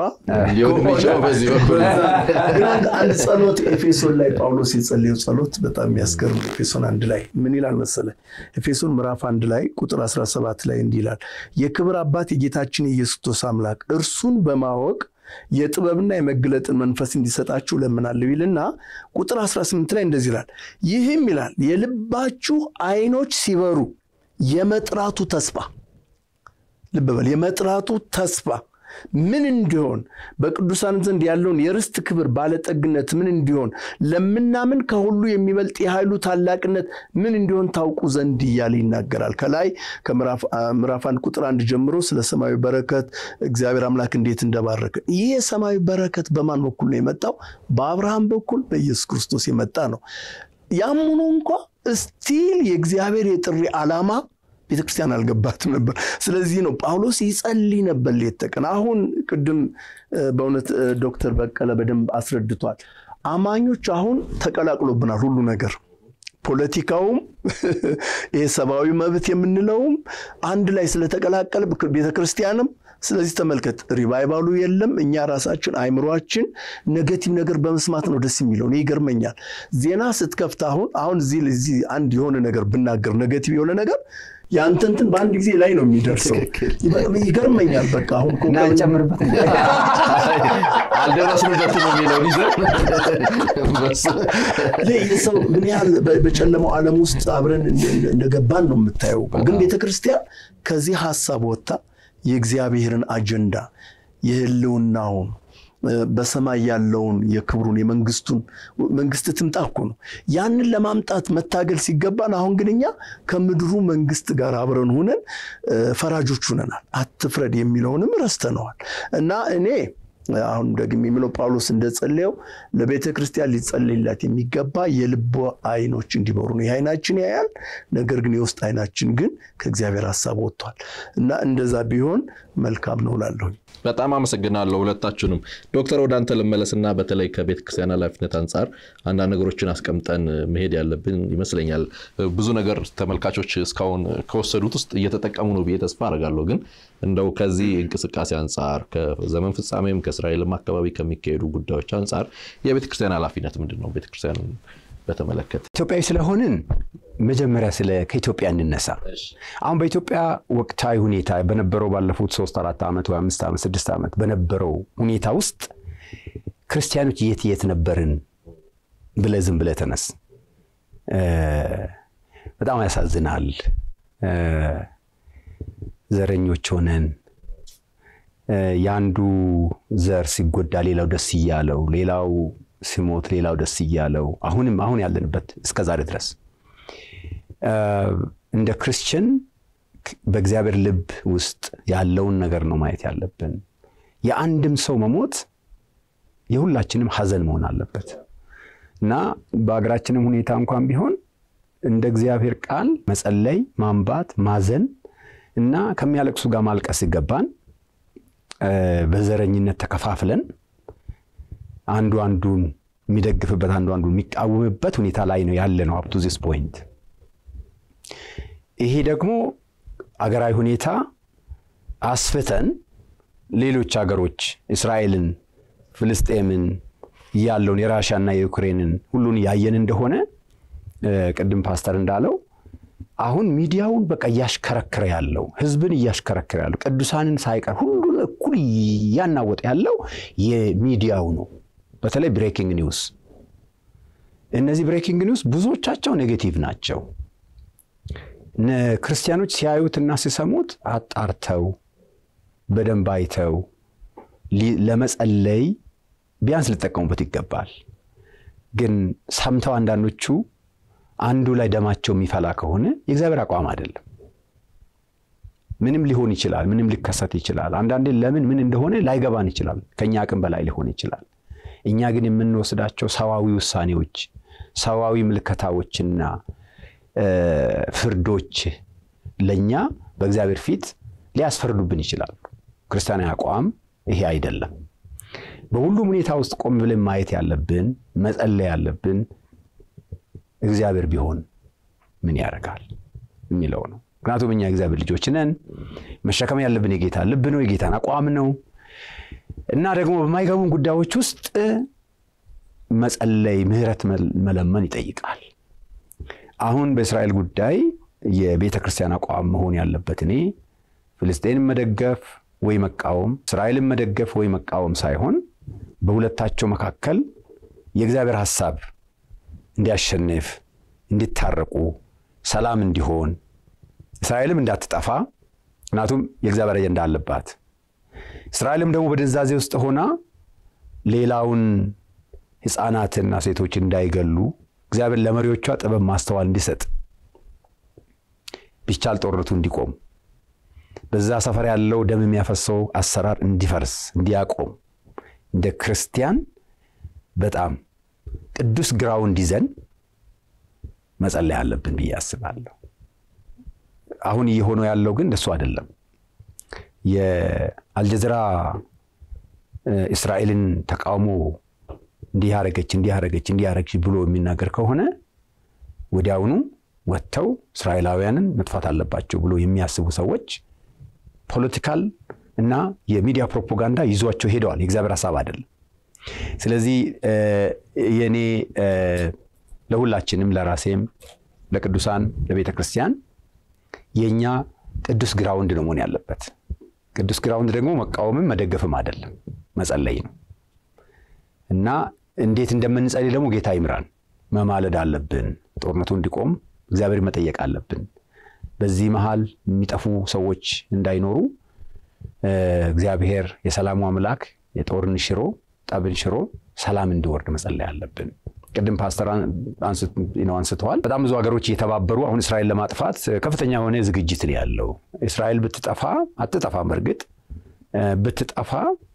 አንድ ጸሎት ኤፌሶን ላይ ጳውሎስ የጸለየው ጸሎት በጣም የሚያስገርም ኤፌሶን አንድ ላይ ምን ይላል መሰለ? ኤፌሶን ምዕራፍ አንድ ላይ ቁጥር 17 ላይ እንዲህ ይላል የክብር አባት የጌታችን የኢየሱስ ክርስቶስ አምላክ እርሱን በማወቅ የጥበብና የመግለጥን መንፈስ እንዲሰጣችሁ ለምናለሁ ይልና ቁጥር 18 ላይ እንደዚህ ይላል። ይህም ይላል የልባችሁ ዓይኖች ሲበሩ የመጥራቱ ተስፋ ልብ በል የመጥራቱ ተስፋ ምን እንዲሆን በቅዱሳን ዘንድ ያለውን የርስት ክብር ባለጠግነት ምን እንዲሆን ለምናምን ከሁሉ የሚበልጥ የኃይሉ ታላቅነት ምን እንዲሆን ታውቁ ዘንድ እያለ ይናገራል። ከላይ ከምዕራፍ አንድ ቁጥር አንድ ጀምሮ ስለ ሰማያዊ በረከት እግዚአብሔር አምላክ እንዴት እንደባረከ። ይህ የሰማያዊ በረከት በማን በኩል ነው የመጣው? በአብርሃም በኩል በኢየሱስ ክርስቶስ የመጣ ነው። ያም ሆኖ እንኳ እስቲል የእግዚአብሔር የጥሪ ዓላማ ቤተክርስቲያን አልገባትም ነበር። ስለዚህ ነው ጳውሎስ ይጸልይ ነበር ሌት ተቀን። አሁን ቅድም በእውነት ዶክተር በቀለ በደንብ አስረድቷል። አማኞች አሁን ተቀላቅሎብናል ሁሉ ነገር ፖለቲካውም ይሄ ሰብአዊ መብት የምንለውም አንድ ላይ ስለተቀላቀለ ቤተክርስቲያንም ስለዚህ ተመልከት፣ ሪቫይቫሉ የለም። እኛ ራሳችን አይምሯችን ኔጌቲቭ ነገር በመስማት ነው ደስ የሚለው። እኔ ይገርመኛል። ዜና ስትከፍት አሁን አሁን እዚህ አንድ የሆነ ነገር ብናገር ኔጌቲቭ የሆነ ነገር የአንተ እንትን በአንድ ጊዜ ላይ ነው የሚደርሰው። ይገርመኛል። በቃ አሁን ጨምርበት አልደረስንበትም የሚለውን የሰው ምን ያህል በጨለማው ዓለም ውስጥ አብረን እንደገባን ነው የምታየው። ግን ቤተክርስቲያን ከዚህ ሀሳብ ወጥታ የእግዚአብሔርን አጀንዳ የህልውናውን በሰማይ ያለውን የክብሩን የመንግስቱን መንግስት ትምጣ እኮ ነው። ያንን ለማምጣት መታገል ሲገባን፣ አሁን ግን እኛ ከምድሩ መንግስት ጋር አብረን ሁነን ፈራጆች ሁነናል። አትፍረድ የሚለውንም ረስተነዋል። እና እኔ አሁን ደግሞ የሚለው ጳውሎስ እንደጸለየው ለቤተ ክርስቲያን ሊጸለይላት የሚገባ የልቦ አይኖች እንዲበሩ ነው። ይህ አይናችን ያያል፣ ነገር ግን የውስጥ አይናችን ግን ከእግዚአብሔር ሀሳብ ወጥቷል እና እንደዛ ቢሆን መልካም ነው እላለሁኝ። በጣም አመሰግናለሁ ሁለታችሁንም። ዶክተር ወደ አንተ ልመለስና በተለይ ከቤተ ክርስቲያን ኃላፊነት አንጻር አንዳንድ ነገሮችን አስቀምጠን መሄድ ያለብን ይመስለኛል። ብዙ ነገር ተመልካቾች እስካሁን ከወሰዱት ውስጥ እየተጠቀሙ ነው ብዬ ተስፋ አደርጋለሁ። ግን እንደው ከዚህ እንቅስቃሴ አንጻር ከዘመን ፍጻሜም ከእስራኤልም አካባቢ ከሚካሄዱ ጉዳዮች አንጻር የቤተ ክርስቲያን ኃላፊነት ምንድን ነው? ቤተ ክርስቲያንን በተመለከተ ኢትዮጵያዊ ስለሆንን መጀመሪያ ስለ ከኢትዮጵያ እንነሳ። አሁን በኢትዮጵያ ወቅታዊ ሁኔታ በነበረው ባለፉት ሶስት አራት ዓመት ወይ አምስት ዓመት ስድስት ዓመት በነበረው ሁኔታ ውስጥ ክርስቲያኖች የት የት ነበርን ብለህ ዝም ብለህ ተነስ። በጣም ያሳዝናል። ዘረኞች ሆነን የአንዱ ዘር ሲጎዳ ሌላው ደስ እያለው፣ ሌላው ሲሞት ሌላው ደስ እያለው አሁንም አሁን ያለንበት እስከ ዛሬ ድረስ እንደ ክርስቲያን በእግዚአብሔር ልብ ውስጥ ያለውን ነገር ነው ማየት ያለብን። የአንድም ሰው መሞት የሁላችንም ሐዘን መሆን አለበት እና በሀገራችንም ሁኔታ እንኳን ቢሆን እንደ እግዚአብሔር ቃል መጸለይ፣ ማንባት፣ ማዘን እና ከሚያለቅሱ ጋር ማልቀስ ይገባን። በዘረኝነት ተከፋፍለን አንዱ አንዱን የሚደግፍበት አንዱ አንዱን የሚቃወምበት ሁኔታ ላይ ነው ያለ ነው አፕቱ ዚስ ፖይንት። ይሄ ደግሞ አገራዊ ሁኔታ አስፍተን ሌሎች ሀገሮች እስራኤልን፣ ፍልስጤምን ያለውን የራሻና የዩክሬንን ሁሉን ያየን እንደሆነ ቅድም ፓስተር እንዳለው አሁን ሚዲያውን በቃ እያሽከረከረ ያለው ህዝብን እያሽከረከረ ያለው ቅዱሳንን ሳይቀር ሁሉን እኩል እያናወጠ ያለው የሚዲያው ነው። በተለይ ብሬኪንግ ኒውስ። እነዚህ ብሬኪንግ ኒውስ ብዙዎቻቸው ኔጌቲቭ ናቸው። ክርስቲያኖች ሲያዩትና ሲሰሙት አጣርተው በደንብ አይተው ለመጸለይ ቢያንስ ሊጠቀሙበት ይገባል። ግን ሰምተው አንዳንዶቹ አንዱ ላይ ደማቸው የሚፈላ ከሆነ የእግዚአብሔር አቋም አይደለም። ምንም ሊሆን ይችላል። ምንም ሊከሰት ይችላል። አንዳንዴ ለምን ምን እንደሆነ ላይገባን ይችላል። ከእኛ አቅም በላይ ሊሆን ይችላል። እኛ ግን የምንወስዳቸው ሰዋዊ ውሳኔዎች፣ ሰዋዊ ምልከታዎችና ፍርዶች ለእኛ በእግዚአብሔር ፊት ሊያስፈርዱብን ይችላሉ። ክርስቲያናዊ አቋም ይሄ አይደለም። በሁሉም ሁኔታ ውስጥ ቆም ብለን ማየት ያለብን መጸለይ ያለብን እግዚአብሔር ቢሆን ምን ያደርጋል የሚለው ነው። ምክንያቱም እኛ እግዚአብሔር ልጆች ነን። መሸከም ያለብን የጌታ ልብ ነው፣ የጌታን አቋም ነው እና ደግሞ በማይገቡን ጉዳዮች ውስጥ መጸለይ፣ ምህረት መለመን ይጠይቃል። አሁን በእስራኤል ጉዳይ የቤተ ክርስቲያን አቋም መሆን ያለበት እኔ ፍልስጤንን መደገፍ ወይ መቃወም፣ እስራኤልን መደገፍ ወይ መቃወም ሳይሆን በሁለታቸው መካከል የእግዚአብሔር ሐሳብ እንዲያሸንፍ፣ እንዲታረቁ፣ ሰላም እንዲሆን፣ እስራኤልም እንዳትጠፋ ምክንያቱም የእግዚአብሔር አጀንዳ አለባት። እስራኤልም ደግሞ በድንዛዜ ውስጥ ሆና ሌላውን ሕፃናትና ሴቶች እንዳይገሉ እግዚአብሔር ለመሪዎቿ ጥበብ ማስተዋል እንዲሰጥ ቢቻል ጦርነቱ እንዲቆም በዛ ሰፈር ያለው ደም የሚያፈሰው አሰራር እንዲፈርስ እንዲያቆም እንደ ክርስቲያን በጣም ቅዱስ ግራውንድ ይዘን መጸለይ አለብን ብዬ አስባለሁ። አሁን እየሆነው ያለው ግን እንደሱ አይደለም። የአልጀዚራ እስራኤልን ተቃውሞ እንዲህ ያረገች እንዲህ ያረገች እንዲህ ያረገች ብሎ የሚናገር ከሆነ ወዲያውኑ ወጥተው እስራኤላውያንን መጥፋት አለባቸው ብሎ የሚያስቡ ሰዎች ፖለቲካል እና የሚዲያ ፕሮፓጋንዳ ይዟቸው ሄደዋል። የእግዚአብሔር ሀሳብ አይደለም። ስለዚህ የእኔ ለሁላችንም ለራሴም ለቅዱሳን ለቤተ ክርስቲያን የእኛ ቅዱስ ግራውንድ ነው መሆን ያለበት። ቅዱስ ግራውንድ ደግሞ መቃወምም መደገፍም አይደለም፣ መጸለይ ነው እና እንዴት እንደምንጸልይ ደግሞ ጌታ ይምራን። መማለድ አለብን። ጦርነቱ እንዲቆም እግዚአብሔር መጠየቅ አለብን። በዚህ መሃል የሚጠፉ ሰዎች እንዳይኖሩ እግዚአብሔር የሰላሙ አምላክ የጦርን ሽሮ ጠብን ሽሮ ሰላም እንዲወርድ መጸለይ አለብን። ቅድም ፓስተር አንስተዋል። በጣም ብዙ ሀገሮች እየተባበሩ አሁን እስራኤል ለማጥፋት ከፍተኛ የሆነ ዝግጅት ነው ያለው። እስራኤል ብትጠፋ አትጠፋም። በእርግጥ ብትጠፋ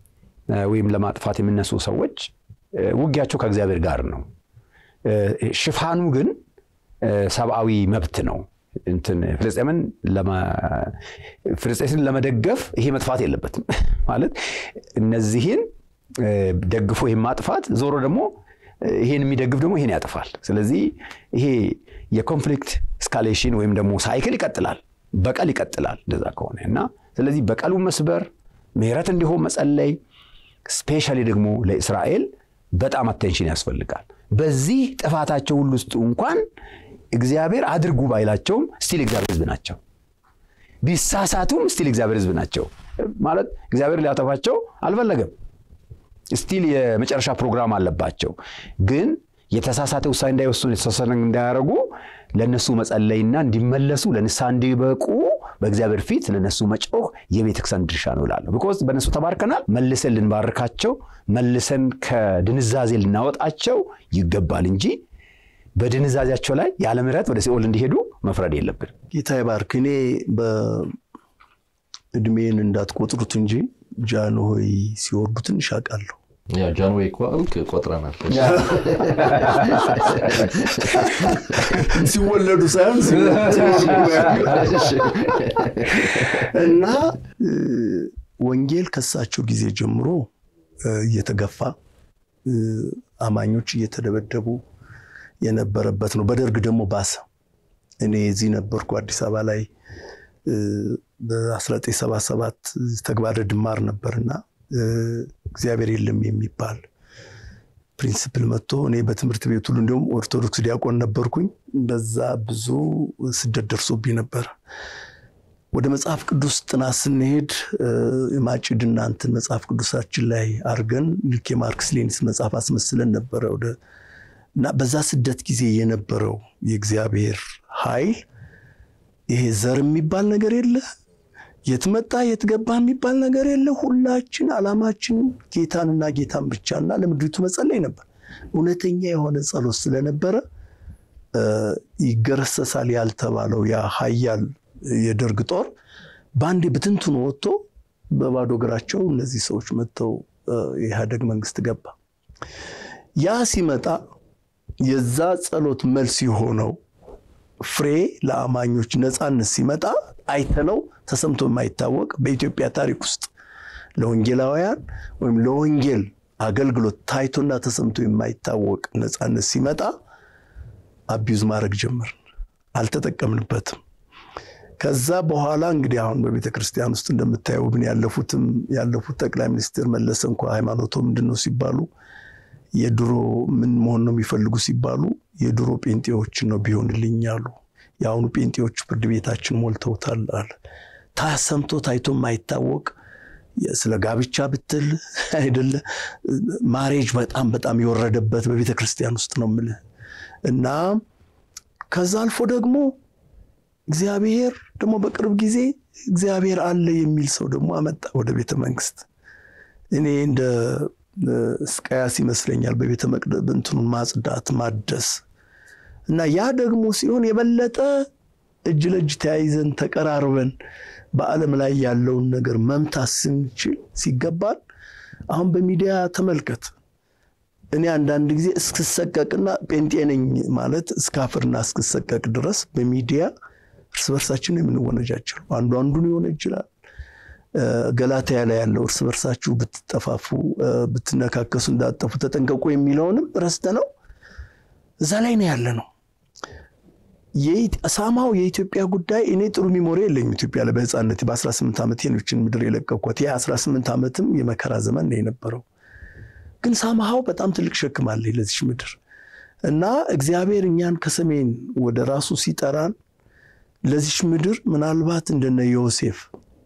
ወይም ለማጥፋት የሚነሱ ሰዎች ውጊያቸው ከእግዚአብሔር ጋር ነው። ሽፋኑ ግን ሰብአዊ መብት ነው። እንትን ፍልስጤምን ፍልስጤምን ለመደገፍ ይሄ መጥፋት የለበትም ማለት እነዚህን ደግፎ ይህን ማጥፋት ዞሮ ደግሞ ይሄን የሚደግፍ ደግሞ ይሄን ያጥፋል። ስለዚህ ይሄ የኮንፍሊክት ስካሌሽን ወይም ደግሞ ሳይክል ይቀጥላል፣ በቀል ይቀጥላል እንደዛ ከሆነ እና ስለዚህ በቀሉ መስበር፣ ምህረት እንዲሆን መጸለይ፣ ስፔሻሊ ደግሞ ለእስራኤል በጣም አቴንሽን ያስፈልጋል። በዚህ ጥፋታቸው ሁሉ ውስጥ እንኳን እግዚአብሔር አድርጉ ባይላቸውም ስቲል እግዚአብሔር ሕዝብ ናቸው። ቢሳሳቱም ስቲል እግዚአብሔር ሕዝብ ናቸው ማለት እግዚአብሔር ሊያጠፋቸው አልፈለገም። ስቲል የመጨረሻ ፕሮግራም አለባቸው። ግን የተሳሳተ ውሳኔ እንዳይወስኑ የተሳሳተ እንዳያደርጉ ለእነሱ መጸለይና እንዲመለሱ ለንስሐ እንዲበቁ በእግዚአብሔር ፊት ለነሱ መጮህ የቤተክርስቲያን ድርሻ ነው እላለሁ። ቢኮዝ በእነሱ ተባርከናል። መልሰን ልንባርካቸው፣ መልሰን ከድንዛዜ ልናወጣቸው ይገባል እንጂ በድንዛዜያቸው ላይ ያለ ምሕረት ወደ ሲኦል እንዲሄዱ መፍረድ የለብን። ጌታ ይባርክ። እኔ በእድሜን እንዳትቆጥሩት እንጂ ጃንሆይ ሲወርዱ ትንሽ አውቃለሁ። ጃንዌይ እኮ አልክ ቆጥረናል። ሲወለዱ ሳይሆን እና ወንጌል ከሳቸው ጊዜ ጀምሮ እየተገፋ አማኞች እየተደበደቡ የነበረበት ነው። በደርግ ደግሞ ባሰ። እኔ እዚህ ነበርኩ አዲስ አበባ ላይ በ1977 ተግባረ ድማር ነበርና እግዚአብሔር የለም የሚባል ፕሪንስፕል መጥቶ እኔ በትምህርት ቤት ሁሉ እንዲሁም ኦርቶዶክስ ዲያቆን ነበርኩኝ። በዛ ብዙ ስደት ደርሶብኝ ነበር። ወደ መጽሐፍ ቅዱስ ጥናት ስንሄድ የማጭድና እንትን መጽሐፍ ቅዱሳችን ላይ አድርገን ልክ የማርክስ ሌኒስ መጽሐፍ አስመስለን ነበረ እና በዛ ስደት ጊዜ የነበረው የእግዚአብሔር ኃይል ይሄ ዘር የሚባል ነገር የለ የት መጣ የት ገባ የሚባል ነገር የለ። ሁላችን ዓላማችን ጌታንና ጌታን ብቻና ለምድሪቱ መጸለይ ነበር። እውነተኛ የሆነ ጸሎት ስለነበረ ይገረሰሳል ያልተባለው ያ ኃያል የደርግ ጦር በአንዴ ብትንትኑ ወጥቶ በባዶ እግራቸው እነዚህ ሰዎች መጥተው የኢህአደግ መንግስት ገባ። ያ ሲመጣ የዛ ጸሎት መልስ የሆነው ፍሬ ለአማኞች ነፃነት ሲመጣ አይተነው ተሰምቶ የማይታወቅ በኢትዮጵያ ታሪክ ውስጥ ለወንጌላውያን ወይም ለወንጌል አገልግሎት ታይቶና ተሰምቶ የማይታወቅ ነፃነት ሲመጣ አቢዩዝ ማድረግ ጀመርን። አልተጠቀምንበትም። ከዛ በኋላ እንግዲህ አሁን በቤተ ክርስቲያን ውስጥ እንደምታየው ብን ያለፉትም ያለፉት ጠቅላይ ሚኒስትር መለሰ እንኳ ሃይማኖቶ ምንድን ነው ሲባሉ የድሮ ምን መሆን ነው የሚፈልጉ ሲባሉ የድሮ ጴንጤዎችን ነው ቢሆንልኝ አሉ። የአሁኑ ጴንጤዎች ፍርድ ቤታችን ሞልተውታል አለ። ታሰምቶ ታይቶ የማይታወቅ ስለ ጋብቻ ብትል አይደለ ማሬጅ በጣም በጣም የወረደበት በቤተ ክርስቲያን ውስጥ ነው የምልህ እና ከዛ አልፎ ደግሞ እግዚአብሔር ደግሞ በቅርብ ጊዜ እግዚአብሔር አለ የሚል ሰው ደግሞ አመጣ ወደ ቤተ መንግስት። እኔ እንደ እስቃያስ ይመስለኛል በቤተ መቅደስ እንትኑን ማጽዳት ማደስ እና ያ ደግሞ ሲሆን የበለጠ እጅ ለእጅ ተያይዘን ተቀራርበን በዓለም ላይ ያለውን ነገር መምታት ስንችል ሲገባል። አሁን በሚዲያ ተመልከት። እኔ አንዳንድ ጊዜ እስክሰቀቅና ጴንጤ ነኝ ማለት እስካፍርና እስክሰቀቅ ድረስ በሚዲያ እርስ በርሳችን ነው የምንወነጃቸው። አንዱ አንዱን ይሆነ ይችላል። ገላትያ ላይ ያለው እርስ በርሳችሁ ብትጠፋፉ ብትነካከሱ እንዳጠፉ ተጠንቀቁ የሚለውንም ረስተ ነው እዛ ላይ ነው ያለ ነው። ሳማው የኢትዮጵያ ጉዳይ እኔ ጥሩ ሚሞሪ የለኝም። ኢትዮጵያ ላይ በህፃነት በ18 ዓመት የኖችን ምድር የለቀኳት የ18 ዓመትም የመከራ ዘመን ነው የነበረው። ግን ሳማሃው በጣም ትልቅ ሸክም አለ ለዚች ምድር እና እግዚአብሔር እኛን ከሰሜን ወደ ራሱ ሲጠራን ለዚች ምድር ምናልባት እንደነ ዮሴፍ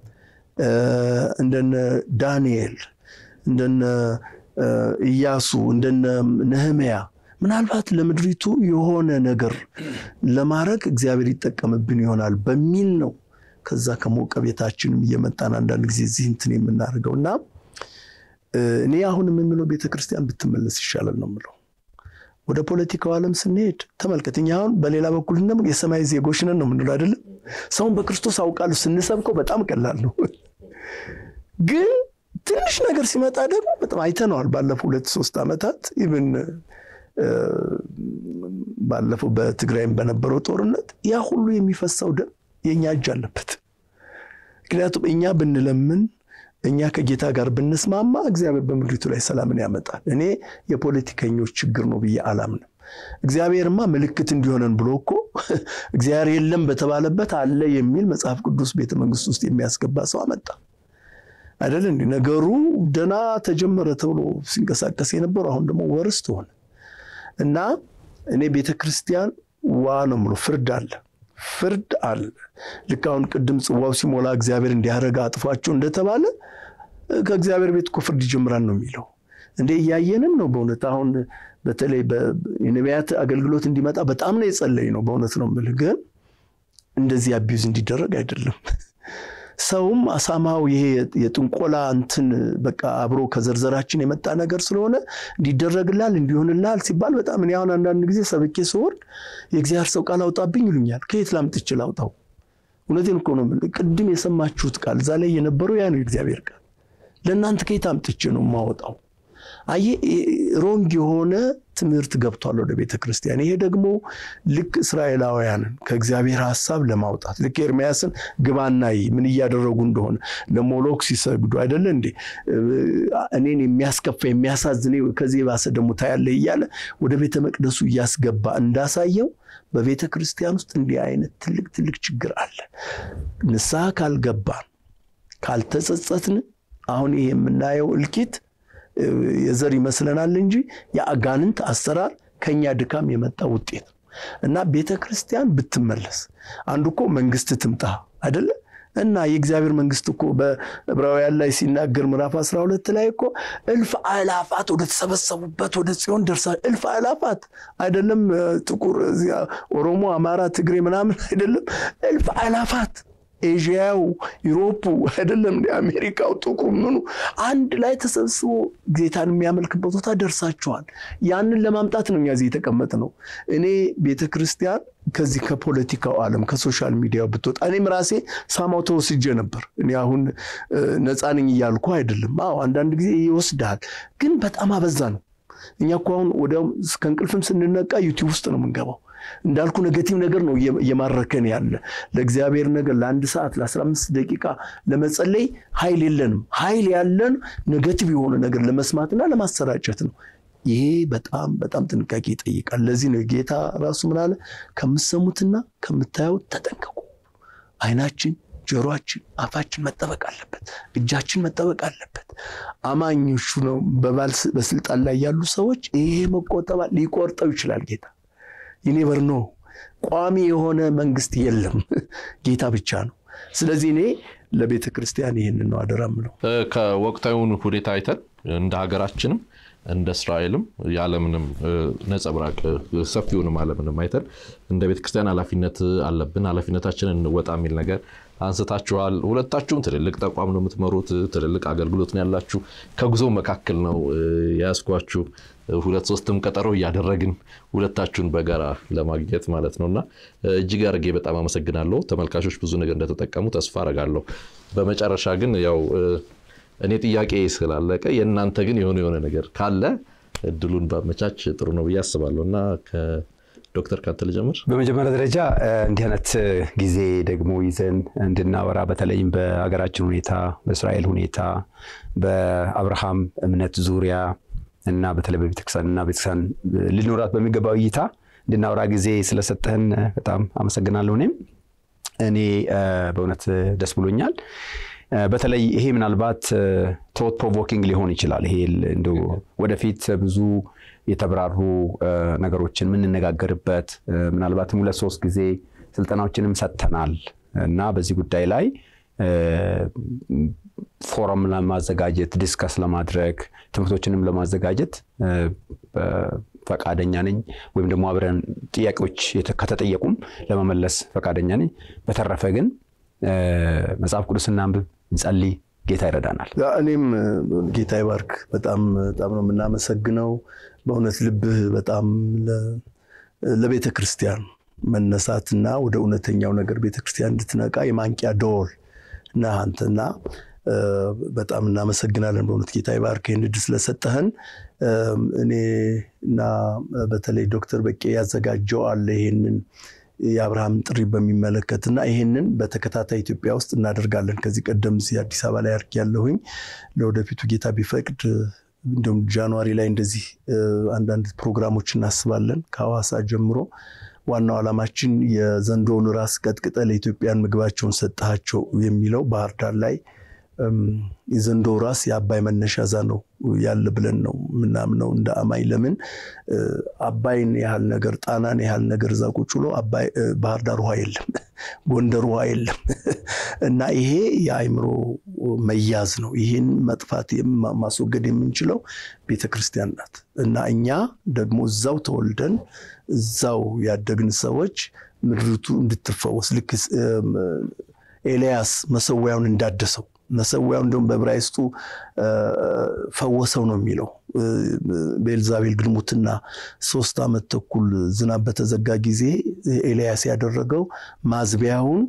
እንደነ ዳንኤል እንደነ ኢያሱ እንደነ ነህምያ ምናልባት ለምድሪቱ የሆነ ነገር ለማድረግ እግዚአብሔር ይጠቀምብን ይሆናል በሚል ነው ከዛ ከሞቀ ቤታችንም እየመጣን አንዳንድ ጊዜ እዚህ እንትን የምናደርገው እና እኔ አሁን የምንለው ቤተክርስቲያን ብትመለስ ይሻላል ነው የምለው። ወደ ፖለቲካው ዓለም ስንሄድ ተመልከት። እኛ አሁን በሌላ በኩል የሰማይ ዜጎች ነን ነው የምንለው አይደለም። ሰውን በክርስቶስ አውቃለሁ ስንሰብከው በጣም ቀላል ነው፣ ግን ትንሽ ነገር ሲመጣ ደግሞ በጣም አይተነዋል። ባለፈው ሁለት ሶስት ዓመታት ኢቭን ባለፈው በትግራይም በነበረው ጦርነት ያ ሁሉ የሚፈሰው ደም የእኛ እጅ አለበት። ምክንያቱም እኛ ብንለምን እኛ ከጌታ ጋር ብንስማማ እግዚአብሔር በምድሪቱ ላይ ሰላምን ያመጣል። እኔ የፖለቲከኞች ችግር ነው ብዬ አላምንም። እግዚአብሔርማ ምልክት እንዲሆነን ብሎ እኮ እግዚአብሔር የለም በተባለበት አለ የሚል መጽሐፍ ቅዱስ ቤተ መንግስት ውስጥ የሚያስገባ ሰው አመጣ አይደል? እንዲህ ነገሩ ደና ተጀመረ ተብሎ ሲንቀሳቀስ የነበረው አሁን ደግሞ ወርስት ሆነ እና እኔ ቤተ ክርስቲያን ዋ ነው የምለው ፍርድ አለ ፍርድ አለ። ልክ አሁን ቅድም ጽዋው ሲሞላ እግዚአብሔር እንዲያረጋ አጥፏቸው እንደተባለ ከእግዚአብሔር ቤት እኮ ፍርድ ይጀምራል ነው የሚለው። እንደ እያየንም ነው በእውነት አሁን በተለይ የነቢያት አገልግሎት እንዲመጣ በጣም ነው የጸለይ ነው በእውነት ነው የምልህ። ግን እንደዚህ አቢዩዝ እንዲደረግ አይደለም። ሰውም አሳማው ይሄ የጥንቆላ እንትን በቃ አብሮ ከዘርዘራችን የመጣ ነገር ስለሆነ እንዲደረግላል እንዲሆንላል ሲባል በጣም እኔ አሁን አንዳንድ ጊዜ ሰብኬ ስወርድ የእግዚአብሔር ሰው ቃል አውጣብኝ ይሉኛል። ከየት ላምጥቼ ላውጣው? እውነቴን እኮ ነው የምልህ። ቅድም የሰማችሁት ቃል እዛ ላይ የነበረው ያ ነው የእግዚአብሔር ቃል። ለእናንተ ከየት አምጥቼ ነው የማወጣው? አየህ ሮንግ የሆነ ትምህርት ገብቷል ወደ ቤተ ክርስቲያን። ይሄ ደግሞ ልክ እስራኤላውያንን ከእግዚአብሔር ሀሳብ ለማውጣት ልክ ኤርሚያስን ግባና ምን እያደረጉ እንደሆነ ለሞሎክ ሲሰግዱ አይደለ እንዴ እኔን የሚያስከፋ የሚያሳዝን ከዚህ የባሰ ደግሞ ታያለ እያለ ወደ ቤተ መቅደሱ እያስገባ እንዳሳየው በቤተ ክርስቲያን ውስጥ እንዲህ አይነት ትልቅ ትልቅ ችግር አለ። ንስሐ ካልገባን ካልተጸጸትን አሁን ይሄ የምናየው እልቂት የዘር ይመስለናል እንጂ የአጋንንት አሰራር ከኛ ድካም የመጣ ውጤት ነው እና ቤተ ክርስቲያን ብትመለስ አንዱ እኮ መንግስት ትምጣ አይደለ እና የእግዚአብሔር መንግስት እኮ በዕብራውያን ላይ ሲናገር ምዕራፍ 12 ላይ እኮ እልፍ አእላፋት ወደ ተሰበሰቡበት ወደ ጽዮን ደርሳ እልፍ አእላፋት አይደለም ጥቁር ኦሮሞ፣ አማራ፣ ትግሬ ምናምን አይደለም እልፍ አእላፋት ኤዥያው ዩሮፑ አይደለም እንደ አሜሪካው ጥቁር ምኑ አንድ ላይ ተሰብስቦ ጌታን የሚያመልክበት ቦታ ደርሳችኋል። ያንን ለማምጣት ነው እኛ እዚህ የተቀመጥ ነው። እኔ ቤተ ክርስቲያን ከዚህ ከፖለቲካው ዓለም ከሶሻል ሚዲያው ብትወጣ እኔም ራሴ ሳማው ተወስጄ ነበር። እኔ አሁን ነፃ ነኝ እያልኩ አይደለም። አዎ አንዳንድ ጊዜ ይወስድሃል፣ ግን በጣም አበዛ ነው። እኛ እኮ አሁን ወዲያውም ከእንቅልፍም ስንነቃ ዩቲዩብ ውስጥ ነው የምንገባው። እንዳልኩ ኔጌቲቭ ነገር ነው እየማረከን ያለ። ለእግዚአብሔር ነገር ለአንድ ሰዓት ለ15 ደቂቃ ለመጸለይ ኃይል የለንም። ኃይል ያለን ኔጌቲቭ የሆነ ነገር ለመስማትና ለማሰራጨት ነው። ይሄ በጣም በጣም ጥንቃቄ ይጠይቃል። ለዚህ ነው ጌታ ራሱ ምን አለ? ከምትሰሙትና ከምታዩት ተጠንቀቁ። አይናችን ጆሮአችን፣ አፋችን መጠበቅ አለበት። እጃችን መጠበቅ አለበት። አማኞቹ ነው በስልጣን ላይ ያሉ ሰዎች ይሄ መቆጠባ ሊቆርጠው ይችላል ጌታ ይኔቨር ኖ ቋሚ የሆነ መንግስት የለም፣ ጌታ ብቻ ነው። ስለዚህ እኔ ለቤተ ክርስቲያን ይህንን ነው አደራ ምለው። ከወቅታዊውን ሁኔታ አይተን እንደ ሀገራችንም እንደ እስራኤልም ያለምንም ነጸብራቅ ሰፊውንም ዓለምንም አይተን እንደ ቤተክርስቲያን ኃላፊነት አለብን፣ ኃላፊነታችንን እንወጣ የሚል ነገር አንስታችኋል። ሁለታችሁም ትልልቅ ተቋም ነው የምትመሩት፣ ትልልቅ አገልግሎት ነው ያላችሁ። ከጉዞ መካከል ነው የያዝኳችሁ። ሁለት ሶስትም ቀጠሮ እያደረግን ሁለታችሁን በጋራ ለማግኘት ማለት ነው እና እጅግ አድርጌ በጣም አመሰግናለሁ። ተመልካቾች ብዙ ነገር እንደተጠቀሙ ተስፋ አረጋለሁ። በመጨረሻ ግን ያው እኔ ጥያቄ ስላለቀ የእናንተ ግን የሆነ የሆነ ነገር ካለ እድሉን ባመቻች ጥሩ ነው ብዬ አስባለሁ እና ዶክተር ካንተ ልጀምር። በመጀመሪያ ደረጃ እንዲህ አይነት ጊዜ ደግሞ ይዘን እንድናወራ በተለይም በሀገራችን ሁኔታ፣ በእስራኤል ሁኔታ፣ በአብርሃም እምነት ዙሪያ እና በተለይ በቤተክርስቲያን እና ቤተክርስቲያን ሊኖራት በሚገባው እይታ እንድናወራ ጊዜ ስለሰጠህን በጣም አመሰግናለሁ። እኔም እኔ በእውነት ደስ ብሎኛል። በተለይ ይሄ ምናልባት ቶት ፕሮቮኪንግ ሊሆን ይችላል። ይሄ እንደው ወደፊት ብዙ የተብራሩ ነገሮችን የምንነጋገርበት ምናልባትም ሁለት ሶስት ጊዜ ስልጠናዎችንም ሰጥተናል እና በዚህ ጉዳይ ላይ ፎረም ለማዘጋጀት ዲስከስ ለማድረግ ትምህርቶችንም ለማዘጋጀት ፈቃደኛ ነኝ። ወይም ደግሞ አብረን ጥያቄዎች ከተጠየቁም ለመመለስ ፈቃደኛ ነኝ። በተረፈ ግን መጽሐፍ ቅዱስ እናንብብ፣ እንጸልይ፣ ጌታ ይረዳናል። እኔም ጌታ ይባርክ። በጣም በጣም ነው የምናመሰግነው። በእውነት ልብህ በጣም ለቤተ ክርስቲያን መነሳትና ወደ እውነተኛው ነገር ቤተ ክርስቲያን እንድትነቃ የማንቂያ ደወል ነህ አንተና በጣም እናመሰግናለን። በእውነት ጌታ ይባርክ ይህን ዕድል ስለሰጠህን። እኔ እና በተለይ ዶክተር በቄ ያዘጋጀው አለ ይሄንን የአብርሃም ጥሪ በሚመለከት እና ይሄንን በተከታታይ ኢትዮጵያ ውስጥ እናደርጋለን። ከዚህ ቀደም እዚህ አዲስ አበባ ላይ አድርግ ያለሁኝ ለወደፊቱ ጌታ ቢፈቅድ እንዲሁም ጃንዋሪ ላይ እንደዚህ አንዳንድ ፕሮግራሞች እናስባለን ከሐዋሳ ጀምሮ። ዋናው ዓላማችን የዘንዶውን ራስ ቀጥቅጠ ለኢትዮጵያን ምግባቸውን ሰጠሃቸው የሚለው ባህር ዳር ላይ የዘንዶ ራስ የአባይ መነሻ እዛ ነው ያለ ብለን ነው ምናምነው እንደ አማኝ። ለምን አባይን ያህል ነገር ጣናን ያህል ነገር እዛ ቁጭ ብሎ ባህር ዳር ውሃ የለም፣ ጎንደር ውሃ የለም። እና ይሄ የአእምሮ መያዝ ነው። ይህን መጥፋት ማስወገድ የምንችለው ቤተ ክርስቲያን ናት። እና እኛ ደግሞ እዛው ተወልደን እዛው ያደግን ሰዎች ምድሪቱ እንድትፈወስ ልክ ኤልያስ መሰዊያውን እንዳደሰው መሰዊያው እንደውም በዕብራይስጡ ፈወሰው ነው የሚለው። በኤልዛቤል ግልሙትና ሶስት ዓመት ተኩል ዝናብ በተዘጋ ጊዜ ኤልያስ ያደረገው ማዝቢያውን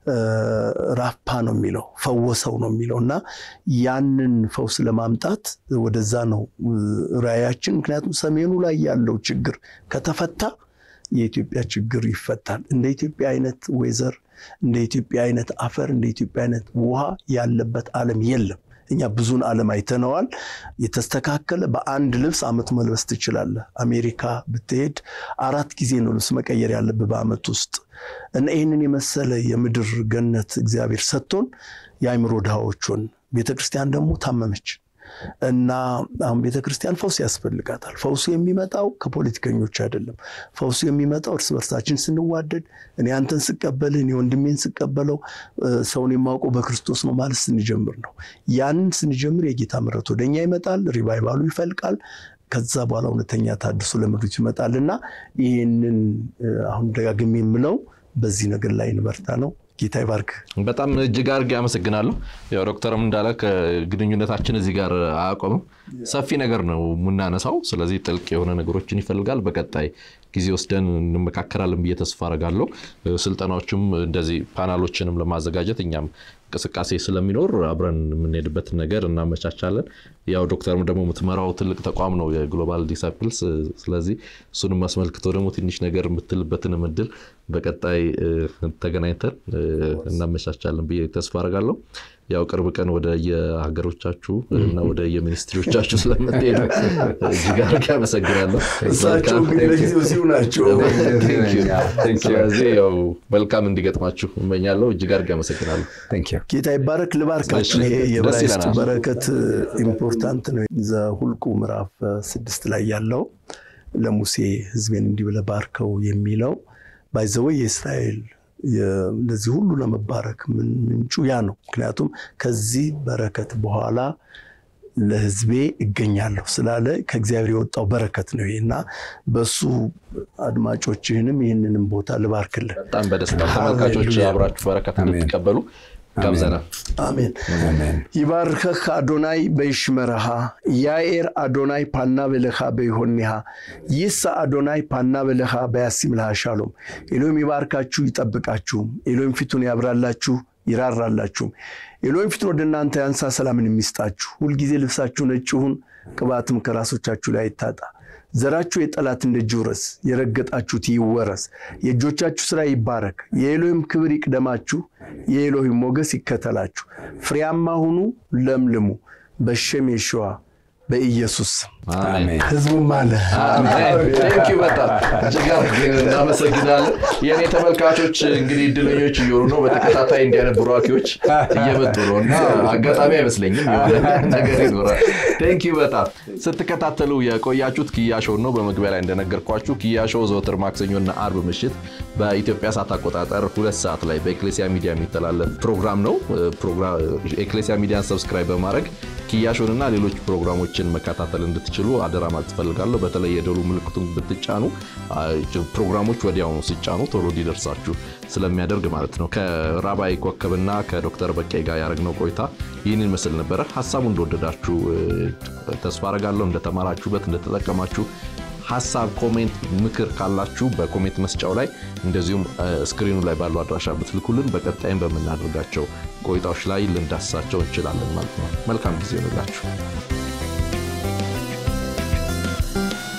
ራፓ ነው የሚለው ፈወሰው ነው የሚለው እና ያንን ፈውስ ለማምጣት ወደዛ ነው ራእያችን። ምክንያቱም ሰሜኑ ላይ ያለው ችግር ከተፈታ የኢትዮጵያ ችግር ይፈታል። እንደ ኢትዮጵያ አይነት ወይዘር እንደ ኢትዮጵያ አይነት አፈር እንደ ኢትዮጵያ አይነት ውሃ ያለበት ዓለም የለም። እኛ ብዙን ዓለም አይተነዋል። የተስተካከለ በአንድ ልብስ ዓመት መልበስ ትችላለህ። አሜሪካ ብትሄድ አራት ጊዜ ነው ልብስ መቀየር ያለብህ በዓመት ውስጥ እና ይህንን የመሰለ የምድር ገነት እግዚአብሔር ሰጥቶን የአእምሮ ድሃዎቹን ቤተክርስቲያን ደግሞ ታመመች እና አሁን ቤተክርስቲያን ፈውስ ያስፈልጋታል። ፈውሱ የሚመጣው ከፖለቲከኞች አይደለም። ፈውሱ የሚመጣው እርስ በርሳችን ስንዋደድ፣ እኔ አንተን ስቀበልህ፣ እኔ ወንድሜን ስቀበለው፣ ሰውን የማውቀው በክርስቶስ ነው ማለት ስንጀምር ነው። ያንን ስንጀምር የጌታ ምሕረት ወደኛ ይመጣል፣ ሪቫይቫሉ ይፈልቃል። ከዛ በኋላ እውነተኛ ታድሶ ለምድሪቱ ይመጣል እና ይህንን አሁን ደጋግሜ የምለው በዚህ ነገር ላይ እንበርታ ነው። ጌታ ይባርክ። በጣም እጅግ አድርጌ አመሰግናለሁ። ያው ዶክተርም እንዳለ ግንኙነታችን እዚህ ጋር አያቆምም። ሰፊ ነገር ነው የምናነሳው። ስለዚህ ጥልቅ የሆነ ነገሮችን ይፈልጋል። በቀጣይ ጊዜ ወስደን እንመካከራለን ብዬ ተስፋ አደርጋለሁ። ስልጠናዎችም እንደዚህ ፓናሎችንም ለማዘጋጀት እኛም እንቅስቃሴ ስለሚኖር አብረን የምንሄድበትን ነገር እናመቻቻለን። ያው ዶክተርም ደግሞ የምትመራው ትልቅ ተቋም ነው የግሎባል ዲሳይፕልስ። ስለዚህ እሱንም አስመልክቶ ደግሞ ትንሽ ነገር የምትልበትን እድል በቀጣይ ተገናኝተን እናመቻቻለን ብዬ ተስፋ አደርጋለሁ። ያው ቅርብ ቀን ወደ የሀገሮቻችሁ እና ወደ የሚኒስትሪዎቻችሁ ስለምትሄዱ እጅግ አድርጌ አመሰግናለሁ። እሳቸው ግን ለጊዜው እዚሁ ናቸው። ስለዚህ ያው መልካም እንዲገጥማችሁ እመኛለሁ። እጅግ አድርጌ አመሰግናለሁ። ጌታ ይባረክ። ልባርካችሁ። ይሄ የዕብራይስጡ በረከት ኢምፖርታንት ነው። ዘኍልቍ ምዕራፍ ስድስት ላይ ያለው ለሙሴ ሕዝቤን እንዲህ ብለህ ባርከው የሚለው ባይዘወይ የእስራኤል እንደዚህ ሁሉ ለመባረክ ምንጩ ያ ነው። ምክንያቱም ከዚህ በረከት በኋላ ለሕዝቤ እገኛለሁ ስላለ ከእግዚአብሔር የወጣው በረከት ነው ይሄ እና በሱ አድማጮችህንም ይህንንም ቦታ ልባርክልን። በጣም በደስታ ተመልካቾች አብራችሁ በረከት እንድትቀበሉ ጋብዘናል። አሜን። ይባርከህ አዶናይ በይሽመረሃ ያኤር አዶናይ ፓና በለኻ በይሆኒሃ ይሳ አዶናይ ፓና በለኻ በያሲምልሃ ሻሎም። ኤሎይም ይባርካችሁ ይጠብቃችሁም። ኤሎይም ፊቱን ያብራላችሁ ይራራላችሁም። ኤሎይም ፊቱን ወደ እናንተ ያንሳ ሰላምን የሚስጣችሁ። ሁልጊዜ ልብሳችሁ ነጭ ይሁን፣ ቅባትም ከራሶቻችሁ ላይ አይታጣ። ዘራችሁ የጠላትን ደጅ ይውረስ፣ የረገጣችሁት ይወረስ። የእጆቻችሁ ሥራ ይባረክ። የኤሎሂም ክብር ይቅደማችሁ፣ የኤሎሂም ሞገስ ይከተላችሁ። ፍሬያማ ሁኑ፣ ለምልሙ። በሸም የሸዋ በኢየሱስ ህዝቡም አለ በጣም እጅግ እናመሰግናለን። የእኔ ተመልካቾች እንግዲህ እድለኞች እየሆኑ ነው። በተከታታይ እንዲህ አይነት ቡራኪዎች እየመጡ ነው እና አጋጣሚ አይመስለኝም የሆነ ነገር ይኖራል። ቴንኪዩ በጣም ስትከታተሉ የቆያችሁት ኪያ ሾው ነው። በመግቢያ ላይ እንደነገርኳችሁ ኪያ ሾው ዘወትር ማክሰኞና አርብ ምሽት በኢትዮጵያ ሰዓት አቆጣጠር ሁለት ሰዓት ላይ በኤክሌሲያ ሚዲያ የሚተላለፍ ፕሮግራም ነው። ኤክሌሲያ ሚዲያን ሰብስክራይብ በማድረግ ኪያሾን እና ሌሎች ፕሮግራሞችን መከታተል እንድትችሉ አደራ ማለት ትፈልጋለሁ። በተለይ የደወል ምልክቱን ብትጫኑ ፕሮግራሞች ወዲያውኑ ሲጫኑ ቶሎ እንዲደርሳችሁ ስለሚያደርግ ማለት ነው። ከራባይ ኮከብና ከዶክተር በቄ ጋር ያደረግነው ቆይታ ይህንን ምስል ነበረ። ሀሳቡ እንደወደዳችሁ ተስፋ አረጋለሁ። እንደተማራችሁበት፣ እንደተጠቀማችሁ ሀሳብ፣ ኮሜንት፣ ምክር ካላችሁ በኮሜንት መስጫው ላይ እንደዚሁም ስክሪኑ ላይ ባለው አድራሻ ብትልኩልን በቀጣይም በምናደርጋቸው ቆይታዎች ላይ ልንዳስሳቸው እንችላለን ማለት ነው። መልካም ጊዜ ይሆንላችሁ።